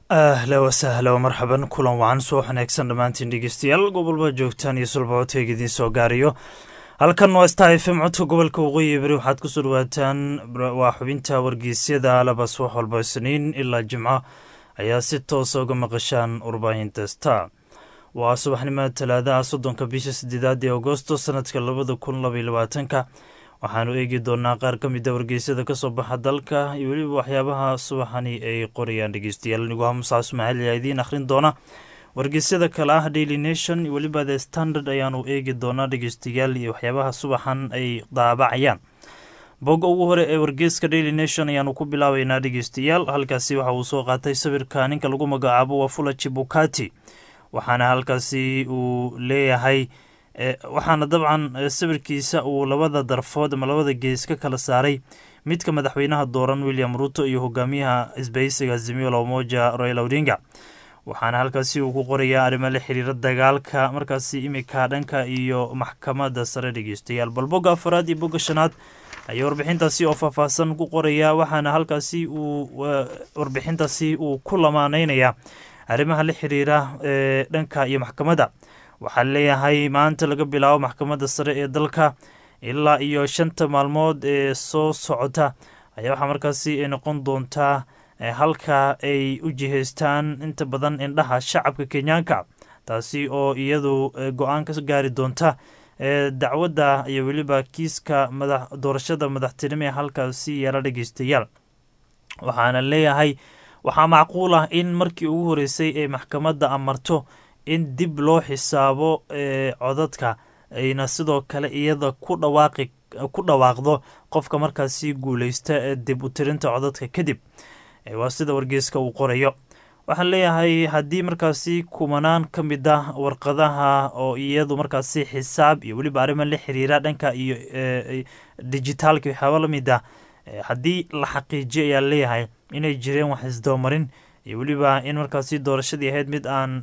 ahla wasahla marxaban kulan wacan soo wanaagsan dhammaantiin dhegeystayaal gobolba joogtaan iyo sulbacodkayga idiin soo gaariyo halkan waa star f m codka gobolka waqooyi beri waxaad kusoo dhawaataan waa xubinta wargeysyada labas wax walba isniin ilaa jimco ayaa si toosa uga maqashaan warbaahinta star waa subaxnimada talaadaha soddonka bisha sideedaad ee agosto sanadka labada kun labaiy labaatanka waxaanu eegi doonaa qaar ka mid a wargeysyada kasoo baxa dalka iyo weliba waxyaabaha subaxani ay qorayaan dhegeystayaal aniguha musaas ismaaciil ayaa idiin akhrin doona wargeysyada kale ah daily nation iyo weliba the standard ayaanu eegi doonaa dhegeystayaal iyo waxyaabaha subaxan ay daabacayaan bogga ugu hore ee wargeyska daily nation ayaanu ku bilaabeynaa dhegeystayaal halkaasi waxa uu soo qaatay sawirka ninka lagu magacaabo wafula chibukati waxaana halkaasi uu leeyahay waxaana dabcan sawirkiisa uu labada darfood ama labada gees ka kala saaray midka madaxweynaha dooran william ruto iyo hogaamiyaha isbahaysiga azimio la umoja royal odinga waxaana halkaasi uu ku qorayaa arrimo la xiriira dagaalka markaasi imika dhanka iyo maxkamada sare dhegeystayaal bal bogga afaraad iyo bogga shanaad ayaa warbixintaasi oo faahfaahsan ku qorayaa waxaana halkaasi uu warbixintaasi uu ku lamaaneynayaa arrimaha la xiriira ee dhanka iyo maxkamadda waxaa leeyahay maanta laga bilaabo maxkamadda sare ee dalka ilaa iyo shanta maalmood ee soo socota ayaa waxaa markaasi ay noqon doontaa halka ay u jihaystaan inta badan indhaha shacabka kenyaanka taasi oo iyadu go-aan ka gaari doonta dacwadda iyo weliba kiiska doorashada madaxtinimo ee halkaasi yeela dhegeystayaal waxaana leeyahay waxaa macquul ah in markii ugu horeysay ee maxkamadda amarto in dib loo xisaabo codadka ayna sidoo kale iyada ku dhawaaqi ku dhawaaqdo qofka markaasi guuleysta dib u tirinta codadka kadib waa sida wargeyska uu qorayo waxaan leeyahay haddii markaasi kumanaan ka mid ah warqadaha oo iyadu markaasi xisaab iyo weliba arrima la xiriira dhanka iyo dijitaalka waxyaaba la mid ah haddii la xaqiijiyo ayaa leeyahay inay jireen wax isdabamarin iyo weliba in markaasi doorashadii ahayd mid aan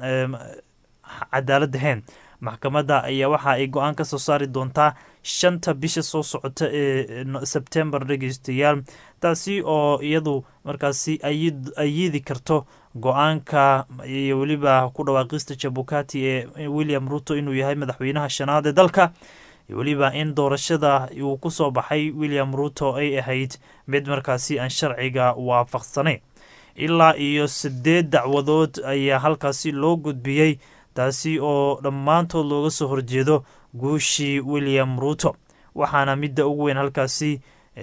cadaalad ahayn maxkamadda ayaa waxa ay go-aan ka soo saari doontaa shanta bisha soo socota ee sebtembar dhegeystayaal taasi oo iyadu markaasi ayiidi karto go-aanka iyo weliba ku dhawaaqista jabukati ee william ruto inuu yahay madaxweynaha shanaad ee dalka iyo weliba in doorashada uu kusoo baxay william ruto ay ahayd mid markaasi aan sharciga waafaqsanayn ilaa iyo sideed dacwadood ayaa halkaasi loo gudbiyey taasi oo dhammaantood looga soo horjeedo guushii william ruto waxaana midda ugu weyn halkaasi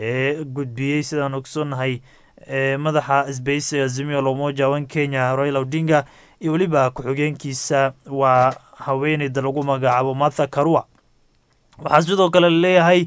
gudbiyey sidaan ogsoonnahay madaxa isbahaysiga azimio lomoja wan kenya royal odinga iyo weliba ku-xigeenkiisa waa haweeneyda lagu magacaabo martha karua waxaa sidoo kale laleeyahay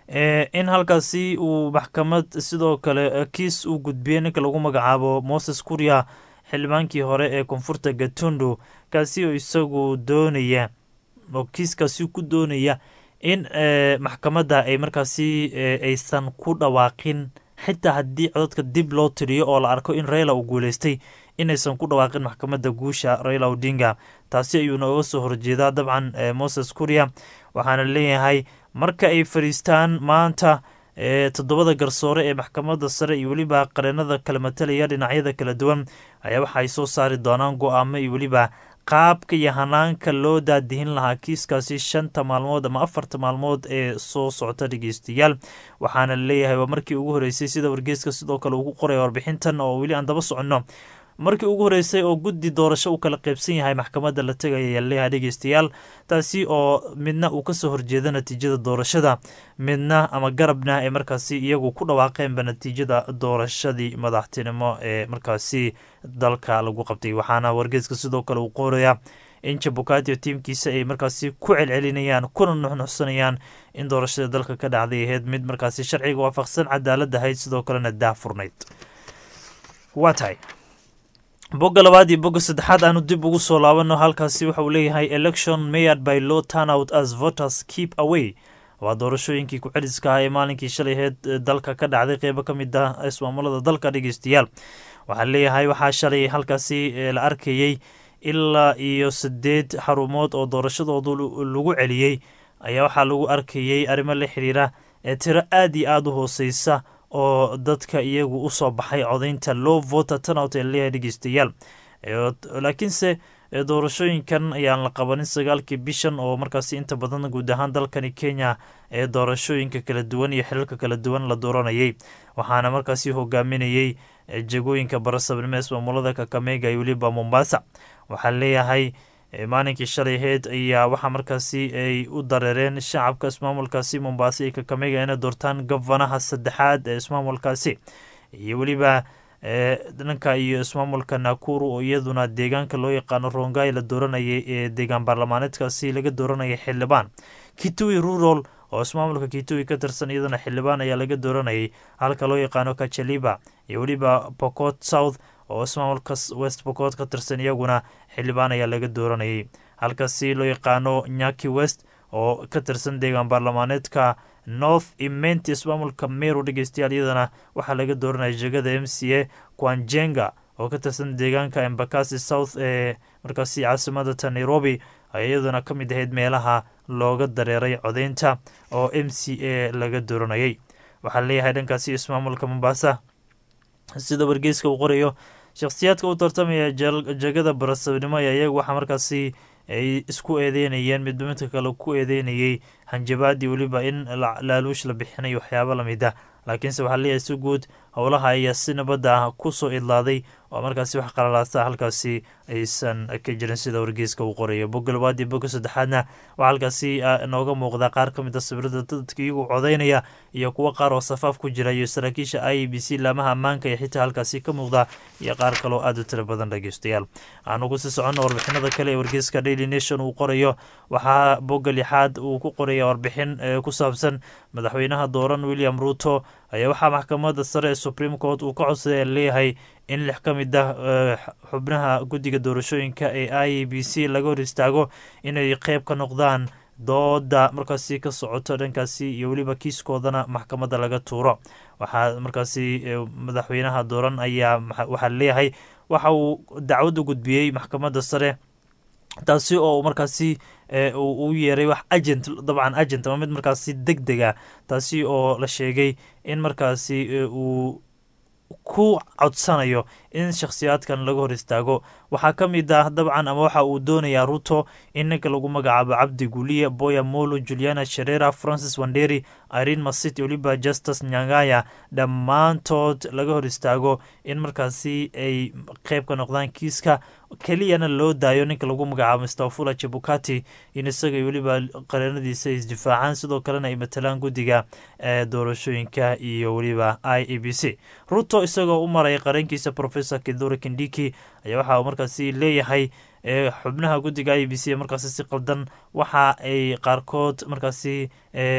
in halkaasi uu maxkamad sidoo kale kiis uu gudbiyey ninka lagu magacaabo moses kuria xildhibaankii hore ee koonfurta gatondo kaasi oo isagu doonaya oo kiiskaasi ku doonaya in maxkamadda ay markaasi aysan ku dhawaaqin xitaa haddii codadka dib loo tiriyo oo la arko in rayla uu guuleystay inaysan ku dhawaaqin maxkamadda guusha rayla odinga taasi ayuuna oga soo horjeedaa dabcan moses kuria waxaana leeyahay marka ay fadhiistaan maanta toddobada garsoore ee maxkamadda sare iyo weliba qareenada kala matalaya dhinacyada kala duwan ayaa waxa ay soo saari doonaan go-aamo iyo weliba qaabka iyo hanaanka loo daadihin lahaa kiiskaasi shanta maalmood ama afarta maalmood ee soo socota dhegeystayaal waxaana leeyahay waa markii ugu horeysay sida wargeyska sidoo kale ugu qoraya warbixintan oo weli aan daba soconno markii ugu horeysay oo guddi doorasho u kala qaybsan yahay maxkamadda la tegaya ayaa leeyahay dhegeystayaal taasi oo midna uu kasoo horjeedo natiijada doorashada midna ama garabna ay markaasi iyagu ku dhawaaqeenba natiijada doorashadii madaxtinimo ee markaasi dalka lagu qabtay waxaana wargeeska sidoo kale uu qorayaa in jabukati tiimkiisa ay markaasi ku celcelinayaan kuna nuxnuxsanayaan in doorashada dalka ka dhacday ahayd mid markaasi sharciga waafaqsan cadaalad ahayd sidoo kalena daahfurnayd waa tahay bogga labaad iyo bogga saddexaad aanu dib ugu soo laabano halkaasi waxa uu leeyahay election mayad by law turnout as voters keep away waa doorashooyinkii ku-celiska ah ee maalinkii shalay aheyd dalka ka dhacday qeybo ka mid ah ismaamulada dalka dhegeystayaal waxaa leeyahay waxaa shalay halkaasi la arkayey ilaa iyo sideed xarumood oo doorashadoodu lagu celiyey ayaa waxaa lagu arkayey arrimo la xiriira ee tiro aad iyo aada u hooseysa oo dadka iyagu usoo baxay codaynta low voter turnout ee leeyahay dhegeystayaal laakiinse doorashooyinkan ayaan la qabanin sagaalkii bishan oo markaasi inta badan guud ahaan dalkani kenya ee doorashooyinka kala duwan iyo xilalka kala duwan la dooranayay waxaana markaasi hogaaminayey jagooyinka barasabnimo ee ismaamulada kakamega iyo weliba mombasa waxaa leeyahay maalinkii shalay aheyd ayaa waxaa markaasi ay u dareereen shacabka ismaamulkaasi mombasa iyo kakamega inay doortaan gofanaha saddexaad ee ismaamulkaasi iyo weliba dhanka iyo ismaamulka nakuru oo iyaduna deegaanka loo yaqaano rongai la dooranayay ee deegaan baarlamaaneedkaasi laga dooranayay xildhibaan kitui rural oo ismaamulka kitui ka tirsan iyaduna xildhibaan ayaa laga dooranayay halka loo yaqaano kachaliba iyo weliba pocot south oo ismaamulka west pocot ka tirsan iyaguna xildhibaan ayaa laga dooranayay halkaasi loo yaqaano nyaki west oo ka tirsan deegaan baarlamaaneedka north imenti ismaamulka meru dhegeystayaal iyadana waxaa laga dooranaya jegada m c a quanjenga oo ka tirsan deegaanka embakasi south ee markaasi caasimadata nairobi iyaduna ka mid ahayd meelaha looga dareeray codeynta oo m c a laga dooranayay waxaa leeyahay dhankaasi ismaamulka mombasa sida wargeyska uu qorayo shakhsiyaadka u tartamaya jegada barasabnimo ayaa iyagu waxaa markaasi ay isku eedeynayeen midba midka kale ku eedeynayay hanjabaadii weliba in laaluush la bixinayo waxyaabo lamid ah laakiinse waxaa leeyahay si guud howlaha ayaa si nabadda ah kusoo idlaaday oo markaasi wax qalalaasta halkaasi aysan ka jirin sida wargeyska uu qorayo bogga labaad iyo bogga saddexaadna waxaa halkaasi nooga muuqda qaar ka mid a sawirada dadka iyagu codeynaya iyo kuwo qaar oo safaaf ku jira iyo saraakiisha i b c laamaha ammaanka ee xitaa halkaasi ka muuqda iyo qaar kaloo aada u tiro badan dhegeystayaal aanu kusii soconno warbixinada kale ee wargeyska daily nation uu qorayo waxaa bogga lixaad uu ku qoraya warbixin ku saabsan madaxweynaha dooran william ruto ayaa waxaa maxkamadda sare ee supreme court uu ka codsaday leeyahay in lix ka mid ah xubnaha guddiga doorashooyinka ee i b c laga hor istaago inay qeyb ka noqdaan dooda markaasi ka socoto dhankaasi iyo weliba kiiskoodana maxkamadda laga tuuro waxaa markaasi madaxweynaha dooran ayaa waxaa leeyahay waxa uu dacwad u gudbiyey maxkamadda sare taasi oo markaasi u yeeray wax agent dabcan agent ama mid markaasi deg dega taasi oo la sheegay in markaasi uu ku codsanayo in shakhsiyaadkan laga hor istaago waxaa ka mid ah dabcan ama waxa uu doonayaa ruto in ninka lagu magacaabo cabdi guliye boya molo juliana sherera francis wanderi irene masiti weliba justus nyangaya dhammaantood laga hor istaago in markaasi ay qeyb ka noqdaan kiiska keliyana loo daayo ninka lagu magacaabo mstafula jebukati in isaga weliba qareenadiisa isdifaacaan sidoo kalena ay matalaan guddiga ee doorashooyinka iyo weliba i e b c ruto isagoo u maraya qareenkiisa professor kidhuri kindiki ayaa waxa uu markaasi leeyahay xubnaha guddiga i b c markaasi si qaldan waxa ay qaarkood markaasi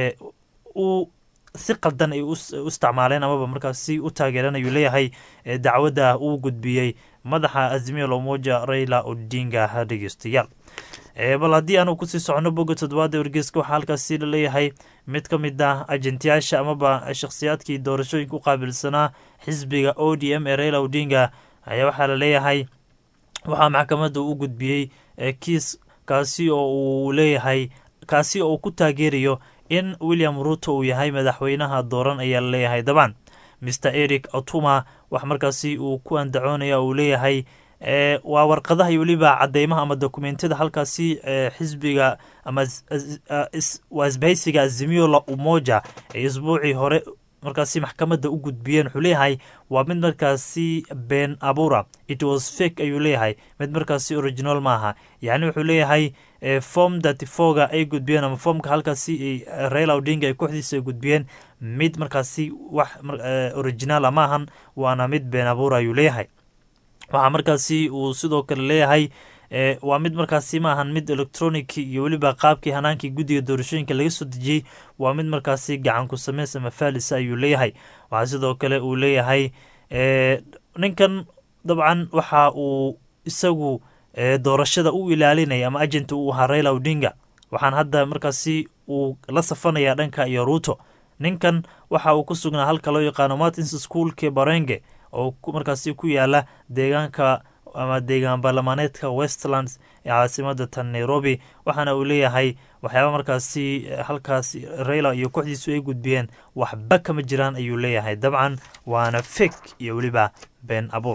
u si qaldan ay u isticmaaleen amaba markaasi u taageereen ayuu leeyahay dacwadda uu gudbiyey madaxa azimiya lomoja raila odinga dhegeystayaal bal haddii aanu kusii socono bogga toddobaada wargeyska waxaa halkaasi laleeyahay mid ka mid ah ajentiyaasha amaba shakhsiyaadkii doorashooyinka u qaabilsanaa xisbiga o d m ee raila odinga ayaa waxaa laleeyahay waxaa maxkamadda u gudbiyey kiis kaasi oo uu leeyahay kaasi oo uu ku taageerayo in william ruto uu yahay madaxweynaha dooran ayaa laleeyahay dabcan mr eric otuma wax markaasi uu ku andacoonaya uu leeyahay waa warqadaha iyo weliba cadeymaha ama dokumentiyada halkaasi xisbiga ama waa isbahaysiga azimio la umoja ee isbuucii hore markaasi maxkamadda u gudbiyeen wuxuu leeyahay waa mid markaasi been abura it was fake ayuu leeyahay mid markaasi original maaha yacni wuxuu leeyahay form thirty fourga ay gudbiyeen ama formka halkaasi raila odinga ay kooxdiisa ay gudbiyeen mid markaasi wax originala maahan waana mid been abura ayuu leeyahay waxaa markaasi uu sidoo kale leeyahay waa mid markaasi ma ahan mid electronic iyo weliba qaabkii hanaankii guddiga doorashooyinka laga soo dejiyey waa mid markaasi gacanku sameys ama faalisa ayuu leeyahay waxaa sidoo kale uu leeyahay ninkan dabcan waxa uu isagu doorashada u ilaalinaya ama agent uu ahaa raila odinga waxaan hadda markaasi uu la safanaya dhanka iyo ruuto ninkan waxa uu ku sugnaa halka loo yaqaano martins schoolke barenge oo markaasi ku yaala deegaanka ama deegaan baarlamaaneedka westlands ee caasimada tan nairobi waxaana uu leeyahay waxyaaba markaasi halkaas raila iyo kooxdiisu ay gudbiyeen waxba kama jiraan ayuu leeyahay dabcan waana fek iyo weliba been abuur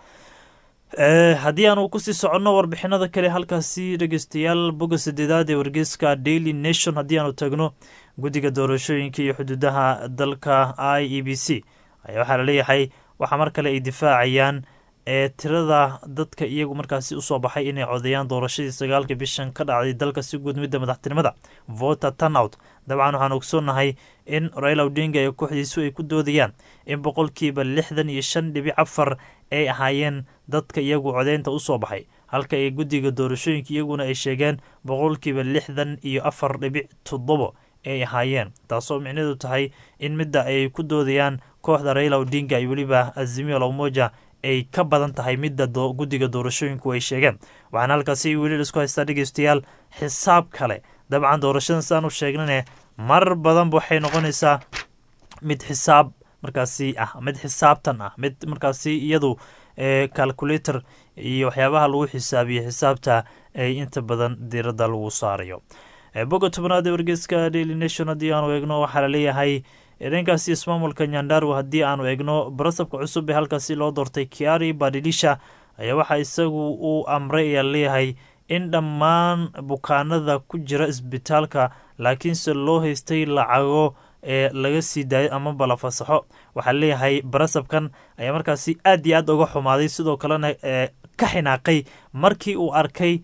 haddii aanu kusii soconno warbixinada kale halkaasi dhegeystayaal boga sadeedaad ee wargeyska daily nation haddii aanu tagno guddiga doorashooyinka iyo xuduudaha dalka i e b c ayaa waxaa laleeyahay waxaa mar kale ay difaacayaan ee tirada dadka iyagu markaasi usoo baxay inay codeeyaan doorashadii sagaalka bishan ka dhacday dalka si guud midda madaxtinimada voter turnout dabcan waxaan ogsoonnahay in raila odinga iyo kooxdiisu ay ku doodayaan in boqolkiiba lixdan iyo shan dhibic afar ay ahaayeen dadka iyagu codeynta usoo baxay halka ay guddiga doorashooyinka iyaguna ay sheegeen boqolkiiba lixdan iyo afar dhibic toddobo ay ahaayeen taasoo micneedu tahay in midda ay ku doodayaan kooxda raila odinga iyo weliba azimio la umoja ay ka badan tahay midda guddiga doorashooyinku ay sheegeen waxaana halkaasi weli isku haystaa dhegeystayaal xisaab kale dabcan doorashadan siaan u sheegnane mar badanba waxay noqonaysaa mid xisaab markaasi ah mid xisaabtan ah mid markaasi iyadu calculator iyo waxyaabaha lagu xisaabiyo xisaabta ay inta badan diiradda lagu saarayo boga tobanaad ee wargeyska daily nation haddii aanu eegno waxaa laleeyahay dhankaasi ismaamulka nyandarwa haddii aanu eegno barasabka cusub ee halkaasi loo doortay kiari badilisha ayaa waxaa isagu uu amray ayaa leeyahay in dhammaan bukaanada ku jira isbitaalka laakiinse loo haystay lacago ee laga sii daayo amaba la fasaxo waxaa leeyahay barasabkan ayaa markaasi aad iyo aad uga xumaaday sidoo kalena ka xinaaqay markii uu arkay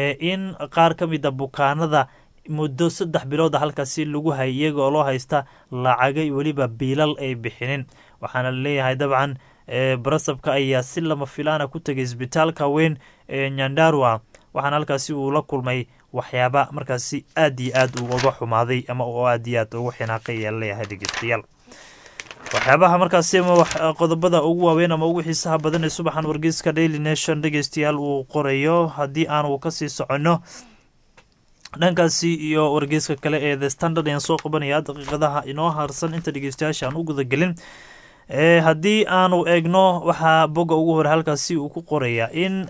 in qaar ka mid a bukaanada muddo saddex bilooda halkaasi lagu hayay iyaga oo loo haysta lacagay weliba biilal ay bixinin waxaana laleeyahay dabcan barasabka ayaa si lama filaana ku tegay isbitaalka weyn ee nyandarwa waxaana halkaasi uu la kulmay waxyaaba markaasi aad iyo aad uu uga xumaaday ama oo aad iyo aad ugu xinaaqay ayaa laleeyahay dhegeystayaal waxyaabaha markaasi ama qodobada ugu waaweyn ama ugu xiisaha badan ee subaxan wargeyska daily nation dhegeystayaal uu qorayo haddii aanu kasii soconno dhankaasi iyo wargeyska kale ee the standard ayaan soo qabanaya daqiiqadaha inoo harsan inta dhegeystayaasha aan u gudagelin haddii aanu eegno waxaa boga ugu hore halkaasi uu ku qoraya in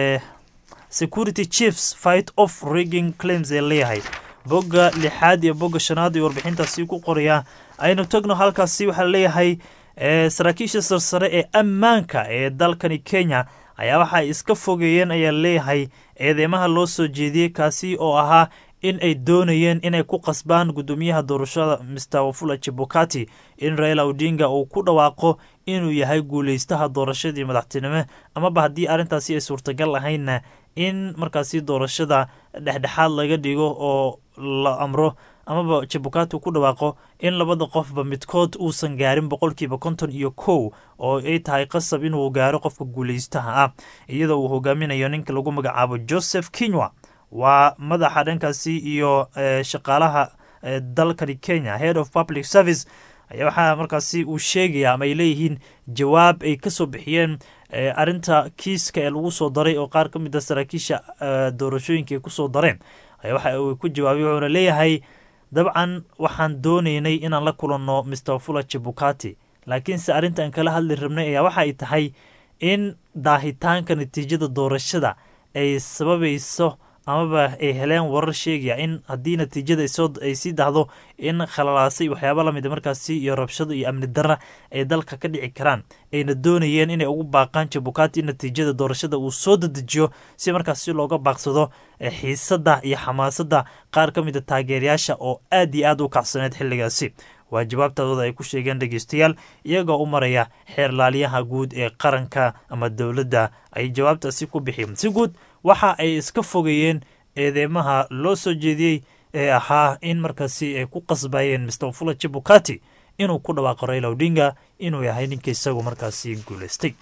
security chiefs fight off rigging claims ee leeyahay boga lixaad iyo boga shanaad iyo warbixintaasi ku qoraya aynu tagno halkaasi waxaa leeyahay saraakiisha sarsare ee ammaanka ee dalkani kenya ayaa waxa ay iska fogeeyeen ayaa leeyahay eedeymaha loo soo jeediyey kaasi oo ahaa in ay doonayeen inay ku qasbaan guddoomiyaha doorashada mr wafula chibukati in raila odinga uu ku dhawaaqo inuu yahay guuleystaha doorashadii madaxtinimo amaba haddii arrintaasi ay suurtagal ahaynna in markaasi doorashada dhexdhexaad laga dhigo oo la amro amaba jabukati ku dhawaaqo in labada qofba midkood uusan gaarin boqolkiiba konton iyo kow oo ay tahay qasab inuu gaaro qofka guuleystaha ah iyadoo uu hogaaminayo ninka lagu magacaabo joseph kinywa waa madaxa dhankaasi iyo shaqaalaha dalkani kenya head of public service ayaa waxaa markaasi uu sheegaya ama ay leeyihiin jawaab ay kasoo bixiyeen arinta kiiska ee lagu soo daray oo qaar ka mid a saraakiisha doorashooyinka ay kusoo dareen ayaa waxa uu ku jawaabay wuxuuna leeyahay dabcan waxaan doonaynay inaan la kulanno mr fula jibukati laakiinse arrintaan kala hadli rabnay ayaa waxa ay tahay in daahitaanka natiijada doorashada ay sababayso amaba ay heleen warar sheegaya in haddii natiijada ay sii dahdo in khalalaasay waxyaaba lamid markaasi iyo rabshado iyo amni darra ay dalka ka dhici karaan ayna doonayeen inay ugu baaqaan jabukati in natiijada doorashada uu soo dadejiyo si markaasi looga baaqsado xiisada iyo xamaasadda qaar ka mida taageerayaasha oo aad iyo aad u kacsaneed xilligaasi waa jawaabtaadooda ay ku sheegeen dhegeystayaal iyagoo u maraya xeerlaaliyaha guud ee qaranka ama dowladda ay jawaabtaasi ku bixiyeen si guud waxa ay iska fogeeyeen eedeymaha loo soo jeediyey ee ahaa in markaasi ay ku qasbayeen mr fula jibukati inuu ku dhawaaqo raila odinga inuu yahay ninka isagu markaasi guuleystay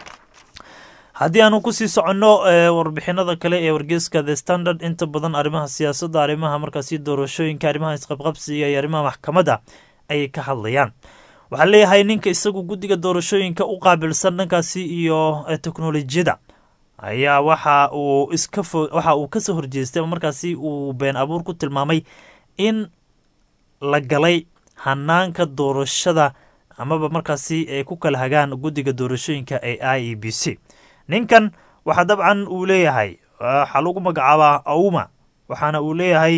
haddii aanu kusii soconno warbixinada kale ee wargeyska the standard inta badan arrimaha siyaasadda arrimaha markaasi doorashooyinka arrimaha isqabqabsiga iyo arrimaha maxkamadda ayay ka hadlayaan waxaa leeyahay ninka isagu guddiga doorashooyinka u qaabilsan dhankaasi iyo teknolojiyada ayaa waxa uu iska fo waxa uu kasoo horjeestay ama markaasi uu been abuur ku tilmaamay in la galay hanaanka doorashada amaba markaasi ay ku kala hagaan guddiga doorashooyinka ee i e b c ninkan waxaa dabcan uu leeyahay waxaa lagu magacaabaa auma waxaana uu leeyahay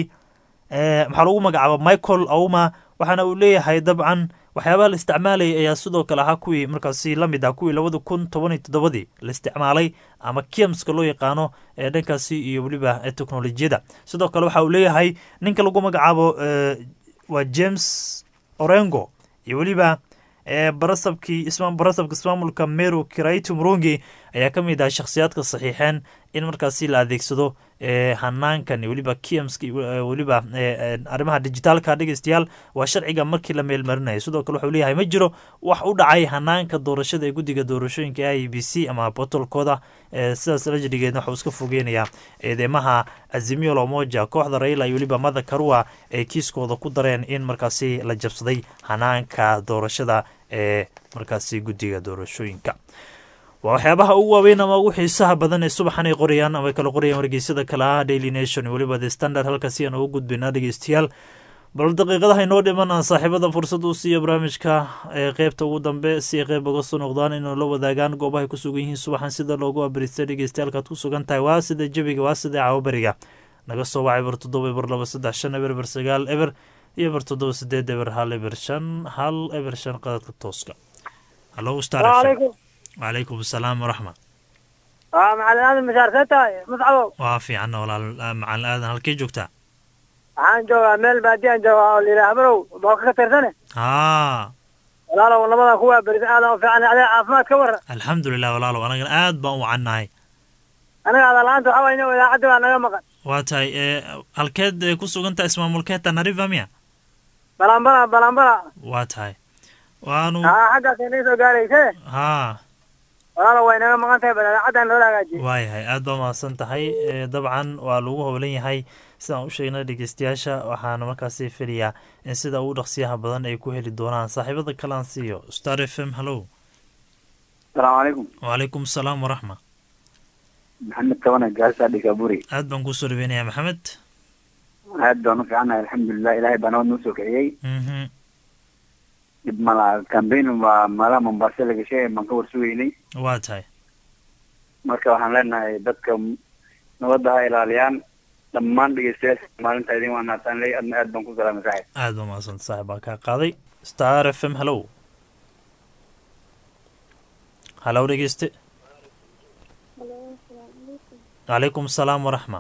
maxaa lagu magacaaba michael auma waxaana uu leeyahay dabcan waxyaabaha la isticmaalayay ayaa sidoo kale ahaa kuwii markaasi la mid ah kuwii labada kun toban iyo toddobadii la isticmaalay ama kiamska loo yaqaano ee dhankaasi iyo weliba teknolojiyada sidoo kale waxa uu leeyahay ninka lagu magacaabo waa james orengo iyo weliba barasabkii barasabka ismaamulka meru kiraito murungi ayaa ka mid ah shakhsiyaadka saxiixeen in markaasi la adeegsado hanaankan weliba kiamska weliba arrimaha dijitaalka dhegeystayaal waa sharciga markii la meelmarinayo sidoo kale wuxuu leeyahay ma jiro wax u dhacay hanaanka doorashada ee guddiga doorashooyinka i b c ama botolkooda sidaas la jirigeedna waxuu iska fogeynayaa eedeymaha azimio lomoja kooxda raila iyo weliba mada karua ay kiiskooda ku dareen in markaasi la jabsaday hanaanka doorashada ee markaasi guddiga doorashooyinka waa waxyaabaha ugu waaweyn ama ugu xiisaha badan ee subaxan ay qorayaan ama ay kala qorayaan wargeysyada kale ah daily nation weliba the standard halkaasi aan ugu gudbaynaa dhegeystayaal bal daqiiqadaha inoo dhiman aan saaxiibada fursad u siiyo barnaamijka ee qeybta ugu dambe si ay qeyb uga soo noqdaan inuu la wadaagaan goobahay ku sugan yihiin subaxan sida loogu abristay dhegeystayaalkaad ku sugan tahay waa sida jebiga waa sida caawaberiga naga soo waca eber toddoba eber laba saddex shan eber eber sagaal eber iyo eber toddoba sideed eber hal eber shan hal eber shan qadadka tooska hallo star wacalaykum asalaam waraxma waa macalin aadan mashaarkee tahay mascabo waa fiicanna walaal macalin aadan halkee joogtaa waxaan joogaa meel baadiyaan joogaa oo layidhaha barow booka ka tirsane haa walaalow nabadan kuwaa berisa aadan u fiican adee caafimaad ka warra alxamdulilah walaalow anagana aad baan u wacannahay aniga adalaanta waxaa wayna idaacadda baa naga maqan waa tahay halkeed ku sugan tahay ismaamulkeed tanariva miya balambala balambala waa tahay waanu haa xaggaas inaga soo gaarayse haa walaalow way naga maqan tahay bal idaacaddan loola hagaajiyey waayahay aad baa mahadsan tahay dabcan waa lagu howlan yahay sidaan u sheegnay dhegeystayaasha waxaana markaasi filayaa in sida ugu dhaqsiyaha badan ay ku heli doonaan saaxiibada kalaan siiyo star f m hallow asalaamu calaykum wacalaykum asalaam waraxma maxamed tabana gaasa dhigaburi aad baan kusoo dhaweynayaa maxamed aad baan u fiicannahay alxamdulilah ilaahay baa nabad noo soo kiciyey mhm dib mala cambaign baa meelaha mombasa la gashay baan ka warsugeynay waa tahay marka waxaan leenahay dadka nabadda ha ilaaliyaan dhammaan dhegeystayaasha maalinta idin waa naataan ley adna aad baan ku salaamay saaxib aad baa mahadsanta saaxib baa kaa qaaday star f m hallow hallow dhegeyste calaykum asalaam waraxma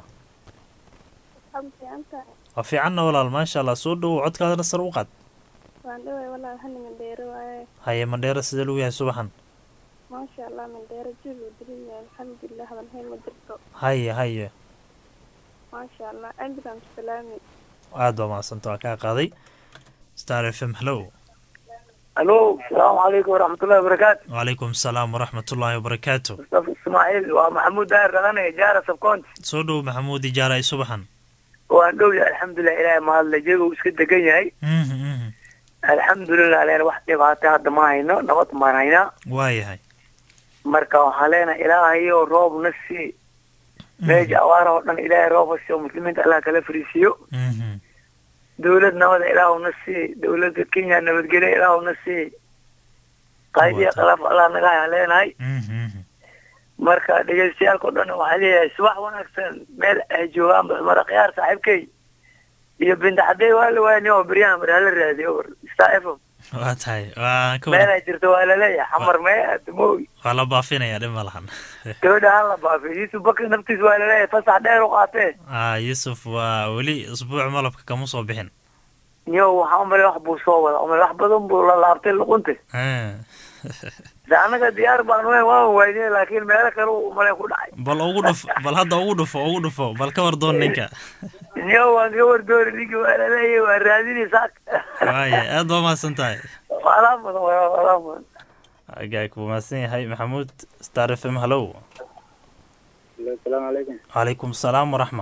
waa fiicanna walaal maasha allah soo dhowow codkaadana sar u qaad waan dhaway walaal hani mandheero waaye haye mandheera sidee lagu yahay subaxan maasha allah mandheero jil uu dirin yahay alxamdulilah habanhayn ma jirto haye haye maasha allah ambulance salaami aad baa mahadsanta waa kaa qaaday star f m hallow alo asalaamu calaykum waraxmatullahi wabarakaatu wacalaykum asalaam waraxmatullaahi wabarakaatu mustafa ismaaciil waa maxamuud daahir dhaqane jaara sabcounty soo dhow maxamuud ijaara ay subaxan waan dhow yahay alxamdulilah ilaahay mahadle jeega uu iska degan yahay mhm mhm alxamdulilah leen wax dhibaata hadda ma hayno nabad maan haynaa waayahay marka waxaan leenahay ilaahayo roobna sii meesha awaara oo dhan ilaahay rooba siiyo muslimiinta allah kala fariisiiyo mhm dawlad nabada ilaahuna sii dawladda kenya nabadgelya ilaahuna sii qaydiya khilaaf allah naga hayaan leenahay mhm mhm marka dhegeystayaalka o dhan waxaa leeyahay subax wanaagsan meel ay joogaan baxmara khiyaar saaxiibkay iyo binta cadey waa la waayni oo beryahan mar hala raadiyo war star f m waa tahay waan ka meel wada ay jirto waa laleeyahay xamar mee adamoogi waa la baafinayaa dhib ma lahan gabadha hala baafiyo yuusuf bakri naftiis waa laleeyahay fasax dheer u qaatee ah yuusuf waa weli isbuuc malabka kama soo bixin niyo waxaa umale wax buu soo wada umale wax badan buu la laabtay luqunta Ah. de annaga diyaar baan weyn waan waynay laakiin meelo kale uu umale ku dhacay bal ugu dhuf bal hadda ugu dhufo ugu dhufo bal ka war doon ninka niyo waan ka wardoori ninki waa laleeyahay waa raadinaysaa waaya aad baa mahadsan tahay walaa mudan walaa mudan agaag buu mahadsan yahay maxamuud star f m hallow asalaamu calaykum calaykum asalaam waraxma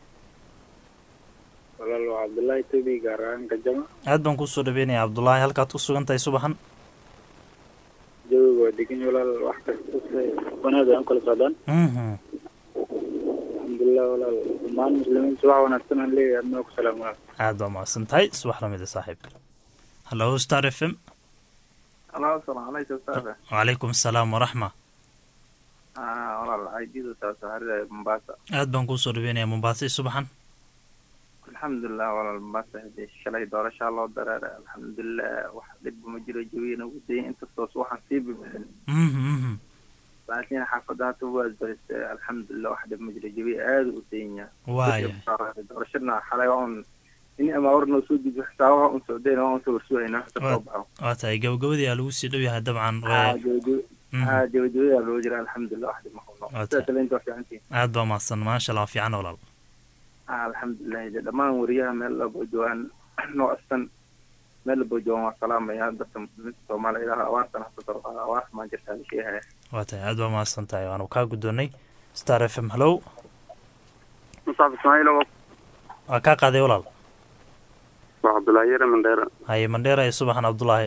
walaal waa cabdullaahi tobi gaar ahaan kajama aad baan kusoo dhaweynayaa cabdullaahi halkaad ku sugan tahay subaxan jawiga waa degan walaal wax kasta se wanaag ay u kala socdaan mhm alxamdulilah walaal dhammaan muslimiinta wax wanaagsan aan leeyahay adnoo ku salaam walaal aad baa mahadsan tahay subax lamida saaxiib hallow star f m Hello, assalaamu calaykum ustaad. wacalaykum asalaam waraxma Ah, walaal walaal aididu saasaharida mombasa aad baan kuu soo dhaweynaya mombaaso iyo subaxan alxamdulilah walaal mombasa hadee shalay doorashaa loo dareeray alxamdulilah wax dhibba ma jiro jawiyana ugu dayay inkastoos waxaan sii bibixin Mhm, mhm. laakiin xaafadda hata waa isbaristay alxamdulilah wax dhib ma jiro jawiya aada u dayanya waaya doorashadna xalay waa un in amaawar noo soo dijo xisaabaha un socdayna waa un sawirsuwayna hata soo baxo waa tahay gabagabadii aa lagu sii dhow yahay dabcan haa waa- jawajawi Mhm. haa jawajawiyaa loo jira alxamdulilah wax dhib ma qabno Waa sidaa tahay. kale inta waa fiicantiin aad baa mahadsan maasha allah fiican walaal Ah, alxamdulilah de dhammaan wariyaha meel labo joogaan noo astan meel labo joogaan waa salaamaya dadka muslimiinta soomaaliya ilaha awaartan hasa kor qaada awaarta maan jirtaa la sheegaya waa tahay aad baa mahadsan tahay waanu kaa guddoonnay star f m hallow musaaf ismaaciil oo waa kaa qaaday walaal waa cabdullaahi yare mandheera haye mandheera iyo subaxan cabdulaahi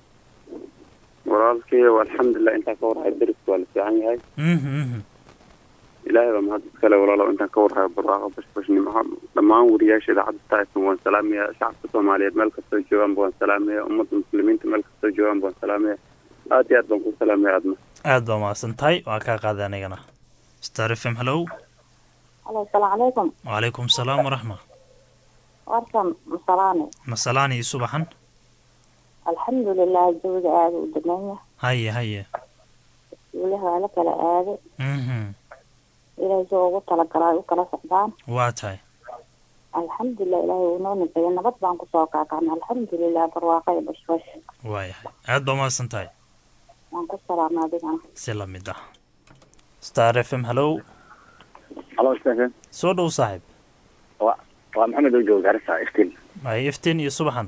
walaalkay alxamdulilah intaan ka warhayo deriska waa la fiican yahay Mhm, mhm. ilaahay baa mahad iskale walaalo intaan ka warhayo barwaaqo bashbashnimaha dhammaan wariyaasha idaacadda taifan waan salaamaya shacabka soomaaliyeed meel kastoo joogaanba waan salaamaya ummadda muslimiinta meel kastoo joogaanba waan salaamaya aad iyo aad baan ku salaamaya aadna aad baa mahadsan tahay waa kaa qaaday anigana star f m hallow alo asalaamu calaykum wacalaykum salaam waraxma warkan masalaane masalaan iyo subaxan alxamdulilah jawiga aada u dameenya haye haye weliha waa la kala aaday Mhm. ilaahay soo ugu talagalay u kala socdaan waa tahay alxamdulilah ilaahay uu noo nimeeyey nabad baan kusoo kaakacnay alxamdulilah barwaaqo iyo bashbash waayahay aad baa mahadsan tahay waan ku salaamay adigana si la mid ah star f m hallow halo stephen soo dhow saaxiib waa waa maxamed oo jooga garissa iftiin haye iftiin iyo subaxan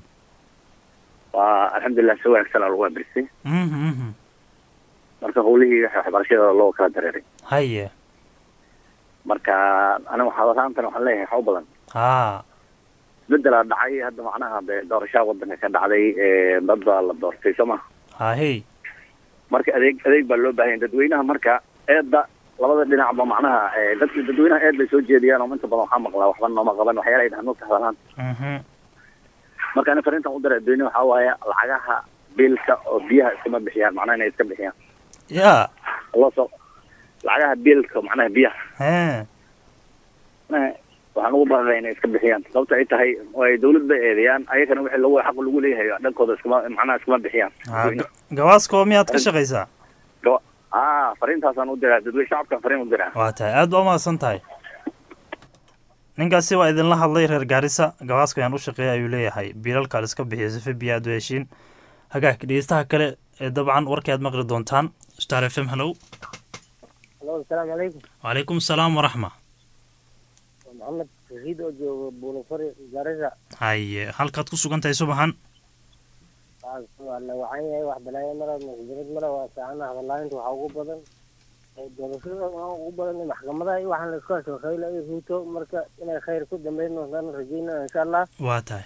waa alxamdulilah si wanaagsan aa lagu abrisay Mhm, mhm. marka howlihii waxa waxbarashada loo kala dareeray haye marka aniga waxaa laantan waxaan leeyahay waxa u badan haa isbedelaa dhacay hadda macnaha de doorashaa wadanka ka dhacday ee dad baa la doortay soo ma haahey marka adeeg adeeg baa loo baahan yahay dadweynaha marka eedda labada dhinacba macnaha ee dadka dadweynaha eed bay soo jeediyaan oo inta badan waxaa maqlaa waxba nooma qaban waxyaala ay dhahan ka hadlaan Mhm. marka ani fariintan u diray dadweynaha waxaa waaye lacagaha biilka oo biyaha iskama bixiyaan macnaha inay iska bixiyaan yaa loo soo lacagaha biilka macnaha biyaha hee Eh, waxaan ugu baaqaya inay iska bixiyaan sababta ay tahay oo ay dawlad bay eedeeyaan ayagana wixii lagu xaq lagu leeyahay dhankooda iskama macnaha iskama bixiyaan Haa, ga- gawaaskoo miyaad ka shaqaysaa ah fariintaasaan u diraa dadweyne shacabkan fariin u diraa waa tahay aad baa umahadsan tahay ninkaasi waa idinla hadlay reer gaarisa gawaaska ayaan u shaqeeya ayuu leeyahay biilalkaad iska bixiya sife biyo aad u heshiin hagaag dhegeystaha kale ee dabcan warkii aad maqli doontaan star f m hallow halo asalaamu calaykum wacalaykum salaam waraxma waa maxamed rasiid oo jooga buulafari garissa haye halkaad ku sugan tahay subaxan waa la wacan yahay wax balaayo mara masjirad mara waa saacana hadalaaynta waxaa ugu badan ee doorashada waxaa ugu badan in maxkamadaha iyo waxaan la isku haysto khayla iyo ruuto marka inay khayr ku dambeyn doontaan rajeynaa insha allah waa tahay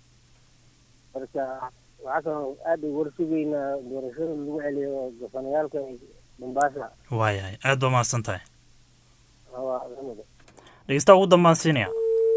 marka waxaa kaloo aad ugu warsugeynaa doorashada lagu celiyo gafanayaalka mombasa waayahay aad baa umahadsan tahay waa lamid dhegeystaha ugu dambaan siinaya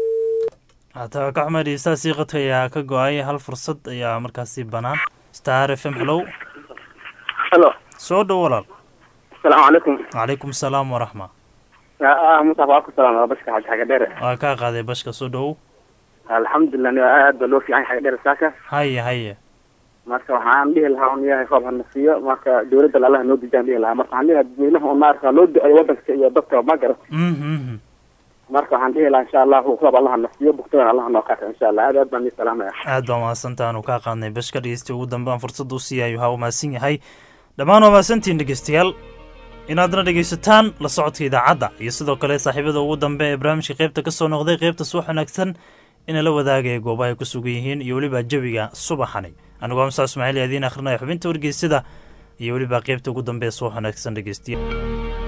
hataa ka xumay dhegeystaha siiqadka ayaa ka go-ay hal fursad ayaa markaasi banaan star f m hallow halo soo dhow walaal asalaamu calaykum wacalaykum salaam waraxma ah musaaf waa ku salaama bashka xaji xaga dheere waa kaa qaaday bashka soo dhowow alxamdulilah ni aad baa loo fiican yahay xaga dheere saaka haye haye marka waxaan dhihi lahaa un yahay roob hana siiyo marka dawladda allaha noo dejaan dhihi lahaa marka waxaan dhihi lahaa dadweynaha un maarka loo duceeyo wadanka iyo dadka ma garat Mhm, mhm. marka waxaan dhihi lahaa insha allahu roob allaha na siiyo bugtoodan allaha noo qaata insha allah aad aad baan ii salaamaya aad baa mahadsantaha aanu kaa qaadnay bashka dhegeysta ugu dambe aan fursada u siiyayo ha u mahadsan yahay dhammaan waa mahadsantihiin dhegeystayaal inaadna dhegeysataan la socodka idaacadda iyo sidoo kale saaxiibada ugu dambe ee barnaamijka qaybta ka soo noqday qaybta subax wanaagsan ina la wadaagaya goobaha ay ku sugan yihiin iyo weliba jawiga subaxani anigoo amsa ismaaciil yaadiin akhrinaya xubinta wargeysada iyo weliba qaybta ugu dambe ee subax wanaagsan dhegeystayaal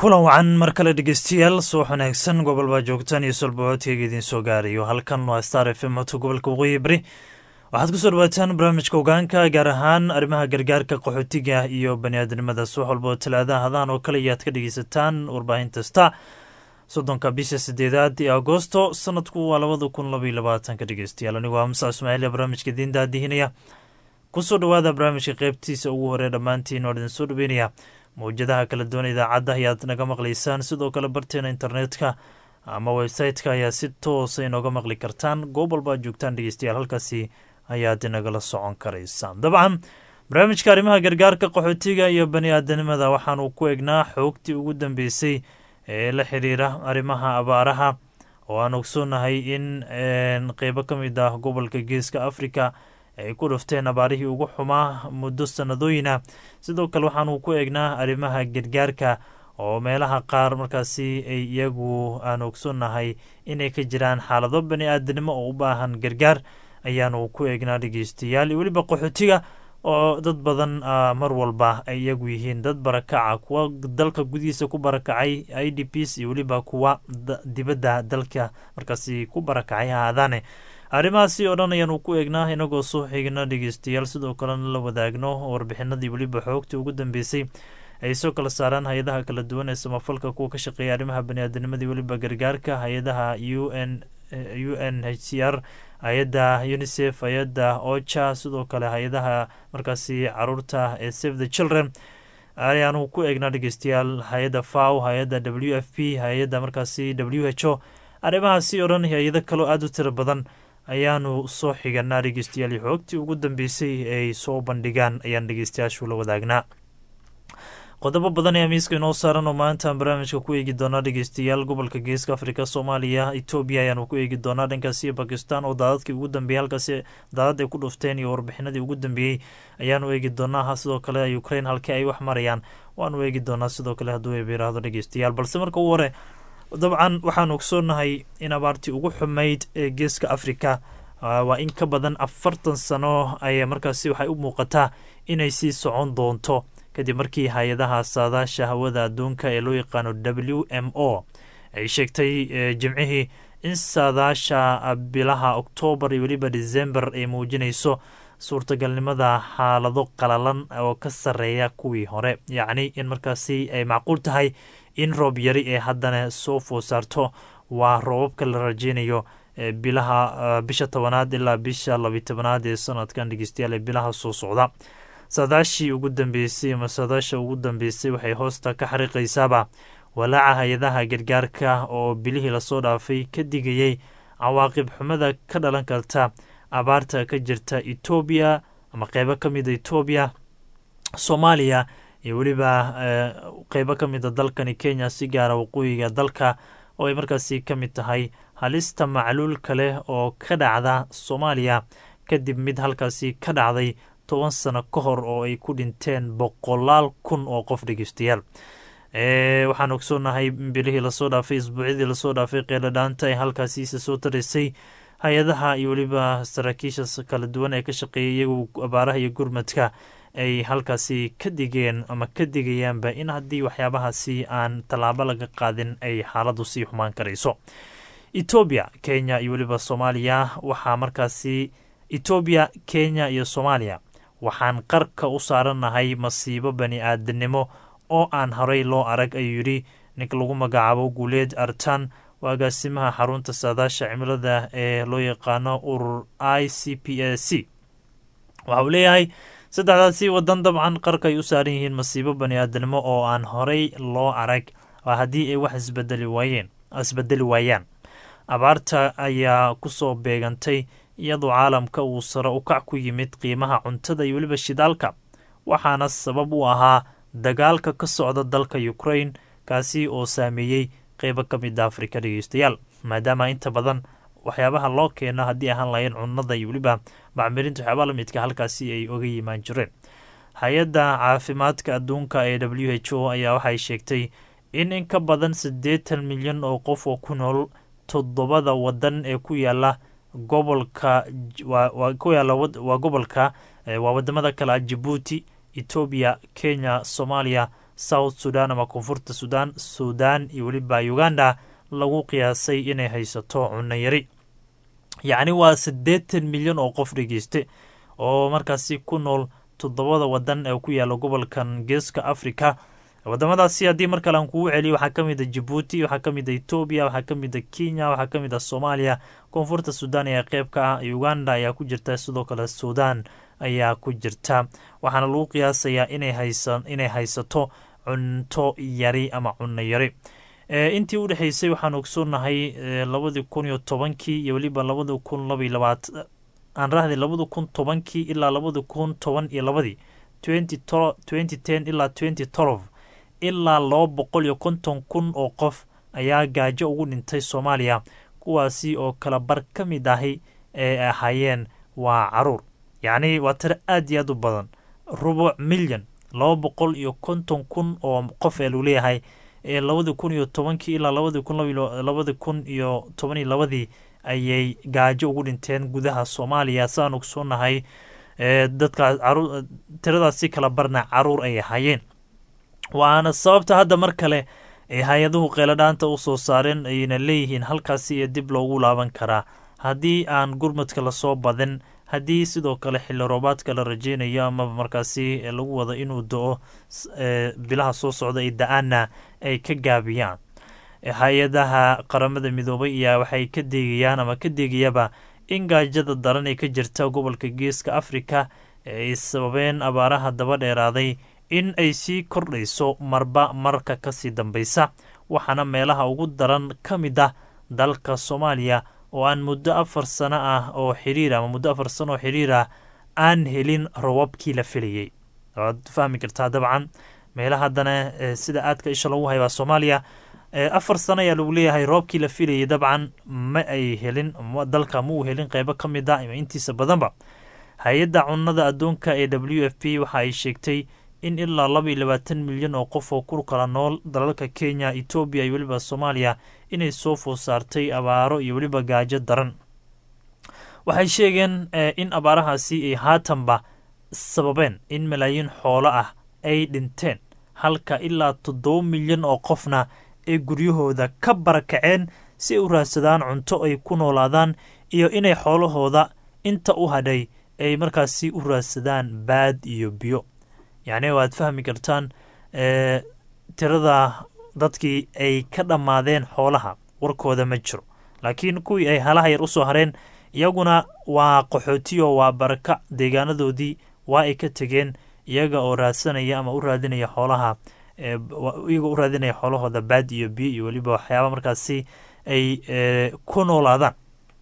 kulan wacan mar kale dhegeystayaal subax wanaagsan gobol baa joogtaan iyo solbacoodkeyga idiin soo gaarayo halkan waa star f m oto gobolka waqooyi beri waxaad kusoo dhawaataan barnaamijka ogaanka gaar ahaan arrimaha gargaarka qaxootiga iyo baniaadamada subax walbao talaadaha hadaan oo kale ayaad ka dhegeysataan warbaahinta star soddonka bisha sideedaad ee agosto sanadku waa labada kun labaiyo labaatanka dhegeystayaal anigu waa musa ismaaciil ee barnaamijka idiin daadihinaya kusoo dhawaada barnaamijka qeybtiisa ugu horee dhammaantiin waan idin soo dhaweynaya mawjadaha kala duwan idaacadda ayaad naga maqlaysaan sidoo kale barteena internetka ama website-ka ayaa si toosa inooga maqli kartaan goob walba joogtaan dhegeystayaal halkaasi ayaad nagala socon karaysaan dabcan barnaamijka arrimaha gargaarka qaxootiga iyo bani aadanimada waxaanu ku egnaa xoogtii ugu dambeysay ee la xiriira arrimaha abaaraha oo aan ogsoonahay in qeybo ka mid ah gobolka geeska africa ay ku dhufteen abaarihii ugu xumaa muddo sanadooyina sidoo kale waxaanu ku eegnaa arrimaha gargaarka oo meelaha qaar markaasi ay iyagu aan ogsoonnahay inay ka jiraan xaalado bani aadanimo oo u baahan gargaar ayaanu ku eegnaa dhegeystayaal iyo weliba qaxootiga oo dad badan mar walba ay iyagu yihiin dad barakaca kuwa dalka gudihiisa ku barakacay i d ps iyo weliba kuwa dibadda dalka markaasi ku barakacay ahaadaane arrimahaasi oo dhan ayaanu ku eegnaa inagoo soo xigna dhegeystayaal sidoo kalena la wadaagno warbixinadii weliba xoogtii ugu dambeysay ay soo kala saaraan hay-adaha kala duwan ee samafalka kuwa ka shaqeeya arrimaha baniaadanimadii weliba gargaarka hay-adaha u n u n h c r hay-adda unisef hay-adda ocha sidoo kale hay-adaha markaasi caruurta ee save the children ayaanu ku eegnaa dhegeystayaal hay-adda faw hay-adda w f p hay-adda markaasi w h o arrimahaasi oo dhan hay-ado kaloo aada u tiro badan ayaanu soo xiganaa dhegeystayaal xoogtii ugu dambeysay ay soo bandhigaan ayaan dhegeystayaashu la wadaagnaa qodobo badan ayaa miiska inoo saaran oo maanta aan barnaamijka ku eegi doonaa dhegeystayaal gobolka geeska afrika soomaaliya etoobiya ayaanu ku eegi doonaa dhankaasi bakistan oo daadadkii ugu dambeeyey halkaasi daadad ay ku dhufteen iyo warbixinadii ugu dambeeyey ayaanu eegi doonaa sidoo kale ukraine halkii ay wax marayaan waanu eegi doonaa sidoo kale hadduu eebiraahdo dhegeystayaal balse marka ugu hore dabcan waxaanu ogsoonahay in abaartii ugu xumayd ee geeska afrika waa in ka badan afartan sano ay markaasi waxay u muuqataa inay sii socon doonto kadib markii hay-adaha saadaasha hawada adduunka ee loo yaqaano w m o ay sheegtay jimcihii in saadaasha bilaha oktoobar iyo weliba december ay muujinayso suurtagalnimada xaalado qalalan oo ka sarreeya kuwii hore yacni in markaasi ay macquul tahay in roob yari ee haddana soo food saarto waa roobabka la rajeynayo bilaha bisha tobanaad ilaa bisha labiy tobanaad ee sanadkan dhegeystayaal ee bilaha soo socda saadaashii ugu dambeysay ama saadaasha ugu dambeysay waxay hoosta ka xariiqaysaaba walaaca hay-adaha gargaarka oo bilihii lasoo dhaafay ka digayay cawaaqib xumada ka dhalan karta abaarta ka jirta etoobiya ama qeybo ka mida etoobiya soomaaliya iyo weliba qeybo ka mida dalkani kenya si gaara waqooyiga dalka oo ay markaasi ka mid tahay halista macluul kale oo ka dhacda soomaaliya kadib mid halkaasi ka dhacday toban sano ka hor oo ay ku dhinteen boqolaal kun oo qof dhegeystayaal waxaan ogsoonahay bilihii lasoo dhaafay isbuucyadii lasoo dhaafay qeeladhaanta ee halkaasiisa soo taraysay hay-adaha iyo weliba saraakiisha kala duwan ee ka shaqeeyay iyagu abaaraha iyo gurmadka ay halkaasi ka digeen ama ka digayaanba in haddii waxyaabahaasi aan tallaabo laga qaadin ay xaaladdu sii xumaan karayso etoobiya kenya iyo weliba soomaaliya waxaa markaasi etoobiya kenya iyo soomaaliya waxaan qarka u saarannahay masiibo bani aadanimo oo aan horey loo arag ayuu yidhi ninka lagu magacaabo guuleed artan waa agaasimaha xarunta saadaasha cimilada ee loo yaqaano urur i c p a c waxa uu leeyahay saddexdaasi wadan dabcan qarka ay u saaran yihiin masiibo bani aadanimo oo aan horey loo arag haddii ay wax isbedeli waayeen isbedeli waayaan abaarta ayaa kusoo beegantay iyadoo caalamka uu sare u kac ku yimid qiimaha cuntada iyo weliba shidaalka waxaana sabab u ahaa dagaalka ka socda dalka ukraine kaasi oo saameeyey qeybo ka mid a afrika dhegeystayaal maadaama inta badan waxyaabaha loo keeno haddii ahaan lahayn cunnada iyo weliba macmirinta waxyaabaha lamidka halkaasi ay oga yimaan jireen hay-adda caafimaadka adduunka ee w h o ayaa waxay sheegtay in in ka badan siddeetan milyan oo qof oo ku nool toddobada wadan ee ku yaala gobolka ku yaala waa gobolka waa wadamada kale ah jabuuti etoobiya kenya soomaaliya south sudan ama koonfurta sudan sudan iyo weliba uganda lagu qiyaasay inay haysato cunno yari yacni waa siddeetan milyan oo qof dhegeyste oo markaasi ku nool toddobada wadan ee ku yaala gobolkan geeska africa wadamadaasi haddii mar kale aan kugu celiyo waxaa ka mid a jabuuti waxaa ka mid a etoobiya waxaa ka mid a kenya waxaa ka mid a soomaaliya koonfurta sudan ayaa qeyb ka ah uganda ayaa ku jirta sidoo kale sudan ayaa ku jirta waxaana lagu qiyaasayaa inay haysa inay haysato cunto yari ama cunno yari intii u dhexeysay waxaan ogsoonahay labadii kun iyo tobankii iyo weliba labada kun labaiy labaat aan rahday labada kun tobankii ilaa labada kun toban iyo labadii twenty ten ilaa twenty twelve ilaa laba boqol iyo konton kun oo qof ayaa gaajo ugu dhintay soomaaliya kuwaasi oo kala bar ka mid ahi ee ahaayeen waa caruur yacni waa tiro aad iyo aad u badan rubuc milyan laba boqol iyo konton kun oo qof ee lagu leeyahay ee labadi kun iyo tobankii ilaa labadi kun labadi kun iyo toban iyo labadii ayay gaajo ugu dhinteen gudaha soomaaliya saan ogsoonahay dadkaas caruur tiradaasi kala barna caruur ay ahaayeen waana sababta hadda mar kale ay hay-aduhu qeeladhaanta u soo saareen ayna leeyihiin halkaasi iyo dib loogu laaban karaa haddii aan gurmadka lasoo badin haddii sidoo kale xilli roobaadka la rajeynayo amaba markaasi lagu wado inuu do-o bilaha soo socda ay da-aana ay ka gaabiyaan hay-adaha qaramada midoobay ayaa waxay ka deegayaan ama ka deegayaba in gaajada daran ee ka jirta gobolka geeska afrika ee ay sababeen abaaraha daba dheeraaday in ay sii kordhayso marba marka kasii dambaysa waxaana meelaha ugu daran ka mid ah dalka soomaaliya oo aan muddo afar sano ah oo xiriir ama muddo afar sano oo xiriir ah aan helin robabkii la filayay waad fahmi kartaa dabcan meelaha haddana sida aadka isha lagu haybaa soomaaliya afar sano ayaa lagu leeyahay roobkii la filayay dabcan ma ay helin dalka ma uu helin qeybo ka mid ah ima intiisa badanba hay-adda cunnada adduunka ee w f p waxa ay sheegtay in ilaa laba iyo labaatan milyan oo qof oo ku kala nool dalalka kenya etoobiya iyo weliba soomaaliya inay soo food saartay abaaro iyo weliba gaajo daran waxay sheegeen in abaarahaasi ay haatanba sababeen in malaayiin xoolo ah ay dhinteen halka ilaa toddoba milyan oo qofna ay guryahooda ka barakaceen si ay u raadsadaan cunto ay ku noolaadaan iyo inay xoolahooda inta u hadhay ay markaasi u raadsadaan baad iyo biyo yacni waad fahmi kartaan tirada dadkii ay ka dhammaadeen xoolaha warkooda ma jiro laakiin kuwii ay halaha yar usoo hareen iyaguna waa qaxootiyo waa baraka deegaanadoodii waa ay ka tegeen iyaga oo raadsanaya ama u raadinaya xoolaha iyaga u raadinaya xoolahooda baad iyo biyo iyo weliba waxyaaba markaasi ay ku noolaadaan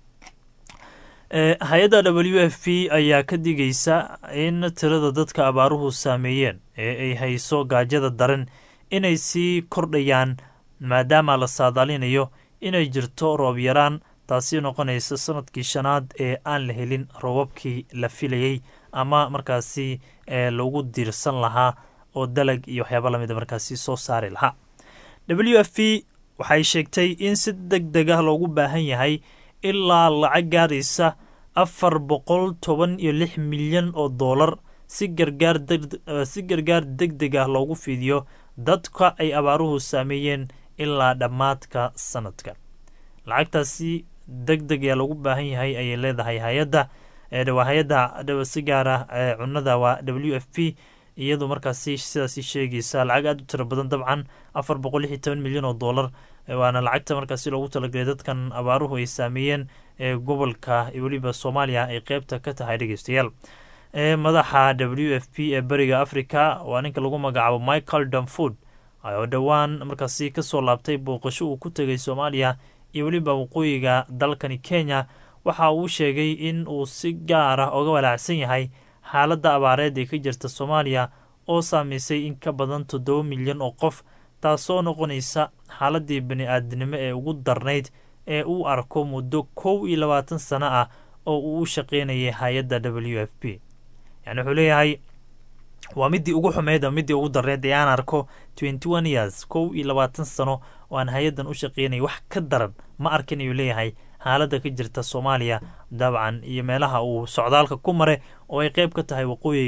hay-adda w f p ayaa ka digaysa in tirada dadka abaaruhu saameeyeen ee ay hayso gaajada daran inay sii kordhayaan maadaama la saadaalinayo inay jirto roob yaraan taasi noqonaysa sanadkii shanaad ee aan la helin roobabkii la filayey ama markaasi lagu diirsan lahaa oo dalag iyo waxyaaba lamida markaasi soo saari lahaa w f p waxay sheegtay in si deg deg ah loogu baahan yahay ilaa lacag gaaraysa afar boqol toban iyo lix milyan oo doolar si gargaar si gargaar deg deg ah loogu fidiyo dadka ay abaaruhu saameeyeen ilaa dhammaadka sanadka lacagtaasi deg deg ayaa loogu baahan yahay ayay leedahay hay-adda waa hay-adda si gaara cunada waa w f p iyadu markaasi sidaasi sheegaysa lacag aada u tiro badan dabcan afar boqol lix iyo toban milyan oo doolar waana lacagta markaasi loogu talagalay dadkan abaaruhu ay saameeyeen ee gobolka weliba soomaaliya ay qeybta ka tahay dhegeystayaal madaxa w f p ee beriga africa waa ninka lagu magacaabo michael danford oo dhowaan markaasi kasoo laabtay booqasho uu ku tegay soomaaliya iyo weliba waqooyiga dalkani kenya waxa uu sheegay in uu si gaar ah oga walaacsan yahay xaaladda abaareed ee ka jirta soomaaliya oo saameysay in ka badan toddoba milyan oo qof taasoo noqonaysa xaaladii bani-aadinimo ee ugu darnayd ee uu arko muddo kow iyo labaatan sano ah oo uu u shaqeynayay hay-adda w f p yani wuxuu leeyahay waa midii ugu xumeyd ama midii ugu darneyd ee aan arko twenty one years kow iyo labaatan sano oo aan hay-addan u shaqeynayay wax ka daran ma arkin ayuu leeyahay xaaladda ka jirta soomaaliya dabcan iyo meelaha uu socdaalka ku mare oo ay qeyb ka tahay waqooyiga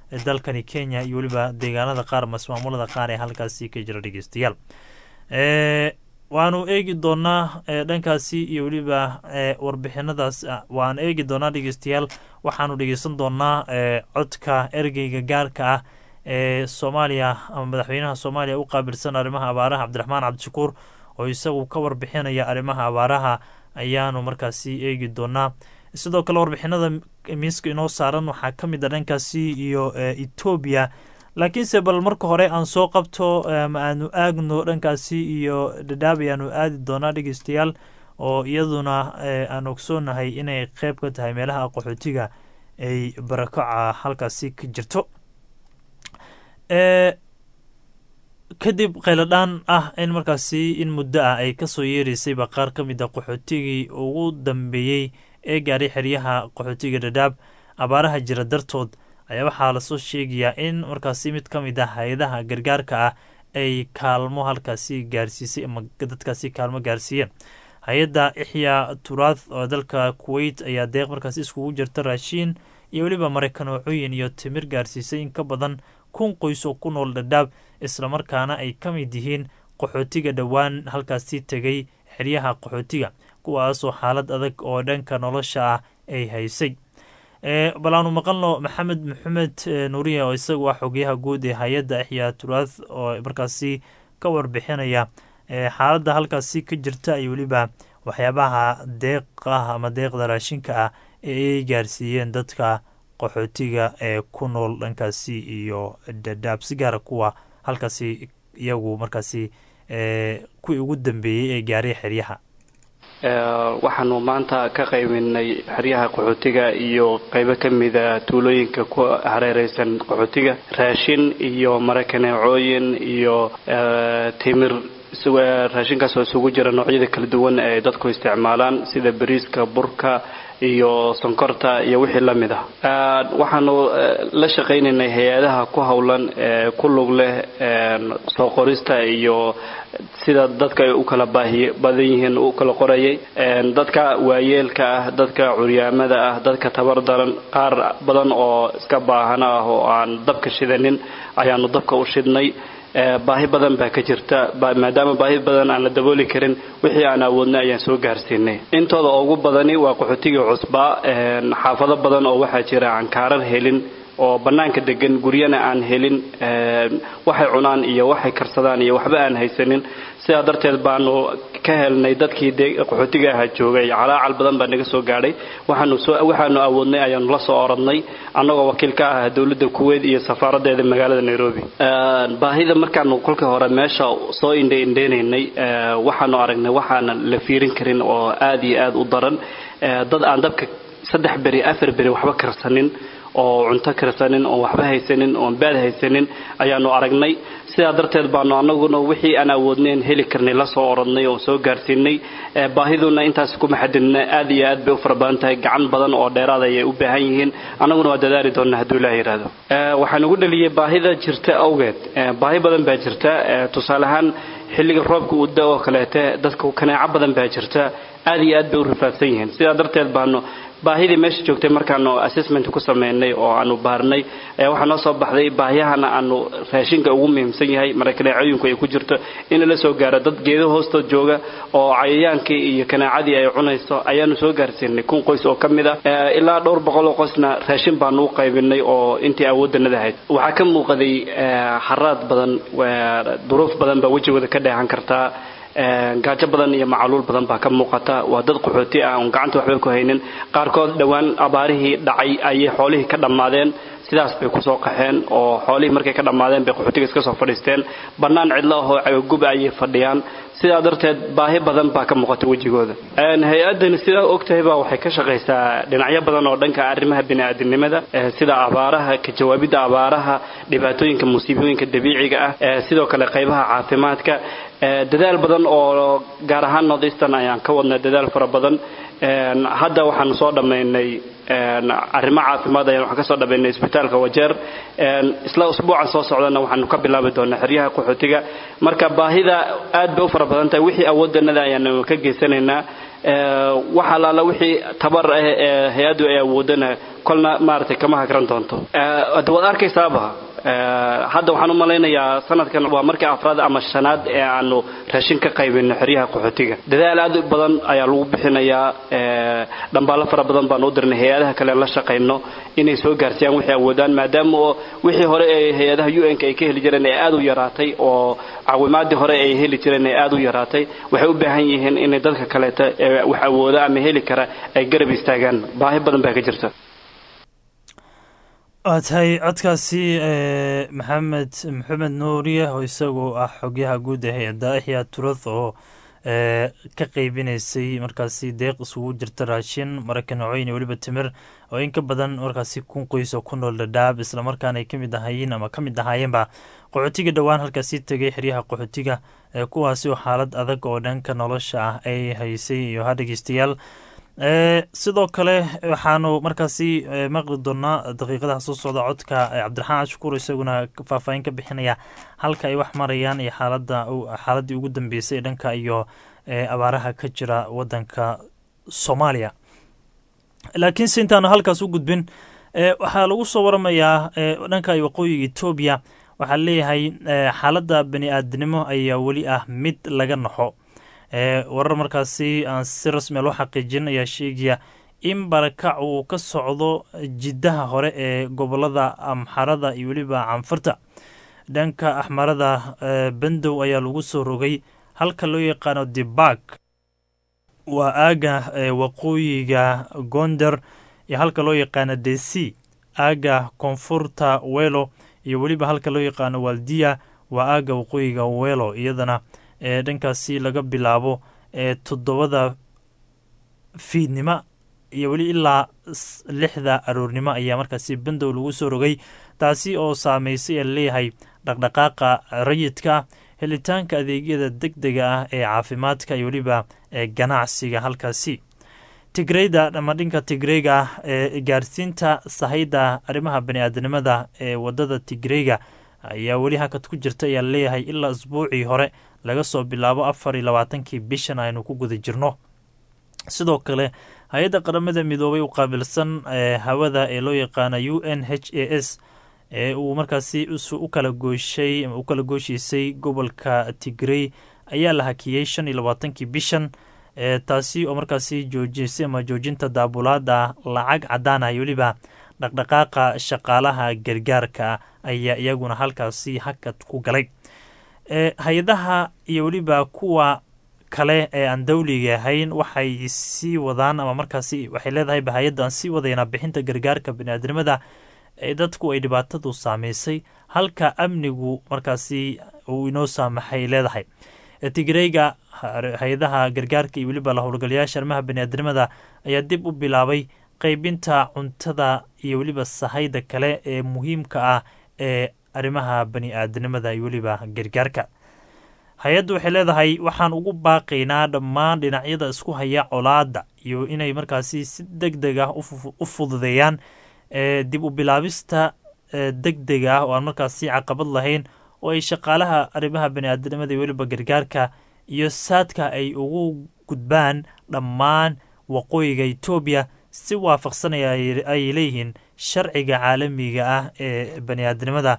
dalkani kenya iyo weliba deegaanada qaar masmaamulada qaar ee halkaasi ka jira dhegeystayaal waanu eegi doonaa dhankaasi iyo weliba warbixinadaas waan eegi doonaa dhegeystayaal waxaanu dhegeysan doonaa codka ergeyga gaarka ah ee soomaaliya ama madaxweynaha soomaaliya u qaabilsan arrimaha abaaraha cabdiraxmaan cabdishakuur oo isagu ka warbixinaya arrimaha abaaraha ayaanu markaasi eegi doonaa sidoo kale warbixinada miiska inoo saaran waxaa ka mid a dhankaasi iyo etoobiya laakiinse bal marka hore aan soo qabto ma aanu aagno dhankaasi iyo dhadhaab ayaanu aadi doonaa dhegeystayaal oo iyaduna aan ogsoonahay inay qeyb ka tahay meelaha qaxootiga ay barakaca halkaasi ka jirto kadib kheyladhaan ah in markaasi in muddo ah ay kasoo yeereysayba qaar ka mid a qaxootigii ugu dambeeyey ee gaaray xeryaha qaxootiga dhadhaab abaaraha jira dartood ayaa waxaa lasoo sheegayaa in markaasi mid ka mid ah hay-adaha gargaarka ah ay kaalmo halkaasi gaarsiisay ama dadkaasi kaalmo gaarsiiyeen hay-adda ixyaa turath oo dalka kuwait ayaa deeq markaasi iskugu jirta raashiin iyo weliba mareykanooxooyin iyo timir gaarsiisay in ka badan kun qoys oo ku nool dhadhaab islamarkaana ay ka mid yihiin qaxootiga dhowaan halkaasi tegay xeryaha qaxootiga kuwaasoo xaalad adag oo dhanka nolosha ah ay haysay bal aanu maqalno maxamed maxamed nuuriya oo isagu ah xogeyaha guud ee hay-adda axyaa turath oo markaasi ka warbixinaya xaaladda halkaasi ka jirta iyo weliba waxyaabaha deeq ah ama deeqda raashinka ah ee ay gaarsiiyeen dadka qaxootiga ee ku nool dhankaasi iyo dhadhaab si gaara kuwa halkaasi iyagu markaasi kuwii ugu dambeeyey ee gaaray xeryaha waxaanu maanta ka qaybinay xeryaha qaxootiga iyo qaybo ka mida tuulooyinka ku hareereysan qaxootiga raashin iyo marakaneecooyin iyo timir raashinkaas oo isugu jira noocyada kala duwan ee dadku isticmaalaan sida bariiska burka iyo sonkorta iyo wixii la mid ah waxaanu la shaqaynaynay hay-adaha ku howlan ee ku lug leh soo qorista iyo sida dadka ay u kala baahi badan yihiin u kala qorayay dadka waayeelka ah dadka curyaamada ah dadka tabar daran qaar badan oo iska baahana ah oo aan dabka shidanin ayaanu dabka u shidnay baahi badan baa ka jirta maadaama baahi badan aan la dabooli karin wixii aan awoodnay ayaan soo gaarsiinay intooda ugu badani waa qaxootigii cusbaa xaafado badan oo waxaa jira aan kaarar helin oo bannaanka degan guryana aan helin waxay cunaan iyo waxay karsadaan iyo waxba aan haysanin sidaa darteed baanu ka helnay dadkii qaxootiga ahaa joogay calaacal badan baa naga soo gaadhay waxaanu awoodnay ayaanu la soo oradnay annagoo wakiil ka ah dowladda kuweyt iyo safaaradeeda magaalada nairobi baahida markaanu kolkii hore meesha soo indhe indheynaynay waxaanu aragnay waxaana la fiirin karin oo aad iyo aad u daran dad aan dabka saddex beri afar beri waxba karsanin oo cunto karsanin oon waxba haysanin oon baad haysanin ayaanu aragnay sidaa darteed baanu anaguna wixii aan awoodnayn heli karnay la soo oradnay oo soo gaarsiinay baahiduna intaas kuma xadidna aad iyo aad bay u fara badan tahay gacan badan oo dheeraad ayay u baahan yihiin annaguna waa dadaali doonnaa hadduu ilaah yidhaahdo waxaan ugu dhaliyay baahida jirta awgeed baahi badan baa jirta tusaale ahaan xilliga roobka uu da oo kaleete dadka kaneeco badan baa jirta aad iyo aad bay u rafaadsan yihiin sidaa darteed baanu baahidii meesha joogtay markaanu assessment ku sameynay oo aanu baarnay ayaa waxaa noo soo baxday baahiyahana aanu raashinka ugu muhiimsan yahay marakaneecooyinku ay ku jirto in la soo gaaro dad geedo hoostood jooga oo cayayaankii iyo kanaacadii ay cunayso ayaanu soo gaarsiinay kun qoys oo ka mid ah ilaa dhowr boqol oo qoysna raashin baanu u qaybinay oo intii awooddanada ahayd waxaa ka muuqday haraad badan duruuf badan baa wejigooda ka dheehan kartaa gaajo badan iyo macaluul badan baa ka muuqata waa dad qaxooti ah oon gacanta waxba ku haynin qaarkood dhowaan abaarihii dhacay ayay xoolihii ka dhammaadeen sidaas bay kusoo qaxeen oo xoolihii markay ka dhammaadeen bay qaxootiga iska soo fadhiisteen bannaan cidlo ahoo cagaguba ayay fadhiyaan sidaa darteed baahi badan baa ka muuqata wejigooda hay-addani sidaa ogtahay baa waxay ka shaqaysaa dhinacyo badan oo dhanka arrimaha bini'aadinimada sida abaaraha ka jawaabidda abaaraha dhibaatooyinka musiibooyinka dabiiciga ah sidoo kale qaybaha caafimaadka dadaal badan oo gaar ahaan northeastern ayaan ka wadnay dadaal fara badan hadda waxaanu soo dhammaynay arrimo caafimaad ayaan waxaan ka soo dhammaynay isbitaalka wajeer isla usbuucan soo socdana waxaanu ka bilaabi doonaa xeryaha qaxootiga marka baahida aad bay u fara badan tahay wixii awooddanada ayaanu ka geysanaynaa wax allaala wixii tabar ah ee hay-addu ay awoodana kolna maaragtay kama hagran doonto hadda waad arkaysaaba hadda waxaan u malaynayaa sanadkan waa markii afraad ama shanaad ee aanu raashin ka qaybino xeryaha qaxootiga dadaal aad u badan ayaa lagu bixinayaa dhambaalo fara badan baan u dirnay hay-adaha kale la shaqayno inay soo gaarsiiyaan wixii awoodaan maadaama oo wixii hore ee hay-adaha u n ka ay ka heli jireen ee aad u yaraatay oo caawimaadii hore ay heli jireen ee aad u yaraatay waxay u baahan yihiin inay dadka kaleeta ee wax awooda ama heli kara ay garab istaagaan baahi badan baa ka jirta waa tahay codkaasi maxamed maxamed nuuriye oo isagu ah xogyaha guud ee hay-adda axya turath oo ka qeybinaysay markaasi deeq isugu jirta raashin maraykan noocoyn iyo weliba timir oo in ka badan markaasi kun qoys oo ku nool dhadhaab islamarkaana ay kamid ahaayeen ama ka mid ahaayeenba qaxootiga dhowaan halkaasi tegay xeryaha qaxootiga ee kuwaasi oo xaalad adag oo dhanka nolosha ah ay haysay iyo ha dhegeystayaal sidoo kale waxaanu markaasi maqli doonaa daqiiqadaha soo socda codka cabdiraxmaan ashkuur isaguna faahfaahin ka bixinaya halka ay wax marayaan iyo xaalada xaaladii ugu dambeysay dhanka iyo abaaraha ka jira wadanka soomaaliya laakiinse intaanu halkaas u gudbin waxaa lagu soo waramayaa dhanka waqooyiga etoobiya waxaa leeyahay xaaladda bani aadinimo ayaa weli ah mid laga naxo warar markaasi aan si rasmi loo xaqiijin ayaa sheegaya in barakac uu ka socdo jiddaha hore ee gobolada amxarada iyo weliba canfurta dhanka axmarada bandow ayaa lagu soo rogay halka loo yaqaano dibak waa aaga waqooyiga gonder iyo halka loo yaqaano desi aaga koonfurta welo iyo weliba halka loo yaqaano waldiya waa aaga waqooyiga welo iyadana ee dhankaasi laga bilaabo ee toddobada fiidnimo iyo weli ilaa lixda aroornimo ayaa markaasi bandow lagu soo rogay taasi oo saameysay ee leeyahay dhaqdhaqaaqa rayidka helitaanka adeegyada deg dega ah ee caafimaadka iyo weliba ee ganacsiga halkaasi tigreyda ama dhinka tigreyga ah ee gaarsiinta sahayda arrimaha bani-aadanimada ee wadada tigreyga ayaa weli hakad ku jirta ayaa leeyahay ilaa isbuucii hore laga soo bilaabo afar iyo labaatankii bishan aynu ku guda jirno sidoo kale hay-adda qaramada midoobay u qaabilsan hawada ee loo yaqaana u n h a s ee uu markaasi u kala gooshay ama u kala gooshiisay gobolka tigrey ayaa la hakiyey shan iyo labaatankii bishan taasi oo markaasi joojisay ama joojinta daabulaada lacag cadaan ah iyo weliba dhaqdhaqaaqa shaqaalaha gargaarka ayaa iyaguna halkaasi hakad ku galay hay-adaha iyo weliba kuwa kale ee aan dawliga ahayn waxay sii wadaan ama markaasi waxay leedahay hay-adda aan sii wadaynaa bixinta gargaarka baniaadamada ee dadku ay dhibaatadu saameysay halka amnigu markaasi uu inoo saamaxay leedahay tigreyga hay-adaha gargaarka iyo weliba la howlgalayaasha arrimaha baniaadamada ayaa dib u bilaabay qeybinta cuntada iyo weliba sahayda kale ee muhiimka ah ee arrimaha bani aadanimada iyo weliba gargaarka hay-addu waxay leedahay waxaan ugu baaqaynaa dhammaan dhinacyada isku haya colaada iyo inay markaasi si deg deg ah u fududeeyaan dib u bilaabista deg deg ah oo aan markaasi caqabad lahayn oo ay shaqaalaha arrimaha bani aadanimada iyo weliba gargaarka iyo saadka ay ugu gudbaan dhammaan waqooyiga etoobiya si waafaqsanaya ay leeyihiin sharciga caalamiga ah ee bani aadamnimada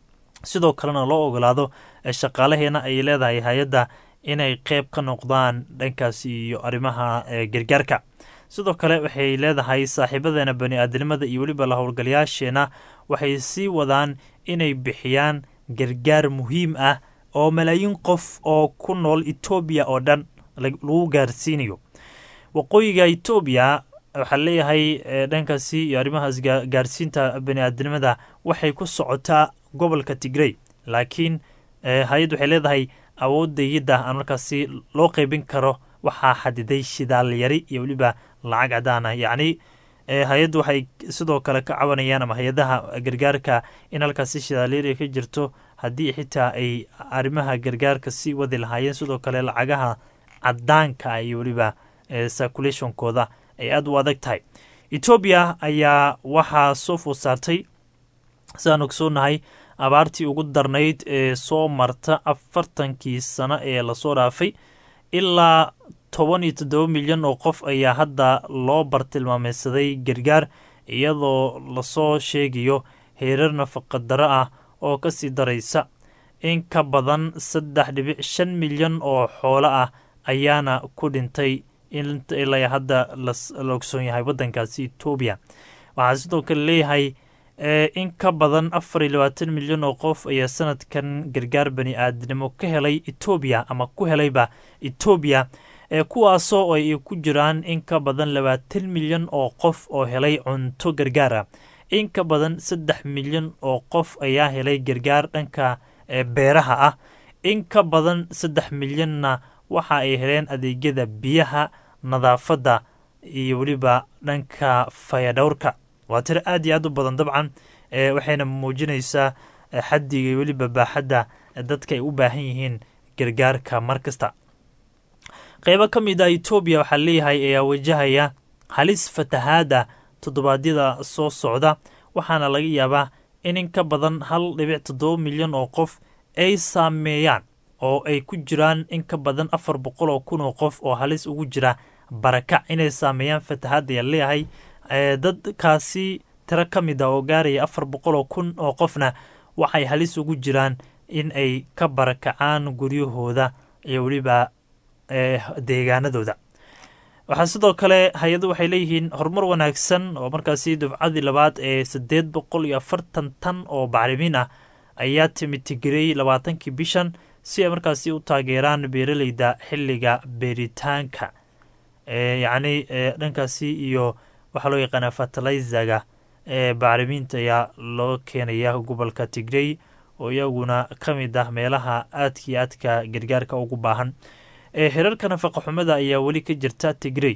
sidoo kalena loo ogolaado shaqaalaheena ay leedahay hay-adda inay qeyb ka noqdaan dhankaasi iyo arrimaha gargaarka sidoo kale waxay leedahay saaxiibadeena bani aadamnimada iyo weliba la howlgalayaasheena waxay sii wadaan inay bixiyaan gargaar muhiim ah oo malaayiin qof oo ku nool etoobiya oo dhan lagu gaarsiinayo waqooyiga etoobiya waxaa leeyahay dhankaasi iyo arrimahaas gaarsiinta bani aadamnimada waxay ku socotaa gobolka tigrey laakiin hay-add waxay leedahay awoodayadda aan markaasi loo qeybin karo waxaa xadiday shidaal yari iyo weliba lacag cadaan ah yacni hay-addu waxay sidoo kale ka cabanayaan ama hay-adaha gargaarka in halkaasi shidaalyari ka jirto haddii xitaa ay arrimaha gargaarka sii wadi lahaayeen sidoo kale lacagaha cadaanka iyo weliba circulationkooda ay aada u adag tahay etoobiya ayaa waxaa soo food saartay sidaan ogsoonahay abaartii ugu darnayd ee soo marta afartankii sano ee lasoo dhaafay ilaa toban iyo toddoba milyan oo qof ayaa hadda loo bartilmaameysaday gargaar iyadoo lasoo sheegayo heerar nafaqadaro ah oo kasii daraysa in ka badan saddex dhibic shan milyan oo xoolo ah ayaana ku dhintay ilaa hadda la ogsoon yahay waddankaasi etoobiya waxaa sidoo kale leeyahay in ka badan afar iyo labaatan milyan oo qof ayaa sanadkan gargaar bani aadnimo ka helay etoobiya ama ku helayba etoobiya kuwaasoo ay ku jiraan in ka badan labaatan milyan oo qof oo helay cunto gargaara in ka badan saddex milyan oo qof ayaa helay gargaar dhanka beeraha ah in ka badan saddex milyanna waxa ay heleen adeegyada biyaha nadaafadda iyo weliba dhanka fayadhowrka waa tiro aad iyo aad u badan dabcan waxayna muujinaysaa xaddiga iyo weliba baaxadda dadka ay u baahan yihiin gargaarka mar kasta qeybo ka mid ah etoobiya waxaa leeyahay ayaa wajahaya halis fatahaada toddobaadyada soo socda waxaana laga yaabaa in in ka badan hal dhibic toddoba milyan oo qof ay saameeyaan oo ay ku jiraan in ka badan afar boqol oo kun oo qof oo halis ugu jira barakac inay saameeyaan fatahaada ayaa leeyahay dadkaasi tiro ka mid ah oo gaaraya afar boqol oo kun oo qofna waxay halis ugu jiraan in ay ka barakacaan guryahooda iyo weliba deegaanadooda waxaa sidoo kale hay-adu waxay leeyihiin horumar wanaagsan oo markaasi dufcadii labaad ee siddeed boqol iyo afartan tan oo bacrimiin ah ayaa timitigeliyey labaatankii bishan si ay markaasi u taageeraan beeraleyda xilliga beeritaanka yacni dhankaasi iyo waxaa loo yaqaanaa fertilizaga ee bacrimiinta ayaa loo keenaya gobolka tigrey oo iyaguna ka mid ah meelaha aadka iyo aadka gargaarka ugu baahan heerarka nafaqaxumada ayaa weli ka jirta tigrey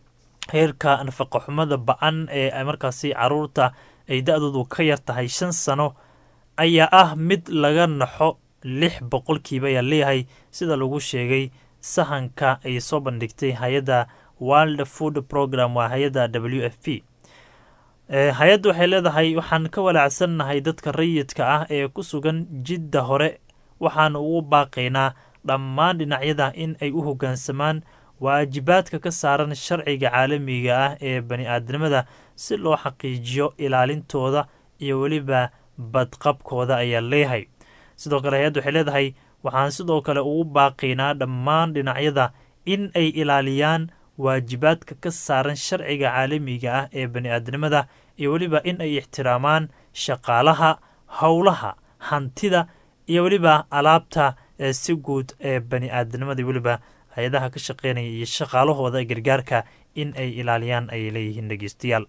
heerka nafaqaxumada ba-an ee markaasi caruurta ay da-doodu ka yar tahay shan sano ayaa ah mid laga naxo lix boqolkiiba ayaa leeyahay sida lagu sheegay sahanka ay soo bandhigtay hay-adda world food program waa hay-adda w f p hay-adda waxay leedahay waxaan ka walaacsannahay dadka rayidka ah ee ku sugan jidda hore waxaan ugu baaqaynaa dhammaan dhinacyada in ay u hoggaansamaan waajibaadka ka saaran sharciga caalamiga ah ee bani aadamada si loo xaqiijiyo ilaalintooda iyo weliba badqabkooda ayaa leeyahay sidoo kale hay-adda waxay leedahay waxaan sidoo kale ugu baaqaynaa dhammaan dhinacyada in ay ilaaliyaan waajibaadka ka saaran sharciga caalamiga ah ee bani aadamada iyo weliba in ay ixtiraamaan shaqaalaha howlaha hantida iyo weliba alaabta si guud ee bani aadamada weliba hay-adaha ka shaqeynaya iyo shaqaalahooda gargaarka in ay ilaaliyaan ayay leeyihiin dhegeystayaal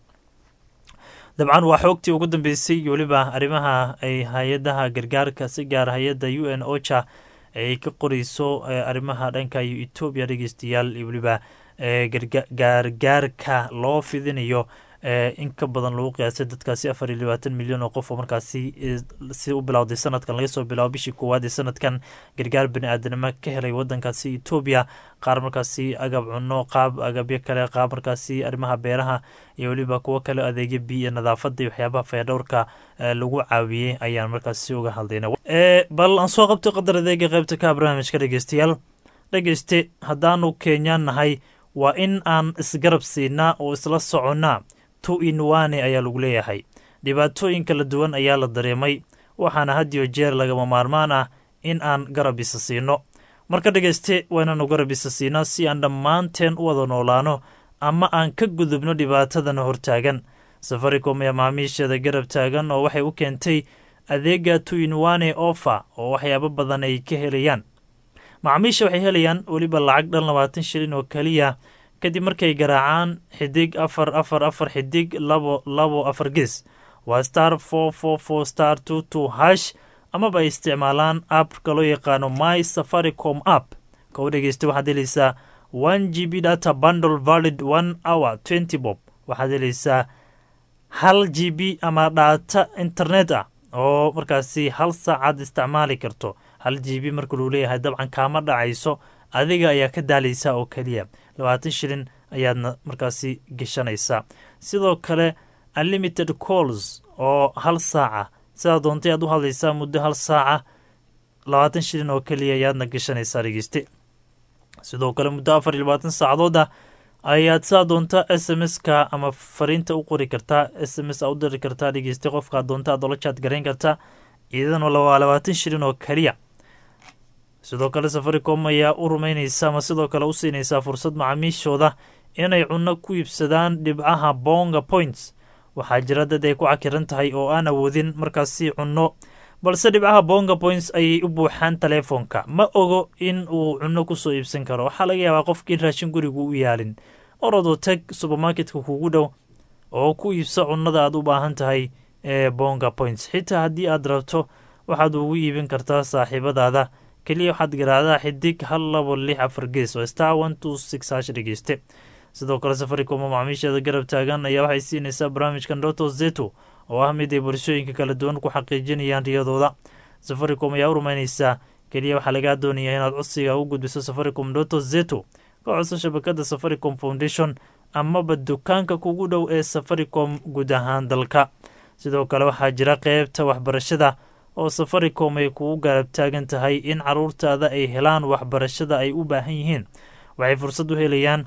dabcan waa xoogtii ugu dambeysay iyo weliba arrimaha ay hay-adaha gargaarka si gaar hay-adda u n ocha ay ka qoreyso arrimaha dhanka iyo etoobiya dhegeystayaal iyo weliba gargaarka loo fidinayo in ka badan lagu qiyaasay dadkaasi afar iyo labaatan milyan oo qof oo markaasi si u bilowday sanadkan laga soo bilaabo bishii koowaad ee sanadkan gargaar bani aadanimo ka helay wadankaasi etoobiya qaar markaasi agab cuno qaab agabyo kale qaab markaasi arrimaha beeraha iyo weliba kuwo kale adeegyo biyo nadaafada iyo waxyaabaha fayadhowrka lagu caawiyey ayaan markaasi uga hadlayna bal aan soo qabtay qadar adeega qaybta ka barnaamijka dhegeystayaal dhegeyste haddaanu kenyaan nahay waa in aan isgarab siinaa oo isla soconnaa tu inwane ayaa lagu leeyahay dhibaatooyin kala duwan ayaa la dareemay waxaana hadiyo jeer lagama maarmaan ah in aan garab isa siino marka dhegeyste waa inaanu garab isa siinaa si aan dhammaanteen u wada noolaano ama aan ka gudubno dhibaatadana hortaagan safaricom ee macaamiisheeda garab taagan oo waxay u keentay adeega tu inwane ofa oo waxyaabo badan ay ka helayaan macaamiisha waxay helayaan weliba lacag dhan labaatan shilin oo keliya kadib markay garaacaan xidig afar afar afar xidig labo labo afar ges waa star four four four star two two hash amaba ay isticmaalaan appka loo yaqaano my safaricom app ka u dhegeysta waxaad helaysaa one g b data bundle valid one hour twenty bob waxaad helaysaa hal g b ama dhaata internet ah oo markaasi hal saacaad isticmaali karto hal g b marka luu leeyahay dabcan kaama dhacayso adiga ayaa ka daalaysa oo keliya labaatan shilin ayaadna markaasi geshanaysaa sidoo kale unlimited calls oo hal saaca sidaa doontay aad u hadlaysaa muddo hal saaca labaatan shilin oo keliya ayaadna geshanaysaa dhegeyste sidoo kale muddo afar iyo labaatan saacadood ah ayaad saa doonta s m s-ka ama fariinta u qori kartaa s m s a u diri kartaa dhegeysta qofkaa doonta aad ola jaad garayn kartaa iyadana waa labaatan shilin oo keliya sidoo kale safaricom ayaa u rumeyneysa ama sidoo kale u siinaysaa fursad macaamiishooda inay cunno ku iibsadaan dhibcaha bonga points waxaa jira dad ay ku cakiran tahay oo aan awoodin markaasi cunno balse dhibcaha bonga points ayay u buuxaan taleefoonka ma ogo in uu cunno kusoo iibsan karo waxaa laga yaabaa qofkii raashin gurigu u yaalin orodoo tag subermarketka kugu dhow oo ku iibso cunnada aad u baahan tahay ee bonga points xitaa haddii aad rabto waxaad ugu iibin kartaa saaxiibadaada keliya waxaad garaacdaa xidig hal labo lix afar gees oo star one two six hash dhegeyste sidoo kale safaricom oo macaamiisheeda garab taagan ayaa waxay siinaysaa barnaamijkan doto zeto oo ah mid ay bulshooyinka kala duwan ku xaqiijinayaan riyadooda safaricom ayaa u rumeyneysaa keliya waxaa lagaa doonayaa inaad codsiga u gudbiso safaricom doto zeto ka codso shabakada safaricom foundation amaba dukaanka kugu dhow ee safaricom guud ahaan dalka sidoo kale waxaa jira qeybta waxbarashada oo safaricom ay kugu garab taagan tahay in caruurtaada ay helaan waxbarashada ay u baahan yihiin waxay fursad u helayaan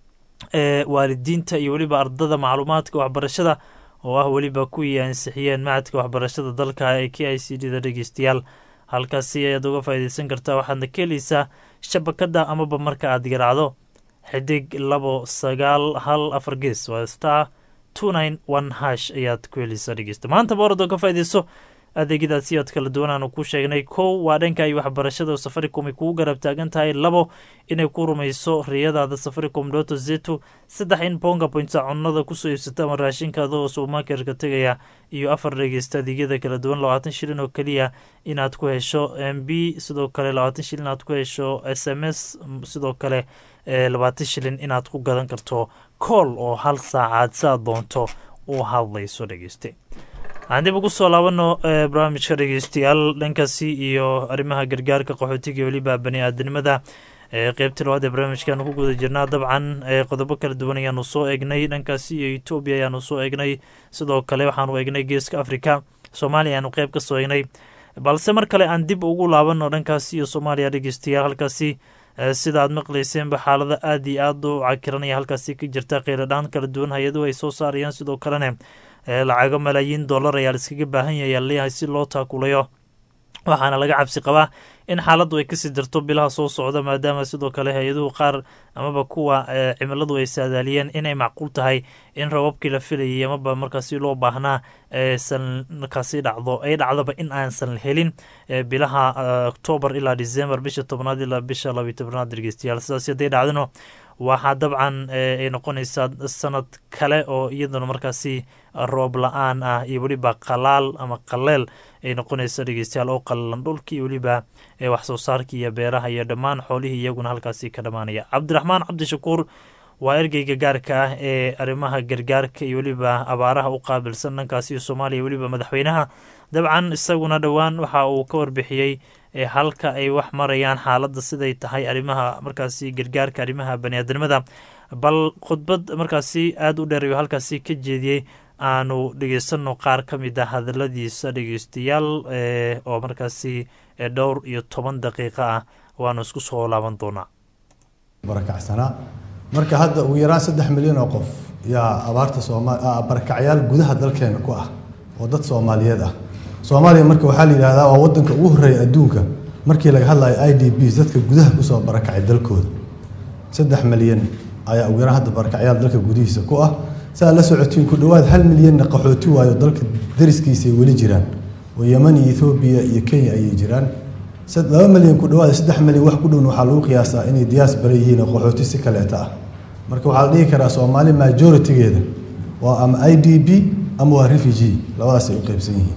ee waalidiinta iyo weliba ardada macluumaadka waxbarashada oo ah weliba kuwii ansixiyeen macadka waxbarashada dalka ee k i c d da dhegeystayaal halkaasi ayaad uga faa'iideysan kartaa waxaadna ka heleysaa shabakada amaba marka aad garaacdo xidig labo sagaal hal afar gees waa star two nine one hash ayaad ku heleysaa dhegeysta maanta boorad oo ka faa'iideyso adeegyadaasi ood kala duwan aanu ku sheegnay kow waa dhanka iyo waxbarashada oo safaricom ay kugu garab taagan tahay labo inay ku rumayso riyadaada safaricom doto zeto saddex in bonga pointa cunnada kusoo iibsata ama raashinkaada oo subermarketka tegaya iyo afar dhegeysta adeegyada kala duwan labaatan shilin oo keliya inaad ku hesho m b sidoo kale labaatan shilin inaad ku hesho s m s sidoo kale labaatan shilin inaad ku gadan karto kool oo hal saacaad saa doonto u hadlayso dhegeyste waxaan dib ugu soo laabano barnaamijka dhegeystayaal dhankaasi iyo arrimaha gargaarka qaxootiga iyo weliba bani aadanimada qeybtii labaad ee barnaamijkaanu ku guda jirnaa dabcan qodobo kala duwan ayaanu soo eegnay dhankaasi iyo etoobiya ayaanu soo eegnay sidoo kale waxaanu eegnay geeska africa soomaaliya ayaanu qeyb ka soo eegnay balse mar kale aan dib ugu laabano dhankaasi iyo soomaaliya dhegeystayaal halkaasi sida aad maqlayseenba xaalada aada iyo aada u cakiranaya halkaasi ka jirta kheyradhaan kala duwan hay-aduhu ay soo saarayaan sidoo kalena lacago malaayiin dollar ayaa laiskaga baahan yahay leeyahay si loo taakulayo waxaana laga cabsi qabaa in xaaladdu ay kasii darto bilaha soo socda maadaama sidoo kale hay-aduhu qaar amaba kuwa cimiladu ay saadaaliyeen inay macquul tahay in rababkii la filayay amaba markaasi loo baahnaa san markaasi dhacdo ay dhacdoba in aansan helin bilaha octoobar ilaa december bisha tobnaad ilaa bisha labiyo tobnaad dhegeystayaal sidaas hadday dhacdino waxaa dabcan ay noqonaysaa sanad kale oo iyaduna markaasi roob la-aan ah iyo weliba qalaal ama qaleel ay noqonaysa dhegeystayaal oo qalalan dhulkii iyo weliba wax soo saarkii iyo beeraha iyo dhammaan xoolihii iyaguna halkaasi ka dhammaanaya cabdiraxmaan cabdishakuur waa ergeyga gaarka ah ee arrimaha gargaarka iyo weliba abaaraha u qaabilsan dhankaasi soomaaliya weliba madaxweynaha dabcan isaguna dhowaan waxa uu ka warbixiyey halka ay wax marayaan xaaladda siday tahay arrimaha markaasi gargaarka arrimaha baniaadanimada bal khudbad markaasi aada u dheer ayuu halkaasi ka jeediyey aanu dhegeysano qaar ka mid a hadaladiisa dhegeystayaal oo markaasi dhowr iyo toban daqiiqo ah waanu isku soo laaban doonaa barakacsanaa marka hadda ugu yaraan saddex milyan oo qof yaa abaarta sooma barakacyaal gudaha dalkeena ku ah oo dad soomaaliyeed ah soomaaliya marka waxaa la yidhahdaa waa wadanka ugu horreeya adduunka markii laga hadlayo i d b dadka gudaha kusoo barakacay dalkooda saddex milyan ayaa ugu yaraan hadda barakacyaal dalka gudihiisa ku ah saa la socotiin ku dhowaad hal milyanna qaxooti waayo dalka dariskiisay weli jiraan oo yeman iyo ethoobiya iyo kenya ayay jiraan laba milyan ku dhowaad saddex milyan wax ku dhowna waxaa lagu qiyaasaa inay diaspora yihiin oo qaxooti si kaleeta ah marka waxaa la dhihi karaa soomaali majoritigeeda waa ama i d b ama waa refugee labadaasay u qeybsan yihiin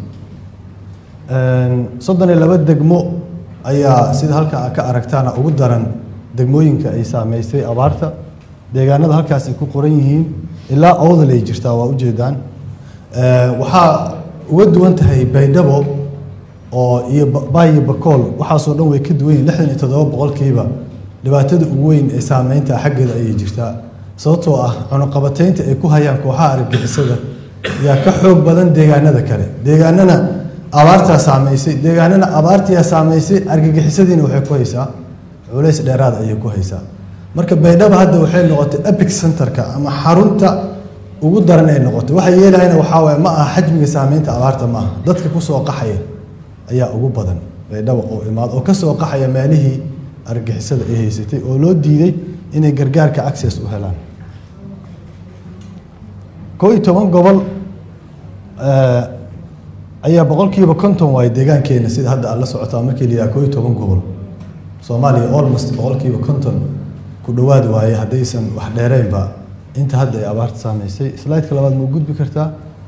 soddon iyo laba degmo ayaa sida halka ka aragtaana ugu daran degmooyinka ay saameysay abaarta deegaanada halkaas ay ku qoran yihiin ilaa owdal ay jirtaa waa ujeedaan waxaa uga duwan tahay baydhabo oo iyo baayo bakool waxaasoo dhan way ka duwan yihin lixdan iyo toddoba boqolkiiba dhibaatada ugu weyn ee saameynta xaggeeda ayay jirtaa sababtoo ah cunuqabateynta ay ku hayaan kooxaha argagixisada yaa ka xoog badan deegaanada kale deegaanana abaartaa saameysay deegaanana abaartiyaa saameysay argagixisadiina waxay ku haysaa culays dheeraad ayay ku haysaa marka baydhabo hadda waxay noqotay epic centerka ama xarunta ugu daran ay noqotay waxa yeelahayna waxaa waaye ma aha xajmiga saameynta abaarta ma aha dadka kusoo qaxaya ayaa ugu badan baydhabo oo imaad oo kasoo qaxaya meelihii argixisada ay haysatay oo loo diiday inay gargaarka access u helaan koo iyo toban gobol ayaa boqolkiiba konton waaye deegaankeena sida hadda aad la socotaa markii la yidhaha koo iyo toban gobol soomaaliya almost boqolkiiba konton ku dhowaad waaye haddaysan wax dheereynba inta hadda ay abaarta saameysay slideka labaad ma gudbi kartaa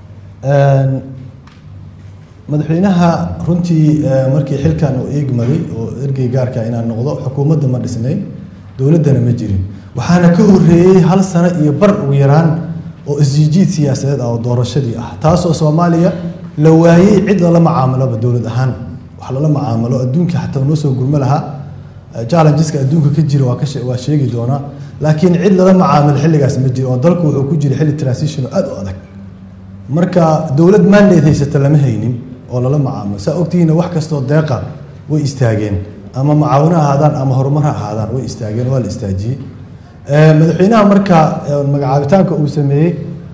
madaxweynaha runtii markii xilkan uu eegmaday oo ergey gaarka inaan noqdo xukuumadda ma dhisnayn dowladdana ma jirin waxaana ka horeeyey hal sano iyo bar ugu yaraan oo isjijiid siyaasadeed ah oo doorashadii ah taasoo soomaaliya la waayey cid lala macaamaloba dowlad ahaan wax lala macaamalo adduunka xataa noo soo gurmo lahaa challengeska adduunka ka jira waa ka waa sheegi doonaa laakiin cid lala macaamilo xilligaas ma jiro oo dalku wuxuu ku jira xilli transition oo aad u adag marka dowlad mandate haysata lama haynin oo lala macaamilo saa ogtihiina wax kastoo deeqa way istaageen ama macaawino ahaadaan ama horumar ha ahaadaan way istaageen waa la istaajiyey madaxweynaha marka magacaabitaanka uu sameeyey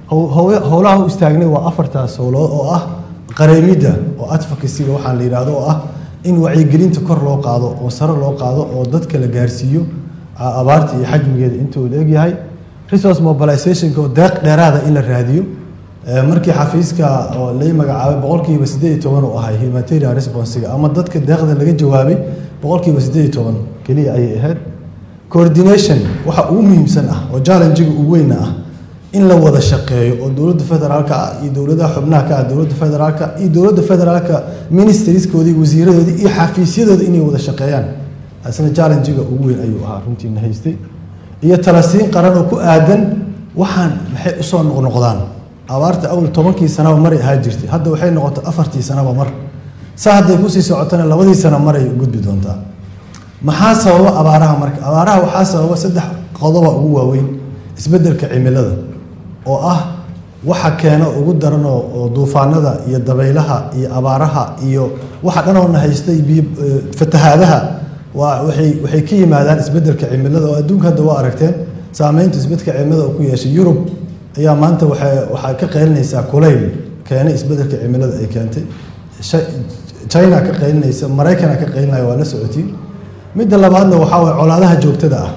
howlaha u istaagnay waa afartaas howlood oo ah qareemidda oo advocacyga waxaan la yidhaahdo oo ah in wacyigelinta kor loo qaado oo sare loo qaado oo dadka la gaarsiiyo abaarta iyo xajmigeeda intuu la egyahay resource mobilizationka oo deeq dheeraada in la raadiyo markii xafiiska oo lay magacaabay boqolkiiba siddeed iyo toban uu ahay humanitarian responsiga ama dadka deeqda laga jawaabay boqolkiiba siddeed iyo toban keliya ayay ahayd coordination waxa ugu muhiimsan ah oo challengiga ugu weyna ah in la wada shaqeeyo oo dowladda federaalka ah iyo dowladaha xubnaha ka ah dowladda federaalka iyo dowladda federaalka ministerieskooda iyo wasiiradoodii iyo xafiisyadooda inay wada shaqeeyaan asna challengiga ugu weyn ayuu ahaa runtiina haystay iyo talasiin qaran oo ku aadan waxaan maxay usoo noqnoqdaan abaarta awal tobankii sanaba maray ahaa jirtay hadda waxay noqotay afartii sanaba mar saa hadday kusii socotana labadii sano maray gudbi doontaa maxaa sababa abaaraha marka abaaraha waxaa sababa saddex qodoba ugu waaweyn isbeddelka cimilada oo ah waxa keena ugu daran oo duufaanada iyo dabaylaha iyo abaaraha iyo waxa dhanoona haystay biyo fatahaadaha waa waxay waxay ka yimaadaan isbeddelka cimilada oo adduunka hadda waa aragteen saameynta isbeddelka cimilada uu ku yeeshay yurub ayaa maanta waxay waxaa ka qaylinaysaa kulayl keenay isbeddelka cimilada ay keentay china ka qaylinaysa maraykana ka qaylinaya waa la socotiin midda labaadna waxaa waye colaadaha joogtada ah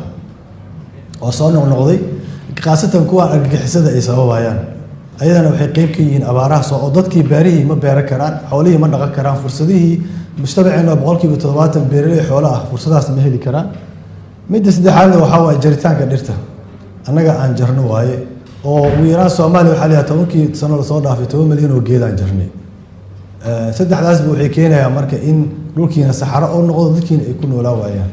oo soo noqnoqday khaasatan kuwa argagixisada ay sababayaan ayadana waxay qeyb ka yihiin abaaraha soo oo dadkii beerihii ma beeran karaan xoolihii ma dhaqan karaan fursadihii mujtamaceena boqolkiiba toddobaatan beeraley xoolo ah fursadahaas ma heli karaan midda saddexaadna waxaa waaye jaritaanka dhirta annaga aan jarno waaye oo ugu yaraan soomaaliya waxaa layahay tobankii sano lasoo dhaafay toban milyan oo geedaan jarnay saddexdaasba waxay keenayaan marka in dhulkiina saxaro oo noqdo dadkiina ay ku noolaa waayaan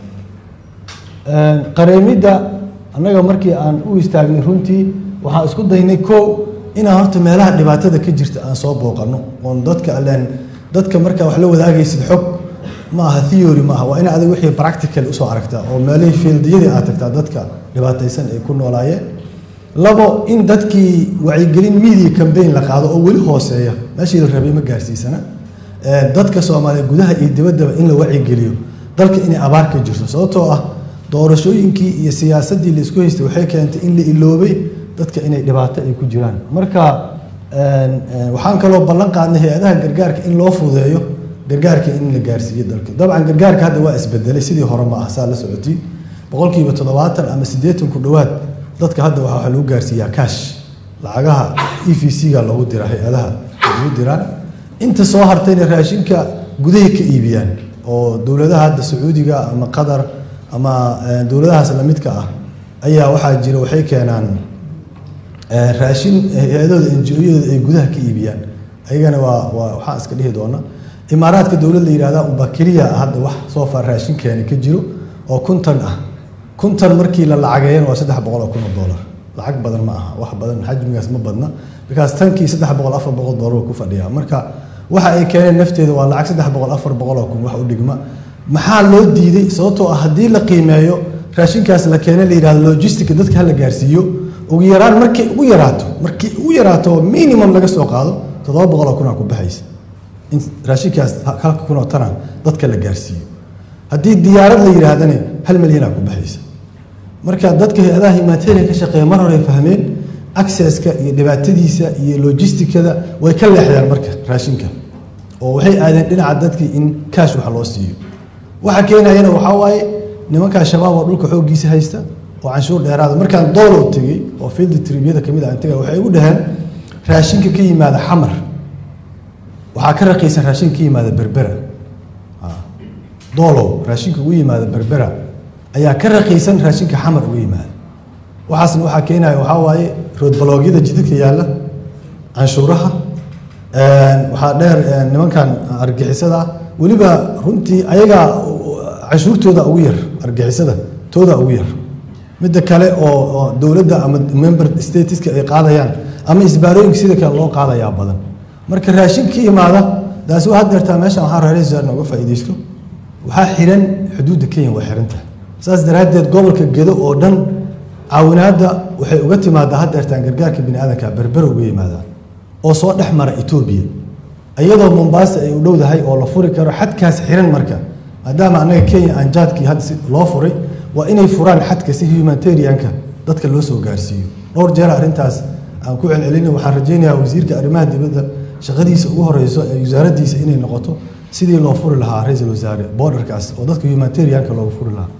qareemidda annaga markii aan u istaagnay runtii waxaan isku daynay kow inaan horta meelaha dhibaatada ka jirta aan soo booqano oon dadka alleen dadka markaa wax la wadaagaysid xog ma aha theory ma aha waa in adig wixii practical usoo aragtaa oo meelihii fiildiyadii aad tagtaa dadka dhibaataysan ay ku noolaayeen labo in dadkii wacyigelin media campaign la qaado oo weli hooseeya meeshii la rabay ma gaarsiisana dadka soomaaliya gudaha iyo dibaddaba in la wacyigeliyo dalka inay abaar ka jirto sababtoo ah doorashooyinkii iyo siyaasaddii la isku haystay waxay keentay in la iloobay dadka inay dhibaato ay ku jiraan marka waxaan kaloo ballan qaadnay hay-adaha gargaarka in loo fudeeyo gargaarka in la gaarsiiyo dalka dabcan gargaarka hadda waa isbedelay sidii hore ma ah saa la socotii boqolkiiba toddobaatan ama siddeetan ku dhowaad dadka hadda waxaa lagu gaarsiiyaa cash lacagaha e v c-ga loogu dira hay-adaha ugu diraan inta soo hartayna raashinka gudahay ka iibiyaan oo dowladaha hadda sacuudiga ama qatar ama dowladahaas lamidka ah ayaa waxaa jira waxay keenaan raashin hay-adooda enjiyadooda ay gudaha ka iibiyaan ayagana waa waa waxaan iska dhihi doona imaaraadka dowlad la yihahda unbaa keliya hadda wax soo far raashin keena ka jiro oo kuntan ah kuntan markii la lacageeyana waa saddex boqol oo kun oo dollar lacag badan ma aha wax badan xajmigaas ma badna markaas tankii saddex boqol afar boqol dollar ku fadhiyaa marka waxa ay keeneen nafteeda waa lacag saddex boqol afar boqol oo kun wax u dhigma maxaa loo diiday sababtoo ah haddii la qiimeeyo raashinkaas la keene la yihahdo logistica dadka hala gaarsiiyo ugu yaraan markay ugu yaraato markii ugu yaraato minimum laga soo qaado toddoba boqol oo kunaa ku baxaysa in raashinkaas halka kun oo tana dadka la gaarsiiyo haddii diyaarad la yidhaahdane hal milyanaa ku baxaysa marka dadka hay-adaha humanitarian ka shaqeeya mar hore fahmeen accesska iyo dhibaatadiisa iyo logisticada way ka leexdeen marka raashinka oo waxay aadeen dhinaca dadkii in kaash wax loo siiyo waxa keenayana waxaa waaye nimankaa shabaab oo dhulka xooggiisa haysta oo canshuur dheeraada markaan doolow tegey oo field tribyada kamid ah tegay waxay igu dhaheen raashinka ka yimaada xamar waxaa ka raqiisan raashinka ka yimaada berbera doolow raashinka ugu yimaada berbera ayaa ka raqiisan raashinka xamar uga yimaada waxaasna waxaa keenaya waxaa waaye roodbaloogyada jidadka yaalla canshuuraha waxaa dheer nimankan argixisada ah weliba runtii ayagaa canshuurtooda ugu yar argixisada tooda ugu yar midda kale oo oo dowladda ama member stateska ay qaadayaan ama isbaarooyinka sida kale loo qaadayaa badan marka raashin ka imaada taasi waa hadeertaa meeshan waxaa reeraysa nooga faa'iidaysto waxaa xiran xuduudda kenya waa xiran tahay saas daraaddeed gobolka gedo oo dhan caawinaadda waxay uga timaadaa hadeertaan gargaarka bini aadanka berbera uga yimaadaan oo soo dhex mara etoobiya iyadoo mombaasa ay u dhowdahay oo la furi karo xadkaas xiran marka maadaama annaga kenya aan jaadkii had loo furay waa inay furaan xadka si humanitarianka dadka loo soo gaarsiiyo dhowr jeer arrintaas aan ku celcelina waxaan rajaynayaa wasiirka arrimaha dibadda shaqadiisa ugu horeyso ee wasaaraddiisa inay noqoto sidii loo furi lahaa ra-iisul wasaare borderkaas oo dadka humanitarianka loogu furi lahaa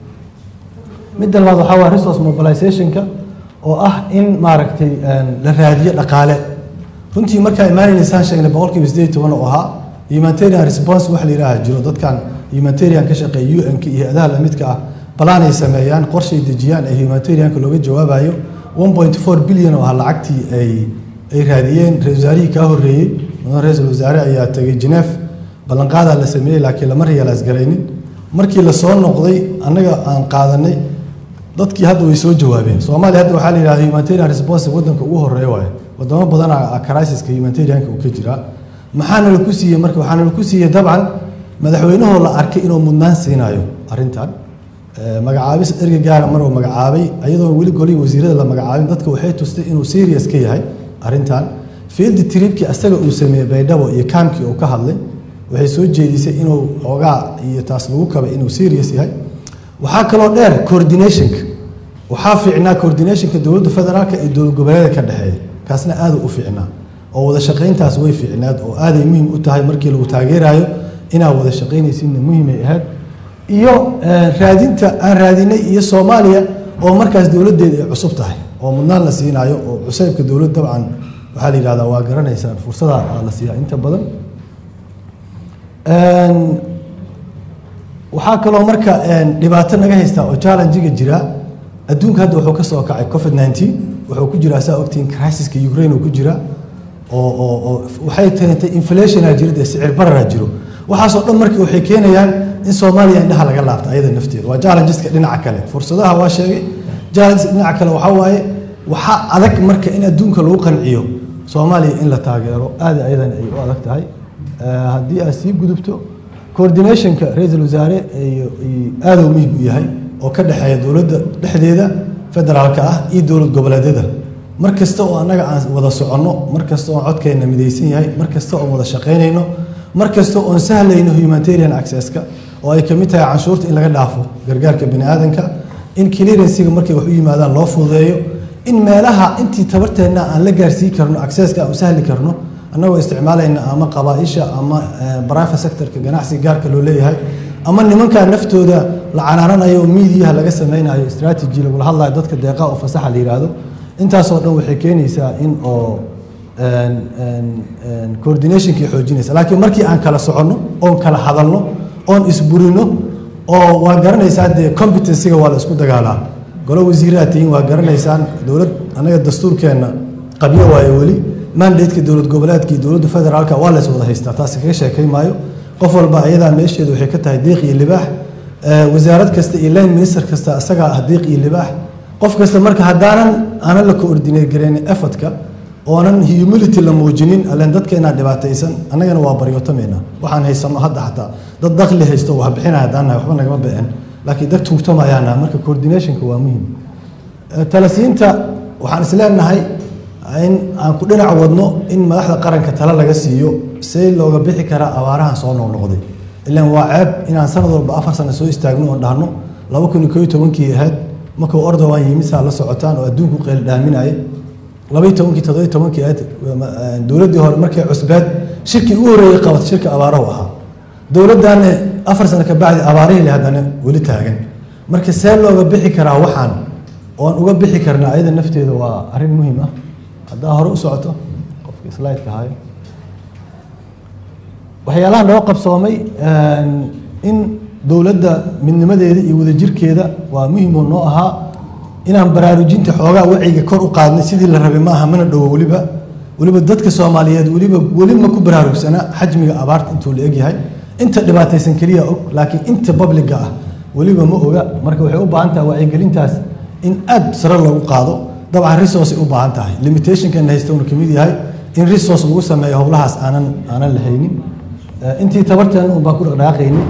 midda labaad waxaa waa resource mobilizationka oo ah in maaragtay la raadiyo dhaqaale runtii markaa imaanaysaan sheegnay boqolkiiba sideed iyo toban oo ahaa humanitarian response wax la yidhaaha jiro dadkan humanitarian ka shaqeeya un-ka iyo adaha lamidka ah balaan ay sameeyaan qorshay dejiyaan ee humanitarianka looga jawaabayo one point four billion oo ah lacagtii ay ay raadiyeen ra-isul wasaarihii kaa horreeyey mudan ra-iisul wasaare ayaa tegay geneef ballanqaadaa la sameeyey laakiin lama realize garaynin markii lasoo noqday annaga aan qaadanay dadkii hadda way soo jawaabeen soomaaliya hadda waxaa la yidhahda humanitarian response waddanka ugu horreeya waaye wadamo badan crisiska humanitarianka uu ka jiraa maxaana la ku siiyey marka waxaana la ku siiyey dabcan madaxweynahoo la arkay inuu mudnaan siinayo arrintan magacaabis erga gaara maruu magacaabay ayadoon weli golihii wasiirada la magacaabin dadka waxay tustay inuu serious ka yahay arrintan field tripkii asaga uu sameeyey baydhabo iyo kaamkii uu ka hadlay waxay soo jeedisay inuu xoogaa iyo taas lagu kabay inuu serious yahay waxaa kaloo dheer coordinationka waxaa fiicnaa coordinationka dowladda federaalka iyo dowlad goboleeda ka dhexeeya kaasna aada u fiicnaa oo wada shaqayntaas way fiicnaad oo aaday muhiim u tahay markii lagu taageerayo inaad wada shaqaynaysidna muhiimay ahayd iyo raadinta aan raadinay iyo soomaaliya oo markaas dowladdeeda ay cusub tahay oo mudnaan la siinaayo oo cuseybka dowlad dabcan waxaa la yidhahdaa waa garanaysaan fursada la siiyaa inta badan waxaa kaloo marka dhibaato naga haystaa oo challengiga jira adduunka hadda wuxuu ka soo kacay covid nineteen wuxuu ku jiraa saa ogtihiin crisiska ukraine uu ku jira oo oo oo waxay keentay inflationaa jira dee sicir bararaa jiro waxaasoo dhan marka waxay keenayaan in soomaaliya indhaha laga laabto ayada nafteeda waa challengeska dhinaca kale fursadaha waa sheegay challenges dhinaca kale waxaa waaye waxaa adag marka in adduunka lagu qanciyo soomaaliya in la taageero aada ayadan ay u adag tahay haddii aad sii gudubto coordinationka ra-iisul wasaare aada muhiim u yahay oo ka dhexeeya dowladda dhexdeeda federaalka ah iyo dowlad goboleedyada mar kasta oo annaga aan wada soconno mar kasta oo codkeenna midaysan yahay mar kasta oon wada shaqaynayno mar kasta oon sahlayno humanitarian accesska oo ay kamid tahay canshuurta in laga dhaafo gargaarka bini aadanka in clearansiga markay wax u yimaadaan loo fududeeyo in meelaha intii tabarteenna aan la gaarsii karno accesska aan u sahli karno annagoo isticmaalayna ama qabaaisha ama private sectorka ganacsiga gaarka loo leeyahay ama nimanka naftooda la canaananayo oo miidiyaha laga sameynayo strategy lagula hadlayo dadka deeqa oo fasaxa la yidhaahdo intaasoo dhan waxay keenaysaa in oo coordinationkii xoojinaysa laakiin markii aan kala soconno oon kala hadalno oon isburino oo waa garanaysaa dee competencyga waa la isku dagaalaa golo wasiiraha tihiin waa garanaysaan dowlad annaga dastuurkeenna qabyo waayo weli mandateka dowlad goboleedka iyo dowladda federaalka waa lays wada haystaa taasi kaga sheekay maayo qof walba ayadaa meesheedu waxay ka tahay deeq iyo libaax wasaarad kasta iyo line minister kasta isagaa ah deeq iyo libaax qof kasta marka haddaanan aanan la coordinate garaynin effortka oonan humility la muujinin allen dadkeenaa dhibaataysan annagana waa baryootamayna waxaan haysano hadda xataa dad dakli haysto wax bixinaya haddaan nahay waxba nagama bixin laakiin dad tuugtamayaana marka coordinationka waa muhiim talasiinta waxaan isleenahay in aan ku dhinac wadno in madaxda qaranka tale laga siiyo see looga bixi karaa abaarahan soo noqnoqday ilaan waa ceeb inaan sanad walba afar sano soo istaagno oon dhahno laba kun iyo koo iyo tobankii ahayd markuu ordowan yimid saa la socotaan oo adduunku qeyl dhaaminayay laba iyo tobankii toddoba iyo tobankii ahayd dowladdii hore markay cusbeed shirkii ugu horreeyey qabatay shirka abaarahu ahaa dowladdaana afar sano ka bacdi abaarihii le haddana weli taagan marka see looga bixi karaa waxaan oon uga bixi karna ayada nafteeda waa arrin muhiim ah haddaa hore u socoto qofka slideka hayo waxyaalaha noo qabsoomay in dowladda midnimadeeda iyo wadajirkeeda waa muhiim oo noo ahaa inaan baraarujinta xoogaa waciga kor u qaadnay sidii la rabay maaha mana dhowo weliba weliba dadka soomaaliyeed weliba weli ma ku baraarugsana xajmiga abaarta intuu la egyahay inta dhibaataysan keliya og laakiin inta babliga ah weliba ma oga marka waxay u baahan tahay wacyigelintaas in aad sare loogu qaado dabcan resource u baahan tahay limitationkan haysta unu kamid yahay in resource lagu sameeyo howlahaas aanan aanan lahaynin intii tabarteena un baan ku dhaqdhaqaaqayni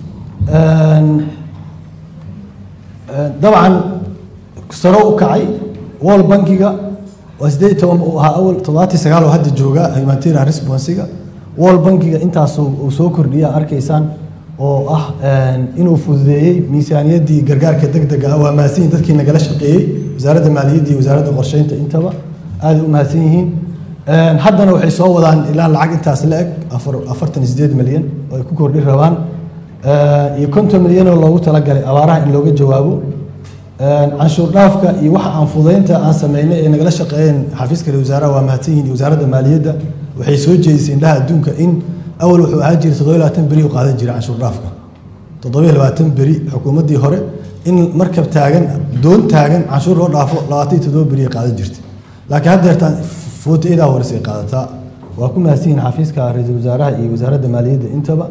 dabcan saro u kacay wall bankiga waa sideed iyo toban uu ahaa awal toddobaatii sagaal oo hadda jooga humanitarian responsiga wall bankiga intaas uu soo kordhiya arkaysaan oo ah inuu fududeeyey miisaaniyaddii gargaarka degdega ah waa mahadsan yihin dadkii nagala shaqeeyey wasaaradda maaliyadda iyo wasaaradda qorsheynta intaba aaday u mahadsan yihiin haddana waxay soo wadaan ilaa lacag intaas la eg afartan iyo sideed milyan oo ay ku kordhi rabaan iyo konton milyan oo loogu talagalay abaaraha in looga jawaabo canshuur dhaafka iyo waxa aan fududeynta aan sameynay ee nagala shaqeeyeen xafiiska ra wasaaraha waa mahadsan yihin iyo wasaaradda maaliyadda waxay soo jeedisay indhaha adduunka in awal wuxuu ahaan jiray toddoba labaatan beri u qaadan jiray canshuur dhaafka toddoba labaatan beri xukuumaddii hore in markab taagan doon taagan canshuur loo dhaafo labaatan iyo toddoba beri ay qaadan jirtay laakiin haddeertaan footi idaa horis ay qaadataa waa ku mahadsan yihin xafiiska ra-iisul wasaaraha iyo wasaaradda maaliyadda intaba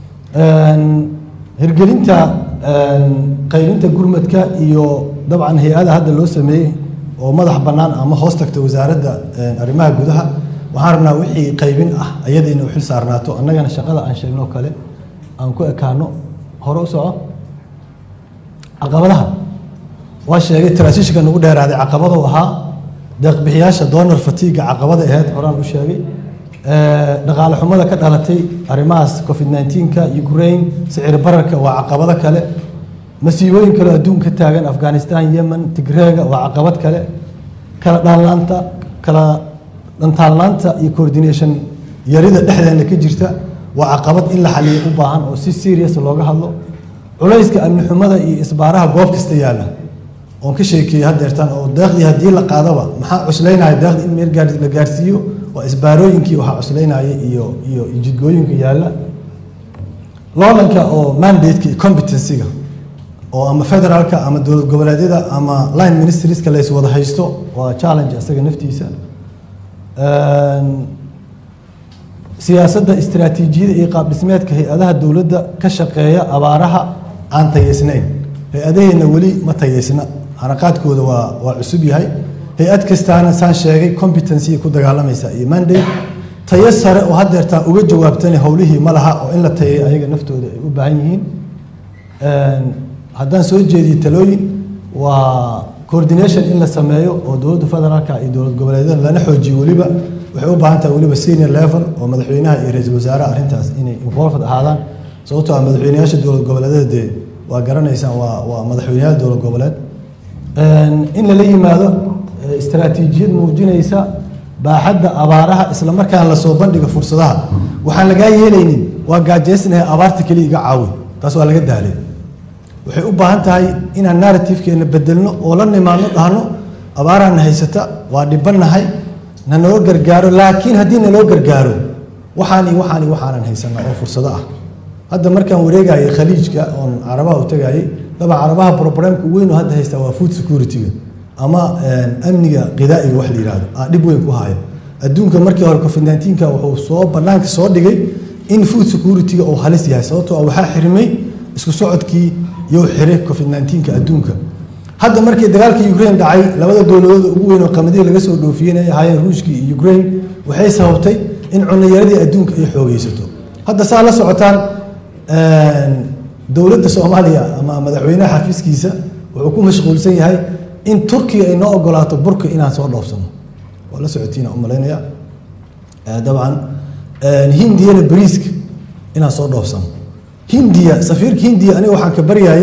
hirgelinta qaylinta gurmadka iyo dabcan hay-ada hadda loo sameeyey oo madax bannaan ama hoos tagta wasaaradda arrimaha gudaha waxaan rabnaa wixii qaybin ah ayada inay u xil saarnaato annagana shaqada aan sheegnoo kale aan ku ekaano hore u soco caqabadaha waa sheegay transitionka nagu dheeraaday caqabaduu ahaa deeqbixiyaasha donor fatiga caqabada ahayd horaan u sheegay dhaqaale xumada ka dhalatay arrimahaas covid 19ka ukraine sicir bararka waa caqabado kale masiibooyin kale oo adduunka ka taagan afghanistan yemen tigreega waa caqabad kale kala dhaanlaanta kala dhantaalnaanta iyo coordination yarida dhexdeena ka jirta waa caqabad in la xaliyo u baahan oo si serious looga hadlo culayska amni xumada iyo isbaaraha goob kasta yaalla oon ka sheekeeyey haddeertaan oo deeqdii haddii la qaadaba maxaa cuslaynaya deeqda in meel gaar la gaarsiiyo waa isbaarooyinkii waxaa cuslaynaya iyo iyo jidgooyinka yaalla loolanka oo mandate-ka iyo competency-ga oo ama federaalka ama dowlad goboleedyada ama line ministerieska la iswada haysto waa challenge isaga naftiisa siyaasadda istiraatiijiyada iyo qaab dhismeedka hay-adaha dowladda ka shaqeeya abaaraha aan tayeysnayn hay-adaheenna weli ma tayeysna xaraqaadkooda waa waa cusub yahay hay-ad kastaana saan sheegay competency ku dagaalamaysa iyo mandate tayo sare oo haddeertaan uga jawaabtani howlihii ma laha oo in la tayay ayaga naftooda ay u baahan yihiin haddaan soo jeediyo talooyin waa coordination in la sameeyo oo dowladda federaalka iyo dowlad goboleedyada lana xoojiyo weliba waxay u baahan tahay weliba senior level oo madaxweynaha iyo ra-iisul wasaaraha arrintaas inay involved ahaadaan sababtoo ah madaxweynayaasha dowlad goboleedyada dee waa garanaysaan waa waa madaxweynayaal dowlad goboleed in lala yimaado istaraatiijiyad muujinaysa baaxadda abaaraha isla markaan lasoo bandhiga fursadaha waxaan lagaa yeelaynin waa gaajeysnahay abaarta keliya iga caawi taas waa laga daalay waxay u baahan tahay inaan narrativekeenna bedelno oo la nimaadno dhahno abaaraana haysata waa dhibanahay na noo gargaaro laakiin haddii naloo gargaaro waxaan iyo waxaan iyo waxaanan haysana oo fursado ah hadda markaan wareegayay khaliijka oon carabaha u tagayay daba carabaha problemka weyn oo hadda haystaa waa food security-ga ama amniga qidaa'iga wax la yihahdo aa dhib weyn ku haya adduunka markii hore covid 19ka wuxuu soo banaanka soo dhigay in food security-ga uu halis yahay sababtoo ah waxaa xirmay isku socodkii iyo xiray covid 19ka adduunka hadda markii dagaalka ukraine dhacay labada dowladood ugu weyn oo qamadihii laga soo dhoofiyeen ay ahaayeen ruushkii iyo ukraine waxay sababtay in cunayaradii adduunka ay xoogeysato hadda saa la socotaan dowladda soomaaliya ama madaxweynaha xafiiskiisa wuxuu ku mashquulsan yahay in turkiya ay noo ogolaato burka inaan soo dhoofsano waa la socotiina u malaynaya dabcan hindiyana bariiska inaan soo dhoofsano hindiya safiirka hindiya aniga waxaan ka baryayay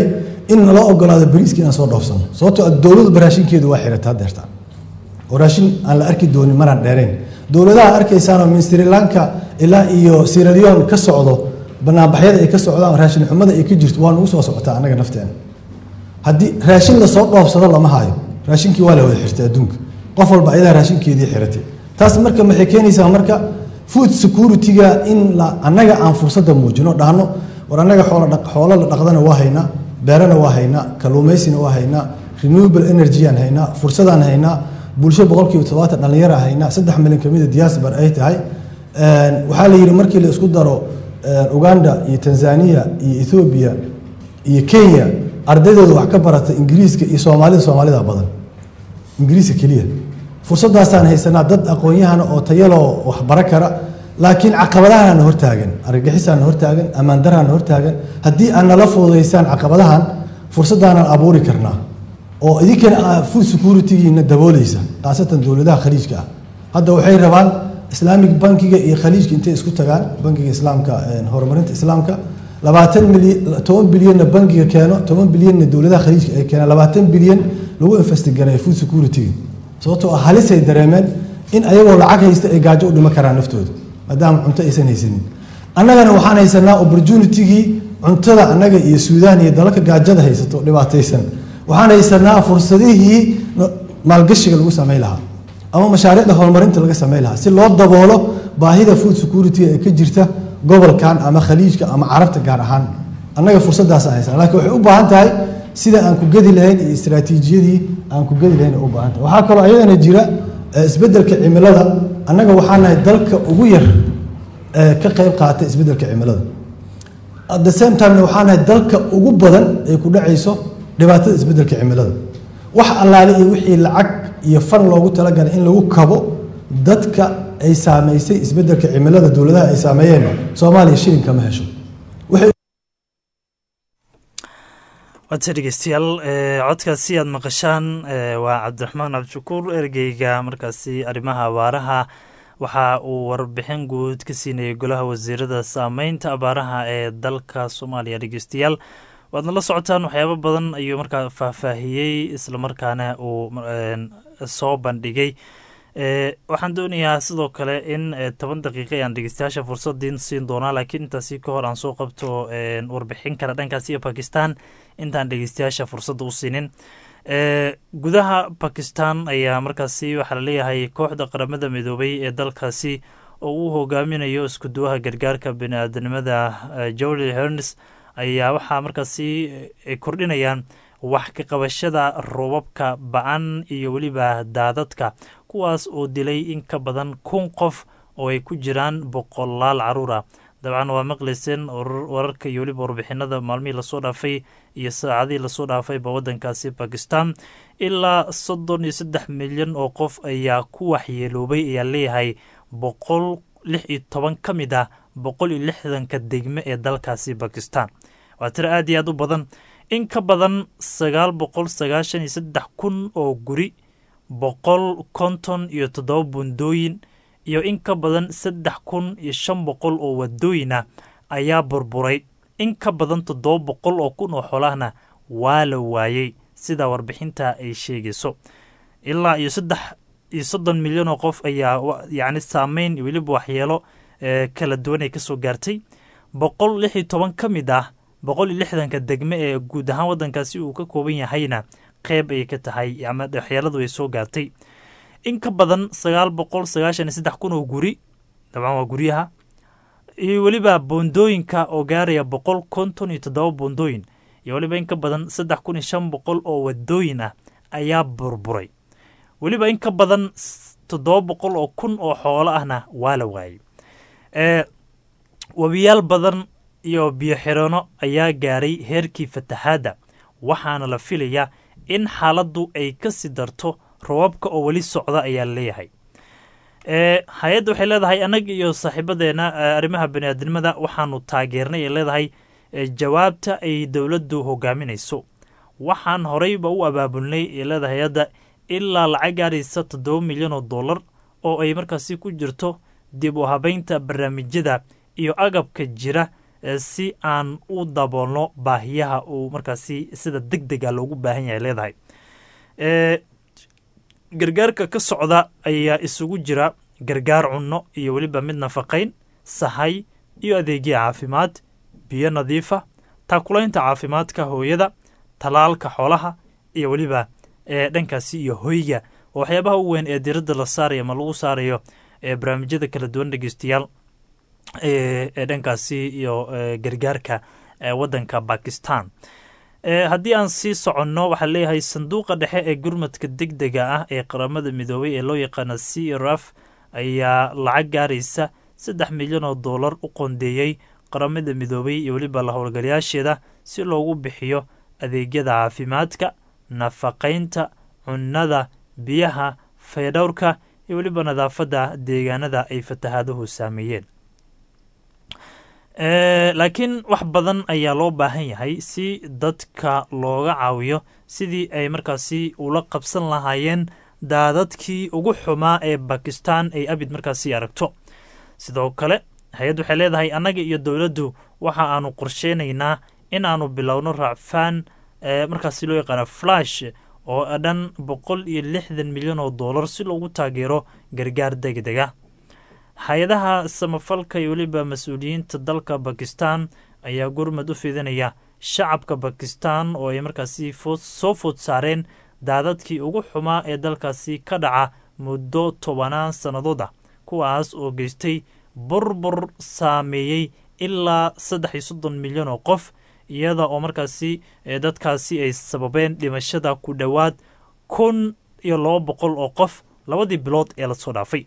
in naloo ogolaado bariiska inaan soo dhoofsano sababtoo ah dowladdu raashinkeedu waa xirataa deerta oo raashin aan la arki doonin maraan dheerayn dowladaha arkaysaanoo min sri lanka ilaa iyo sierra leone ka socdo banaanbaxyada ay ka socdaan raashin xumada ay ka jirto waa nagu soo socotaa annaga nafteena haddii raashin lasoo dhoofsado lama hayo raashinkii waa la wada xirtay adduunka qof walba ayadaa raashinkeedii xiratay taas marka maxay keenaysaa marka food security-ga in la annaga aan fursadda muujino dhahno war annaga xoola dhaq- xoolo la dhaqdana waa haynaa beerana waa haynaa kalluumaysina waa haynaa renewable energy aan haynaa fursadaan haynaa bulsho boqolkiiba todobaatan dhallinyara haynaa saddex milyan kamida diaspora ay tahay Een, waxaa la yidhi markii la isku daro een, uganda iyo tanzania iyo ethiopia iyo kenya ardaydooda wax ka barata ingiriiska iyo soomaalida soomaalida badan ingiriiska keliya fursadaasaan haysanaa dad aqoon-yahana oo tayaloo wax bara kara laakiin caqabadahaana hortaagan argagixisaana hortaagan ammaan daraana hortaagan haddii aad nala fududaysaan caqabadahan fursaddaanaan abuuri karnaa oo idinkana aa food security-giina dabooleysa khaasatan dowladaha khaliijka ah hadda waxay rabaan islaamic bankiga iyo khaliijka intay isku tagaan bankiga islaamka een, horumarinta islaamka labaatan milyan toban bilyanna bankiga keeno toban bilyanna dowladaha khaliijka ay keenaan labaatan bilyan lagu investigareeyo food security-ga sababtoo ah halisay dareemeen in ayagoo lacag haysta ay gaajo u dhiman karaan naftooda maadaama cunto aysan haysanin annagana waxaan haysanaa opportunity-gii cuntada annaga iyo suudaan iyo dalalka gaajada haysato dhibaataysan waxaan haysanaa fursadihii no- maalgashiga lagu samayn lahaa ama mashaariicda horumarinta laga samayn lahaa si loo daboolo baahida food security ee ka jirta gobolkan ama khaliijka ama carabta gaar ahaan annaga fursaddaasaan haysanaa laakiin waxay u baahan tahay sida aan ku gedi lahayn iyo istaraatiijiyadii aan ku gedi lahayn ay u baahan tahay waxaa kaloo ayadana jira eh, isbeddelka cimilada annaga waxaa nahay dalka ugu yar ee ka qayb qaata isbeddelka cimilada at the same time waxaa nahay dalka ugu badan ay ku dhacayso dhibaatada isbeddelka cimilada wax allaale iyo wixii lacag iyo fan loogu talagalay in lagu kabo dadka ay saameysay isbeddelka cimilada dowladaha ay saameeyeen soomaaliya shilin kama hesho waxay waadse dhegeystayaal ee, codkaasi aad maqashaan ee, waa cabdiraxmaan cabdishakuur ergeyga markaasi arrimaha abaaraha waxa uu warbixin guud ka siinayay golaha wasiirada saameynta abaaraha ee dalka soomaaliya dhegeystayaal waadna la socotaan waxyaabo badan ayuu markaa faahfaahiyey islamarkaana uu een, soo bandhigay ee, waxaan doonayaa sidoo kale in ee, toban daqiiqa ayaan dhegeystayaasha fursadin siin doonaa laakiin intaasi ka hor aan soo qabto een, warbixin kale dhankaasi iyo bakistan intaan dhegeystayaasha fursadda u siinin ee, gudaha bakistan ayaa markaasi waxaa laleeyahay kooxda qaramada midoobay ee dalkaasi oo uu hogaaminayo isku duwaha gargaarka bini-aadanimada eh, jordi hernes ayaa waxaa markaasi ay kordhinayaan wax ka qabashada roobabka ba-an iyo weliba daadadka kuwaas oo dilay in ka badan kun qof oo ay ku jiraan boqolaal caruur ah dabcan waa maqlayseen warar- wararka iyo weliba warbixinada maalmihii lasoo dhaafay iyo saacadihii lasoo dhaafayba wadankaasi bakistan ilaa soddon iyo saddex milyan oo qof ayaa ku waxyeeloobay ayaa leeyahay boqol lix iyo toban ka mid ah boqol iyo lixdanka degme ee dalkaasi bakistan waa tiro aad iyo aad u badan in ka badan sagaal boqol sagaashan iyo saddex kun oo guri boqol konton iyo toddoba bundooyin iyo in ka badan saddex kun iyo shan boqol oo wadooyin ah ayaa burburay in ka badan toddoba boqol oo kun oo xolahna waa la waayey sida warbixinta ay sheegayso ilaa iyo saddex iyo soddon milyan oo qof ayaa wa- yacni saameyn iyo weliba waxyeelo ee kala duwan ay kasoo gaartay boqol lix iyo toban ka mid ah boqol iyo lixdanka degme ee guud ahaan wadankaasi uu ka kooban yahayna qeyb ayay ka tahay ama waxyeeladu ay soo gaartay in ka badan sagaal boqol sagaashan iyo saddex kun oo guri dabcan waa guryaha iyo weliba boondooyinka oo gaaraya boqol konton iyo toddoba boondooyin iyo weliba in ka badan saddex kun iyo shan boqol oo wadooyin ah ayaa burburay weliba in ka badan s- toddoba boqol oo kun oo xoolo ahna waa la waayey ee webiyaal badan iyo biyo xirano ayaa gaaray heerkii fatahaadda waxaana la filayaa in xaaladdu ay ka sii darto roobabka oo weli socda ayaa leeyahay ee hay-adda waxay leedahay annaga iyo saaxiibadeena ee arrimaha baniaadamada waxaanu taageernay ay leedahay ee jawaabta ay dowladdu hogaaminayso waxaan horeyba u abaabulnay ee leedahay hay-adda ilaa lacag gaaraysa toddoba milyan oo dollar oo ay markaasi ku jirto dib u habeynta barnaamijyada iyo agabka jira si aan u daboolno baahiyaha uu markaasi sida deg dega loogu baahan yahay leedahay gargaarka ka socda ayaa isugu jira gargaar cunno iyo weliba mid nafaqayn sahay iyo adeegya caafimaad biyo nadiifa taakulaynta caafimaadka hooyada talaalka xoolaha iyo weliba ee dhankaasi iyo hoyga oo waxyaabaha u weyn ee diradda la saarayo ama lagu saarayo ee barnaamijyada kala duwan dhegeystayaal ee dhankaasi iyo gargaarka waddanka bakistan haddii aan sii soconno waxaa leeyahay sanduuqa dhexe ee gurmadka deg dega ah ee qaramada midoobay ee loo yaqaana c rf ayaa lacag gaaraysa saddex milyan oo dollar u qondeeyey qaramada midoobay iyo weliba la howlgalayaasheeda si loogu bixiyo adeegyada caafimaadka nafaqaynta cunnada biyaha faydhowrka iyo weliba nadaafadda deegaanada ay fatahaaduhu saameeyeen laakiin wax badan ayaa loo baahan yahay si dadka looga caawiyo sidii ay markaasi ula qabsan lahaayeen daadadkii ugu xumaa ee bakistan ay abid markaasi aragto sidoo kale hay-add waxay leedahay annaga iyo dowladdu waxa aanu qorsheynaynaa in aanu bilowno raacfaan markaasi loo yaqaano flash oo dhan boqol iyo lixdan milyan oo dollar si loogu taageero gargaar deg dega hay-adaha samafalka iyo weliba mas-uuliyiinta dalka bakistan ayaa gurmad u fidinaya shacabka bakistan oo ay markaasi soo food saareen daadadkii ugu xumaa ee dalkaasi ka dhaca muddo tobanaan sannadood ah kuwaas oo geystay burbur saameeyey ilaa saddex iyo soddon milyan oo qof iyada oo markaasi dadkaasi ay sababeen dhimashada ku dhowaad kun iyo laba boqol oo qof labadii bilood ee lasoo dhaafay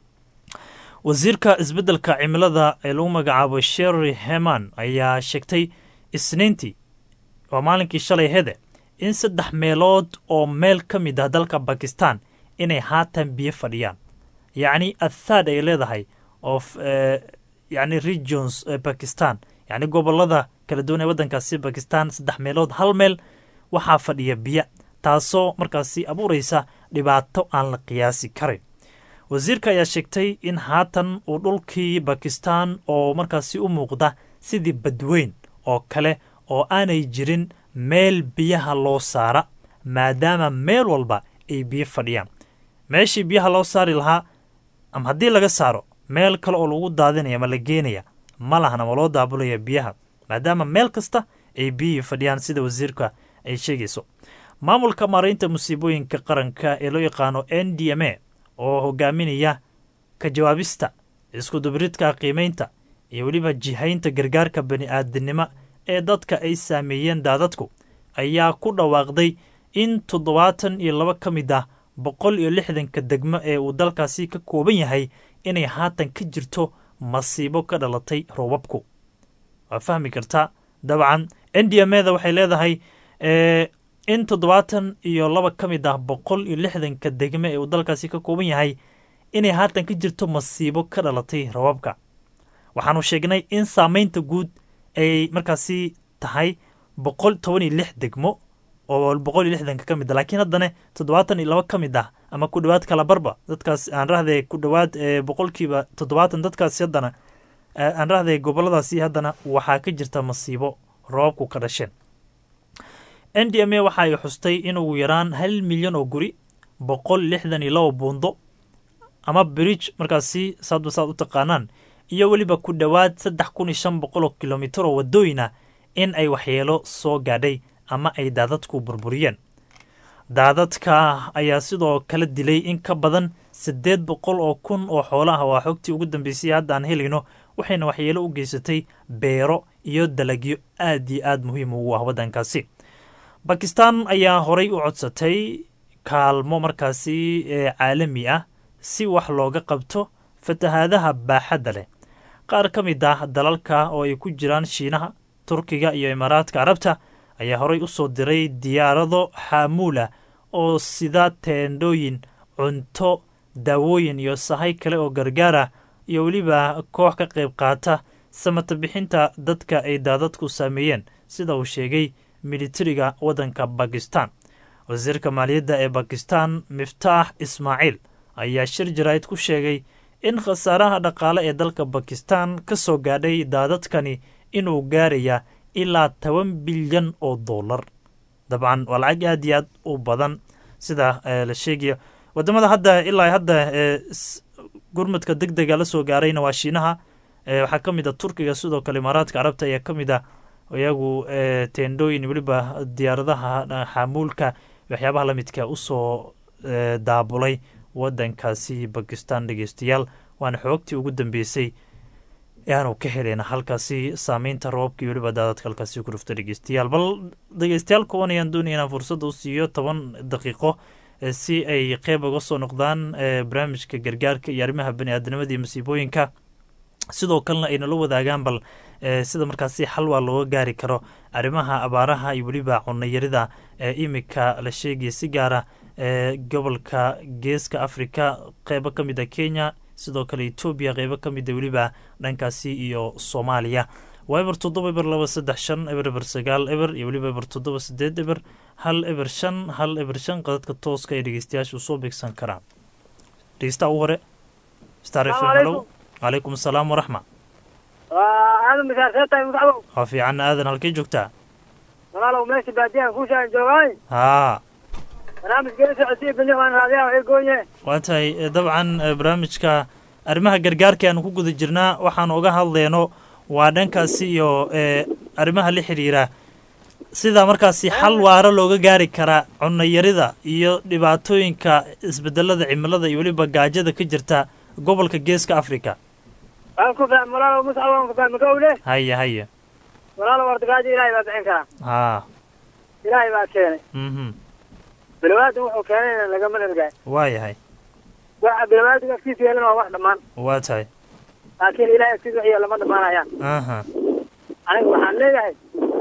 wasiirka isbeddelka cimilada ee lagu magacaabo sherry heman ayaa sheegtay isniintii waa maalinkii shalay hede in saddex meelood oo meel ka mid ah dalka bakistan inay haatan biyo fadhiyaan yacni athaad ay leedahay of yani regions bakistan yacni gobolada kala duwan ee waddankaasi bakistan saddex meelood hal meel waxaa fadhiya biyo taasoo markaasi abuuraysa dhibaato aan la qiyaasi karin wasiirka ayaa sheegtay in haatan uu dhulkii bakistan oo markaasi u muuqda sidii badweyn oo kale oo aanay jirin meel biyaha loo saara maadaama meel walba ay biyo fadhiyaan meeshii biyaha loo saari lahaa ama haddii laga saaro meel kale oo lagu daadinaya ma la geenaya ma lahan ama loo daabulaya biyaha maadaama meel kasta ay biyihii fadhiyaan sida wasiirka ay sheegayso maamulka maaraynta musiibooyinka qaranka ee loo yaqaano n d m a oo hogaaminaya ka jawaabista iskudubiridka qiimaynta iyo weliba jihaynta gargaarka bani aadinimo ee dadka ay saameeyeen daadadku ayaa ku dhawaaqday in toddobaatan iyo laba ka mid ah boqol iyo lixdanka degmo ee uu dalkaasi ka kooban yahay inay haatan ka jirto masiibo ka dhalatay roobabku waa fahmi kartaa dabcan n d m eda waxay leedahay in toddobaatan iyo laba ka mid ah boqol iyo lixdanka degme ee uu dalkaasi ka kooban yahay inay haatan ka jirto masiibo ka dhalatay rababka waxaanu sheegnay in saameynta guud ay markaasi tahay boqol toban iyo lix degmo oo boqol iyo lixdanka ka mid ah laakiin haddana toddobaatan iyo laba ka mid ah ama ku dhowaad kala barba dadkaas aan rahday ku dhowaad boqolkiiba toddobaatan dadkaasi haddana aan rahday goboladaasi haddana waxaa ka jirta masiibo roobabku ka dhasheen n d m a waxa ay xustay in ugu yaraan hal milyan oo guri boqol lixdan iyo laba buundo ama bridge markaasi saadba saad u taqaanaan iyo weliba ku dhowaad saddex kun iyo shan boqol oo kilomitir oo wadooyina in ay waxyeelo soo gaadhay ama ay daadadku burburiyeen daadadka ayaa sidoo kale dilay in ka badan siddeed boqol oo kun oo xoolo ah waa xogtii ugu dambeysay hadda aan helayno waxayna waxyeelo u geysatay beero iyo dalagyo aad iyo aad muhiim ugu ah waddankaasi bakistan ayaa horay u codsatay kaalmo markaasi caalami ah si wax looga qabto fatahaadaha baaxadda leh qaar ka mid ah dalalka oo ay ku jiraan shiinaha turkiga iyo imaaraadka carabta ayaa horay u soo diray diyaarado xaamuula oo sida teendhooyin cunto daawooyin iyo sahay kale oo gargaara iyo weliba koox ka qayb qaata samata bixinta dadka ay daadadku saameeyeen sida uu sheegay militariga waddanka bakistan wasiirka maaliyadda ee bakistan miftaax ismaaciil ayaa shir jaraa'id ku sheegay in khasaaraha dhaqaale ee dalka bakistan ka soo gaadhay daadadkani inuu gaaraya ilaa toban bilyan oo dollar dabcan waa lacag aad iyo aad u badan sida la sheegaya wadamada hadda ilaa hadda gurmadka deg dega la soo gaarayna waa shiinaha waxaa ka mid a turkiga sidoo kale imaaraadka carabta ayaa ka mid a iyagu teendhooyin weliba diyaaradaha xaamuulka waxyaabaha lamidka usoo daabulay wadankaasi bakistan dhegeystayaal waana xoogtii ugu dambeysay aanu ka heleyna halkaasi saameynta roobkii weliba daadadka halkaasi ku dhufta dhegeystayaal bal dhegeystayaal kuwan ayaan doonaya inaan fursadda u siiyo toban daqiiqo si ay qeyb uga soo noqdaan barnaamijka gargaarka iyo arrimaha bani aadamada iyo masiibooyinka sidoo kalena ay nala wadaagaan bal sida markaasi xal waa looga gaari karo arrimaha abaaraha iyo weliba cunayarida imika la sheegaya si gaara gobolka geeska africa qeybo ka mid a kenya sidoo kale etoobiya qeybo ka mida weliba dhankaasi iyo soomaaliya waa eber toddoba eber laba saddex shan eber eber sagaal eber iyo weliba eber toddoba sideed eber hal eber shan hal eber shan qadadka tooska ay dhegeystayaashu soo beegsan karaan dhegeystaha ugu hore star f m halow calaykum asalaam waraxma aadan misaarsheetahay mudacdow waa fiican aadan halkay joogtaa walaalow meesha baadiyahan kuushaan joogaay haa barnaamijkeena socodsiya bini waan raadiyaa waxay gooye waa tahay dabcan barnaamijka arrimaha gargaarka aanu ku guda jirnaa waxaan uga hadleyno waa dhankaasi iyo arrimaha la xiriira sida markaasi xal waaro looga gaari karaa cunayarida iyo dhibaatooyinka isbedelada cimilada iyo weliba gaajada ka jirta gobolka geeska africa waan ku fahmi walaalow muscab waan ku fahmi kowle haya haya walaalow warta gaajo ilaahay baa bixin karaa haa ilaahay baa keenay mhm bilowaadan wuxuu keenayna lagama dhargaay waa yahay waxa bilowaadan afkiisa yeelana waa wax dhammaan waa tahay laakiin ilaahay afkiisa wax yeela ma dhammaanayaan aha aniga waxaan leeyahay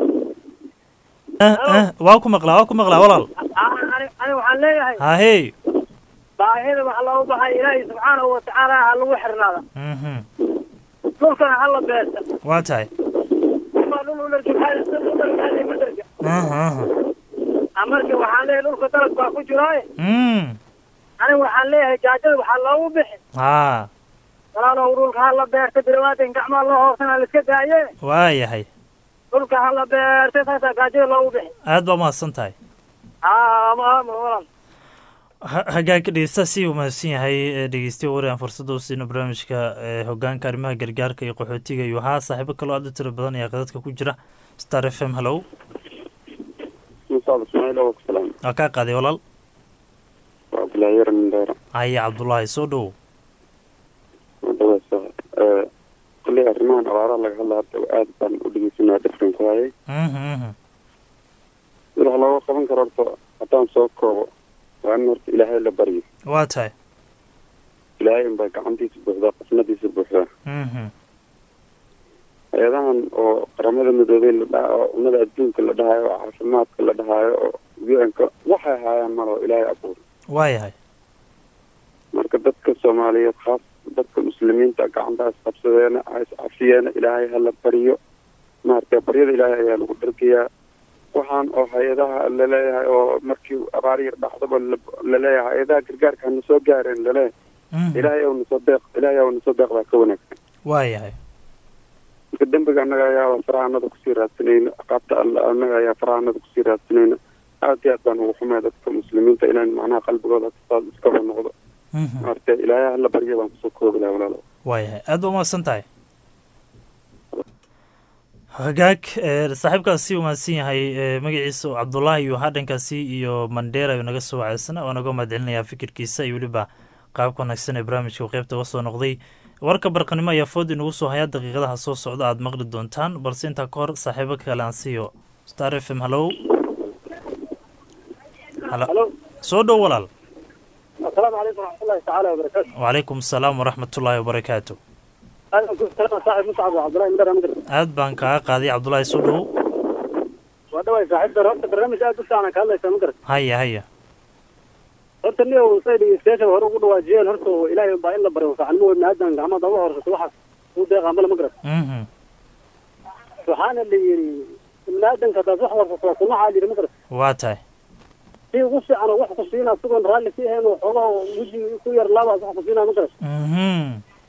waa ku maqlaa waa ku maqlaa walaal aniga waxaan leeyahay hahey baahida waxa loogu baxay ilaahay subxaanahu watacaala ha lagu xirnaada mhm dhulkana ha la beerta waa tahay ma dhul u dharga ma dharga aha aha marka waxaan leeyahay dhulka dalab baa ku jiraaye mm aniga waxaan leeyahay gaajada waxaa loogu bixi haa walaalow dhulka ha la beerta bilowaadan gacmaa loo hoosana la iska daaye waa yahay dhulka ha la beerta saasaa gaajada loogu bixi aad baa mahadsan tahay haa ama ama walaal hagaag dhegeysta si umahadsan yahay dhegeystiya wari aan fursada u siino barnaamijka hogaanka arrimaha gargaarka iyo qaxootiga iyo haa saaxiibo kaloo aad u tiro badan ayaa qadadka ku jira star f m hallow waa kaa qaaday walaal cabdullaahi yar mindheera haya cabdullaahi soo dhowow wadawasa kulley arrimahan abaaraha laga hadla hadda aad baan u dhegeysanaa dhifrin ku hayay mhm sida wax looga qaban karo horta haddaan soo koobo waa in horta ilaahay la baryo waa tahay ilaahay unbaa gacantiisa buuxdaa qasnadiisa buuxdaa mhm hay-adahan oo qaramada midoobey la dhaha oo ummada adduunka la dhahayo oo caafimaadka la dhahayo oo u-n-ka waxay haayaan malao ilaahay abuur waa yahay marka dadka soomaaliyeed khaas dadka muslimiinta gacantaas qabsadeena iscafiyeena ilaahay hala baryo maaragtay baryada ilaahay ayaa lagu dhargayaa waxaan oo hay-adaha laleeyahay oo markii abaar yar dhacdaba laleeyahay hay-adaha gargaarka hana soo gaareen laleeyahay ilaahay ow nasoo deeq ilaahay ow nasoo deeq baa ka wanaagsan waa yahay marka dembiga annaga ayaaba farahanada kusii raadsanayna aqaabta alla annaga ayaa farahanada kusii raadsanayna aad iyo aad baan ugu xumay dadka muslimiinta inaan macnaha qalbigooda saas iskaba noqdo maaragtay ilaahay hala barya baan kusoo koobi laha walaalo waa yahay aad ba umahadsan tahay hagaag saaxiibkaas si umahadsan yahay magaciisa cabdullaahi iyo hadhankaasi iyo mandheera ayuu naga soo waceysana waa naga mahad celinayaa fikirkiisa iyo weliba qaabka wanaagsan ee barnaamijka uu qeybta uga soo noqday warka barqanimo ayaa food inugu soo hayaa daqiiqadaha soo socda aad maqli doontaan balse intaa ka hor saaxiibo kale aan siiyo star f m hallow soo dhow walaal asalaamu calaykum waraxmatullahi tacaala wabarakaatu wacalaykum asalaam waraxmatullaahi wabarakaatu saaxib muscab cabdullahi midar amgar aad baan kaaga qaaday cabdullaahi soo dhow waa dhaway saaxiibta horta barnaamij aad u fiican ka hadlaysa ma garat haya haya horta ni say dhegeystayaasha hore ugu dhawaajiyeen horta ilaahay baa in la baryo fiicanimo ibni aadan gacmada uga horsato waxaas u deeqaa male ma garat mhm waxaana la yidhi ibni aadanka hadaad wax warsato waa sunaxaa la yidhi ma garat waa tahay si ugu fiican oo wax ku siina asigoon raalli ka ahayn oo xoogaha weji ku yar laabaas wax ku siinaa ma garat mhm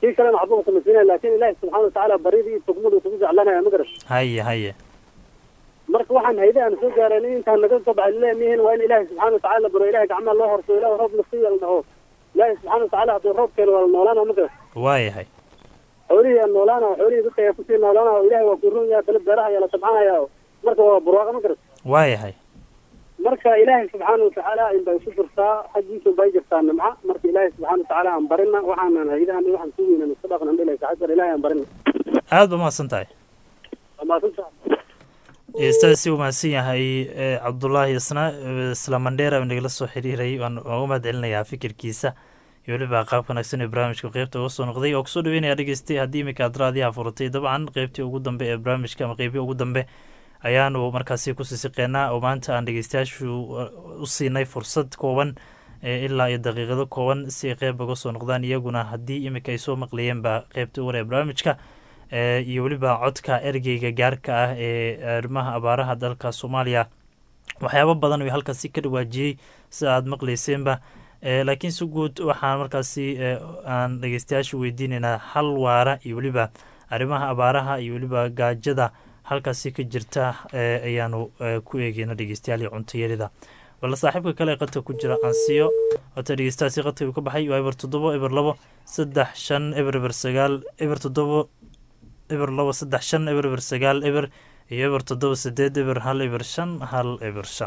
kii kalena waxba uu samaysiinaya laakiin ilaahi subxaana watacaala baridii iyo tugmadu kugu jeclanaya ma garan haye haye marka waxaan hayde aan soo gaareen intaan naga soo baxay leemihiin waa in ilaahi subxaana watacaala la baro ilahi gacmaha loo horso ilahi roob nasiiya la dhaho ilaahi subxaana watacaala hadduu roob keeno waa la noolaana ma garan waayahay xoolihii aan noolaana xoolihii dadka ayaa kusii noolaana oo ilahi waa ku run yahay bale beeraha ayaa la tabcanaya marka waa barwaaqa ma garan waayahay marka ilaahay subxaana watacaala inbay ku jirtaa xaggiisa bay jirtaa nimca marka ilaahay subxaana watacaala aan barina waxaanan haydahan iyo waxaan sugayna iska dhaqnan dhilay saxadar ilaahay aan barina aad ba mahadsan tahay amaasanta dhegeystaasi uu mahadsan yahay eh, cabdulaahi isna eh, isla mandheera uu nagala soo xiriiray waan waan u mahad celinayaa fikirkiisa iyo weliba qaab wanaagsan ee barnaamijka qeybta uga soo noqday oo kusoo dhaweynaya dhegeystay haddii iminka aad raadiyaha furatay dabcan qeybtii ugu dambe ee barnaamijka ama qeybii ugu dambe ayaanu markaasi ku siisiqeynaa oo maanta aan dhegeystayaashu uh, u siinay fursad kooban eh, ilaa iyo daqiiqado kooban si ay qeyb uga soo noqdaan iyaguna haddii iminka ay soo maqlayeenba qeybta ugu hore ee barnaamijka eh, iyo weliba codka ergeyga gaarka ah ee arrimaha abaaraha dalka soomaaliya waxyaabo badan oo halkaasi ka dhawaajiyey sida aad maqlayseenba Eh, laakiin si guud waxaan markaasi eh, aan dhegeystayaasha weydiinaynaa hal waara iyo weliba arrimaha abaaraha iyo weliba gaajada halkaasi ka jirta eh, ayaanu eh, ku eegeyna dhegeystayaal iyo cuntayarida bal saaxiibka kale ee qadka ku jira ansiyo wata dhegeystayaasi qadka uu ka baxay waa eber toddobo eber labo saddex shan eber eber sagaal eber toddobo eber labo saddex shan eber eber sagaal eber iyo eber toddoba sideed eber hal eber shan hal eber shan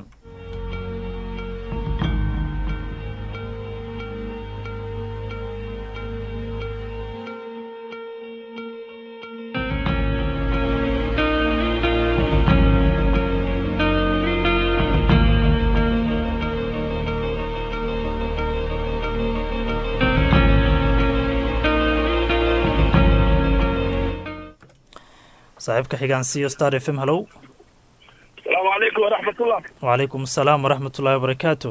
saaxiibka xigaan siyo star f m hallow asalaamu calaykum waraxmatullah wacalaykum asalaam waraxmat ullahi wabarakaatu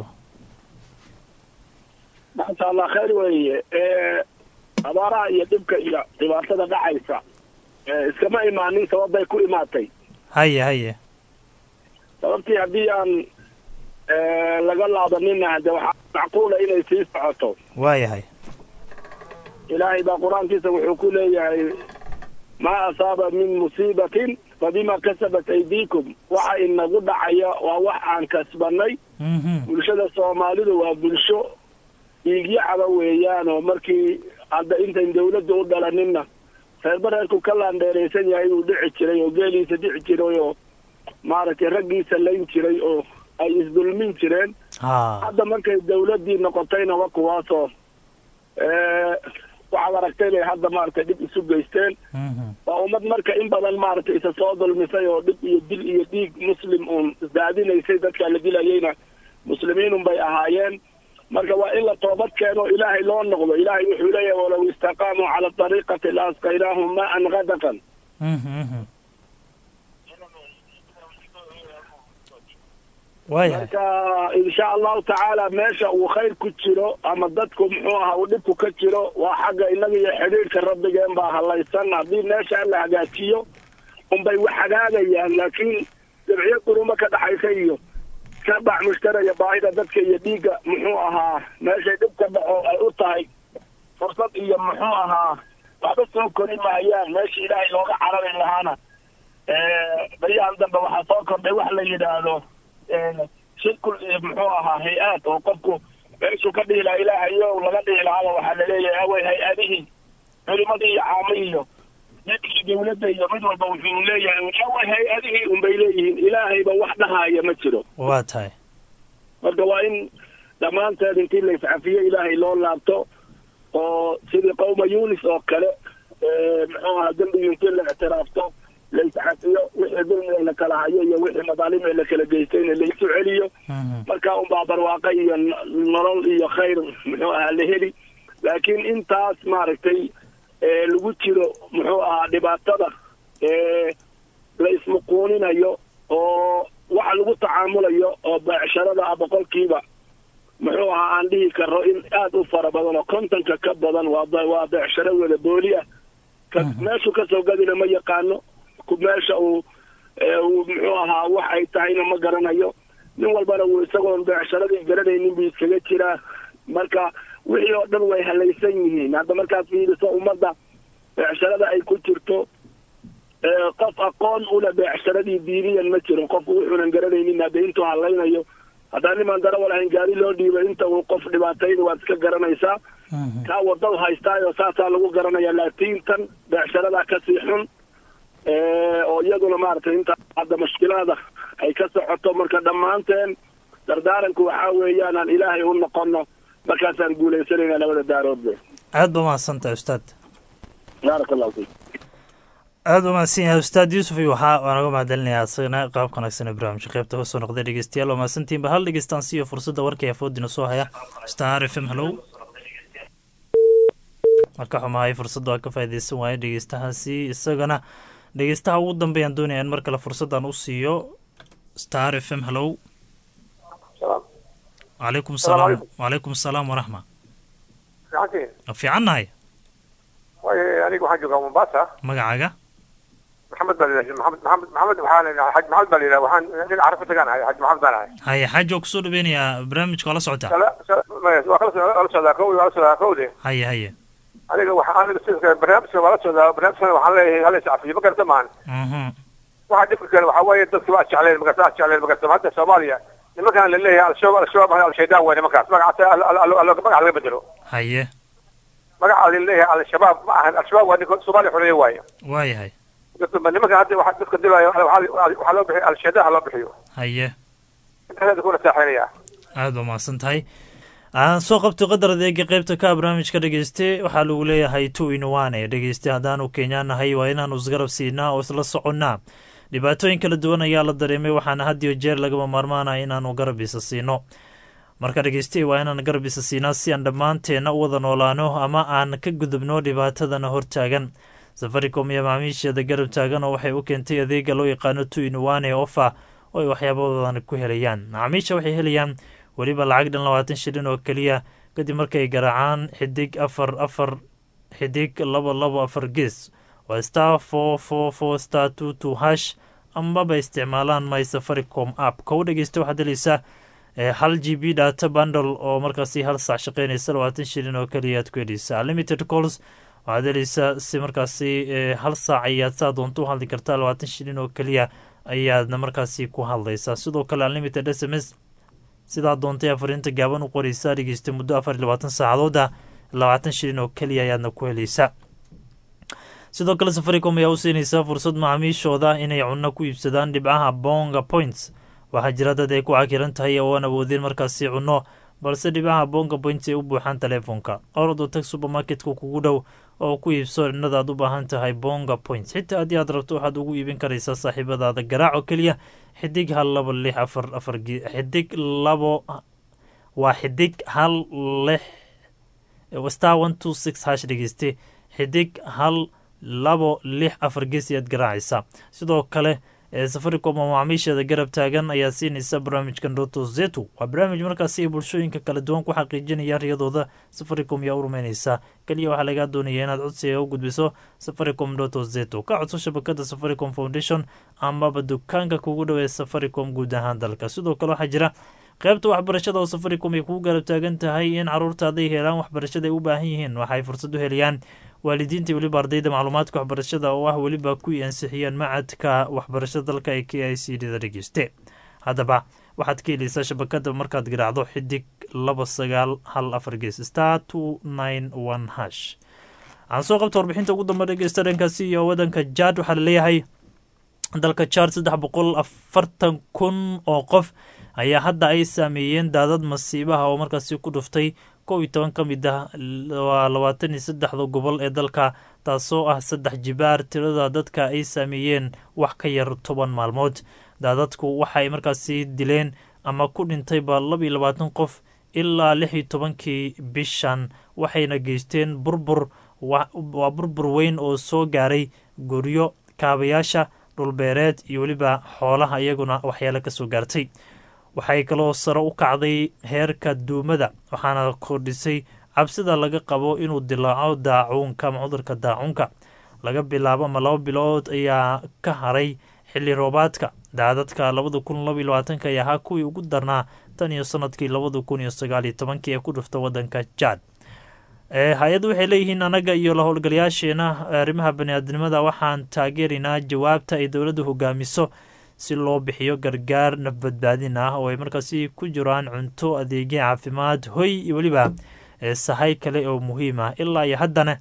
maasha allah khayr weeye abaaraha iyo dhibka iyo dhibaatada dhacaysa ee iskama imaanin sababbay ku imaatay haye haye sababtii haddii aan laga laabanina de waxaa macquula inay sii socoto waayahay ilaahay baa qur-aankiisa wuxuu ku leeyahay maa asaaba min musiibatin fabima kasabat aydiikum waxa inagu dhacaya waa wax aan kasbanay bulshada soomaalidu waa bulsho dhiigyacaba weeyaan oo markii hadda intayn dawladda u dhalaninna reerba reerku ka laandheeraysan yahay uu dhici jiray oo geeliisa dhici jiray oo maaragtay raggiisa layn jiray oo ay isdulmin jireen hadda markay dawladdii noqotayna wa kuwaasoo waxaad aragtay bay hadda maaragtay dhib isu geysteen waa ummad marka in badan maaragtay isa soo dulmisay oo dhib iyo dil iyo dhiig muslim uun isdaadinaysay dadka la dilayeyna muslimiinun bay ahaayeen marka waa in la toobad keeno ilaahay loo noqdo ilaahay wuxuu leeyahay walow istaqaamuu cala dariiqati la asqaynaahum maan gadaqan marka insha allahu tacaala meesha uu khayr ku jiro ama dadku muxuu ahaa uu dhibku ka jiro waa xagga innaga iyo xidhiidhka rabbigeen baa halaysan haddii meesha la hagaajiyo unbay wax hagaagayaan laakiin dabciyo quruma ka dhaxaysa iyo kabac mushtaraya baahida dadka iyo dhiigga muxuu ahaa meeshay dhib ka dhaco ay u tahay fursad iyo muxuu ahaa waxba soo kori maayaan meesha ilaahay looga carari lahaana baryahan dambe waxaa soo kordhay wax la yidhaahdo shirkul muxuu ahaa hay-aad oo qofku meeshuu ka dhihi lahaa ilaahayo laga dhihi lahaaba waxaa laleeyahay awey hay-adihii culimadii iyo caamihii iyo dadkii dawladda iyo mid walba wuxuu leeyahay awey hay-adihii unbay leeyihiin ilaahayba wax dhahaya ma jiro waa tahay marka waa in dhammaanteed intii la iscafiyo ilaahay loo laabto oo sidii qowma yunis oo kale muxuu ahaa dembigii intii la ictiraafto la iscafiyo wixii dulmiga la kala hayo iyo wixii madaalimee la kala geystayna la isu celiyo marka unbaa barwaaqo iyo nolol iyo khayr muxuu ahaa la heli laakiin intaas maaragtay lagu jiro muxuu ahaa dhibaatada la ismuquuninayo oo waxa lagu tacaamulayo oo beecsharada ah boqolkiiba muxuu ahaa aan dhihi karo in aada u fara badan oo kontonka ka badan waa waa beecsharo wada booli ah meeshuu kasoo gadina ma yaqaano meesha uu muxuu ahaa wax ay tahayna ma garanayo nin walbana wuu isagoon beecsharadii garanaynin buu iskaga jiraa marka wixii oo dhan way halaysan yihiin hadda markaad fiiriso ummadda beecsharada ay ku jirto ee qof aqoon ule beecsharadii diiniyan ma jiro qof wuxuunan garanaynin hadda intuu halaynayo haddaan nimaan darawal ahayn gaari loo dhiibay inta uu qof dhibaatayna waad iska garanaysaa kaa wadada haystaayo saasaa lagu garanaya laakiin tan beecsharadaa kasii xun ee, oo iyaduna maaragtay inta hadda mushkilaada ay ka socoto marka dhammaanteen dardaaranku waxaa weeyaan aan ilaahay u noqono markaasaan guuleysanayna labada daaroodbe aad ba mahadsantahay ustaad baaraka allahu fiik aad ba mahadsan yahay ustaad yuusuf iyo waxaa waan uga mahadcelinayaa isagana qaabka wanaagsan ee barnaamijka qaybta kasoo noqday dhegeystayaal waa mahadsantihinba hal dhegeystaan siiyo fursadda warka ee foodina soo haya star f m hallow marka xumahay fursadda waa ka faaideysan waaye dhegeystahaasi isagana dhegeystaha ugu dambeeyaan doonaya in mar kale fursaddan u siiyo star f m hallow wacalaykum salaam wacalaykum salaam waraxma fiicantiin waa fiicannahay waayo aniga waxaan joogaa mombasa magacaaga maxamed baa layidhaha maxamed maxamed maxamed waxaa la yidhaha xaj maxamed baa la yidhaha waxaan nin carafo tagaan ahay xaj maxamed baan ahay haye xaaji waa kusoo dhaweynayaa barnaamijka waa la socotaa Sala- sala- maya, waa kala socdaa- waa la socdaa kow waa la socdaa kowde haye haye aniga waxa aniga sidoo kale barnaamijka waa la socdaa barnaamijkana waxaan leeyahay hala iscafiyo ma garata maan mhm waxa dhibka kale waxaa waaye dadka waa jecleen magarta waa jecleen magarta hadda soomaaliya nimankan la leeyahay al-shabaab al-shabaab al-shaydaan waay nimankaas magacaasa al- al- al- al- magaca laga bedelo haye magaca la leeyahay al-shabaab ma ahan al-shabaab waa ninka soomaaliya xoreeye waaye waayahay Dadka- nimanka hadda waxa dadka dilaayo waxaa waxaa loo bixiyo al-shaydaan ha loo bixiyo haye intaas kuna saaxeynaya aad ba mahadsan tahay aan soo qabto qadar adeega qeybta ka barnaamijka dhegeyste waxaa lagu leeyahay two in one dhegeyste haddaanu kenyaan nahay waa inaanu isgarab siinaa oo isla soconnaa dhibaatooyin kala duwan ayaa la dareemay waxaana had iyo jeer lagama maarmaanaya inaanu garab isa siino marka dhegeyste waa inaan garab isa siinaa si aan dhammaanteenna u wada noolaano ama aan ka gudubno dhibaatadana hortaagan safaricom iyo macaamiisheeda garab taagan oo waxay u keentay adeega loo yaqaano two in one ee ofa oo ay waxyaabadoodan ku helayaan macaamiisha waxay helayaan weliba lacag dhan labaatan shilin oo keliya kadib markay garaacaan xidig afar afar xidig laba labo afar gees waa star four four four star two two hash amaba isticmaalaan my safaricom app ka u dhegeysta waxaad helaysaa eh, hal g b data bundle oo markaasi hal saac shaqeynaysa labaatan shilin oo keliya aad ku helaysaa limited calls waxaad helaysaa si markaasi eh, hal saac ayaad saa doonto u hadli kartaa labaatan shilin oo keliya ayaadna markaasi ku hadlaysaa sidoo kale unlimited s m s sidaa doontay afarinta gaaban u qoreysaa dhegeysta muddo afar iyo labaatan saacadooda labaatan shilin oo keliya ayaadna ku helaysaa sidoo kale safaricom ayaa u siinaysaa fursad macaamiishooda inay cunno ku iibsadaan dhibcaha bonga points waxaa jira dad ay ku cakiran tahay oo aan awoodin markaasi cunno balse dhibcaha bonga points ay u buuxaan teleefonka ordo tag supermarketka kugu dhow oo ku iibso innada aad u baahan tahay bonga points xitaa haddii aad rabto waxaad ugu iibin karaysaa saaxiibadaada garaac oo keliya xidig hal labo lix afar afar ge- xidig labo waa xidig hal lix star one two six hash dhegeyste xidig hal labo lix afar gees ayaad garaacaysaa sidoo kale ee safaricom oo macaamiisheeda garab taagan ayaa siinaysa barnaamijkan doto zetu waa barnaamij markaasi ay bulshooyinka kala duwan ku xaqiijinayaan riyadooda safaricom yaa u rumeynaysaa keliya waxaa lagaa doonaya inaad codsiga u gudbiso safaricom doto zetu ka codso shabakada safaricom foundation amaba dukaanka kugu dhow ee safaricom guud ahaan dalka sidoo kale waxaa jira qaybta waxbarashada oo safaricom ay kugu garab taagan tahay in caruurtaada ay helaan waxbarashada ay u baahan yihiin waxaay fursad u helayaan waalidiinta iyo weliba ardayda macluumaadka waxbarashada oo ah weliba kuwii ansixiyeen macadka waxbarashada dalka ee k i c d da dhegeyste haddaba waxaad ka helaysaa shabakada markaad garaacdo xidig laba sagaal hal afar gees star two nine one hash aan soo qabta warbixinta ugu dambe dhegeysta dhankaasi iyo wadanka jad waxaa laleeyahay dalka jad saddex boqol afartan kun oo qof ayaa hadda ay saameeyeen daadad masiibaha oo markaasi ku dhuftay kow iyo toban ka mid ah waa labaatan iyo saddexda gobol ee dalka taasoo ah saddex jibaar tirada dadka ay saameeyeen wax ka yar toban maalmood daadadku waxay markaasi dileen ama ku dhintayba laba iyo labaatan qof ilaa lix iyo tobankii bishan waxayna geysteen burbur waa burbur weyn oo soo gaaray guryo kaabayaasha dhulbeereed iyo weliba xoolaha iyaguna waxyaalo ka soo gaartay waxay kaloo sare u kacday heerka duumada waxaana kordhisay cabsida laga qabo inuu dilaaco daacuunka ama cudurka daacuunka laga bilaabo ama laba bilood ayaa ka haray xilli roobaadka daadadka labada kun laba iyo labaatanka ayaa ahaa kuwii ugu darnaa tan iyo sanadkii labada kun iyo sagaal iyo tobankii ee ku dhufta wadanka jad hay-addu waxay leeyihiin annaga iyo la howlgalayaasheena arrimaha baniaadnimada waxaan taageeraynaa jawaabta ay dowladdu hogaamiso si loo bixiyo gargaar nafbadbaadin ah oo ay markaasi ku jiraan cunto adeegyo caafimaad hoy iyo weliba sahay kale oo muhiim ah ilaa iyo haddana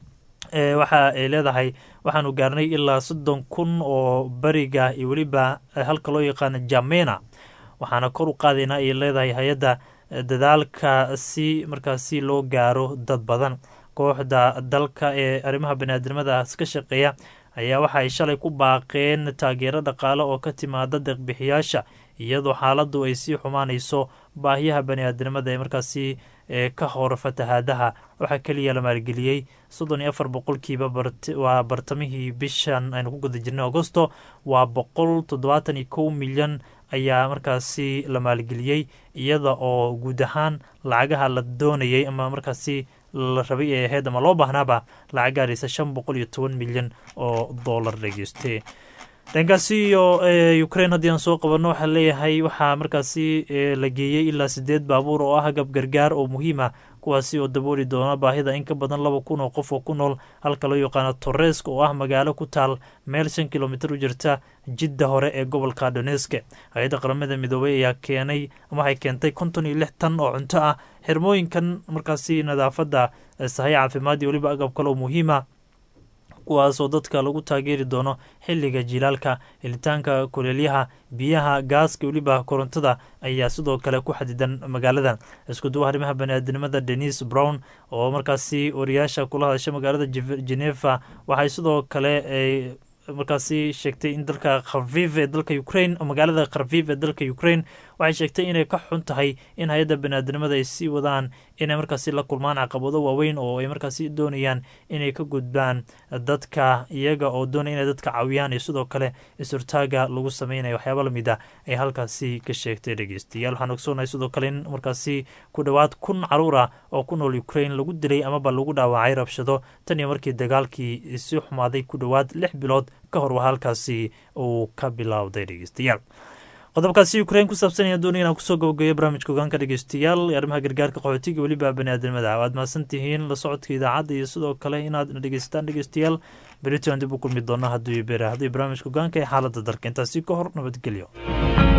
waxa ay leedahay waxaanu gaarnay ilaa soddon kun oo beriga iyo weliba halka loo yaqaano jamena waxaana kor u qaadaynaa ay leedahay hay-adda dadaalka si markaasi loo gaaro dad badan kooxda dalka ee arrimaha baniaadnimadaas ka shaqeeya ayaa waxa ay shalay ku baaqeen taageero dhaqaale oo ka timaada deeqbixiyaasha iyadoo xaaladdu ay sii xumaanayso baahiyaha baniaadnimada ee markaasi ka hor fatahaadaha waxaa keliya la maalgeliyey soddon iyo afar boqolkiiba waa bartamihii bishan aynu ku guda jirnay agosto waa boqol toddobaatan iyo kow milyan ayaa markaasi la maalgeliyey iyada oo guud ahaan lacagaha la doonayay ama markaasi la rabay ee ahayd ama loo baahnaaba lacag gaaraysa shan boqol iyo toban milyan oo dollar dhegeyste dhankaasi iyo ukraine haddii aan soo qabanno waxaa leeyahay waxaa markaasi la geeyey ilaa sideed baabuur oo ah agab gargaar oo muhiim ah kuwaasi oo dabooli doona baahida in ka badan laba kun oo qof oo ku nool halka loo yaqaano torresk oo ah magaalo ku taal meel shan kilomitir u jirta jidda hore ee gobolka doneske hay-adda qaramada midoobay ayaa keenay waxay keentay konton iyo lix tan oo cunto ah xirmooyinkan markaasi nadaafadda sahay caafimaad iyo weliba agab kale oo muhiima kuwaasoo dadka lagu taageeri doono xilliga jilaalka helitaanka kuleelyaha biyaha gaaska weliba korontada ayaa sidoo kale ku xadidan magaaladan iskuduwa arrimaha baniaadinimada denis brown oo markaasi wariyaasha kula hadasha magaalada geneva waxay sidoo kale markaasi sheegtay in dalka kharviv ee dalka ukraine magaalada kharviv ee dalka ukraine waxay sheegtay inay ka xun tahay in hay-adda baniaadnimada ay sii wadaan inay markaasi la kulmaan caqabado waaweyn oo ay markaasi doonayaan inay ka gudbaan dadka iyaga oo doonaya inay dadka caawiyaan iyo sidoo kale is-hortaaga lagu sameynaya waxyaaba lamid a ay halkaasi ka sheegtay dhegeystayaal waxaan ogsoonahay sidoo kale in markaasi ku dhowaad kun caruur ah oo ku nool ukraine lagu dilay amaba lagu dhaawacay rabshado tan iyo markii dagaalkii si xumaaday ku dhowaad lix bilood ka hor waa halkaasi uu ka bilowday dhegeystayaal qodobkaasi ukrain ku saabsan ayaan doonaya inaan kusoo gabagabeyo barnaamijka ogaanka dhegeystayaal ee arrimaha gargaarka qaxootiga weliba baniaadamada waad mahadsan tihiin la socodka idaacadda iyo sidoo kale inaad na dhegeysataan dhegeystayaal berito aan dib u kulmi doona hadduu beera haddii barnaamijka ogaanka ee xaaladda dalka intaasi ka hor nabadgelyo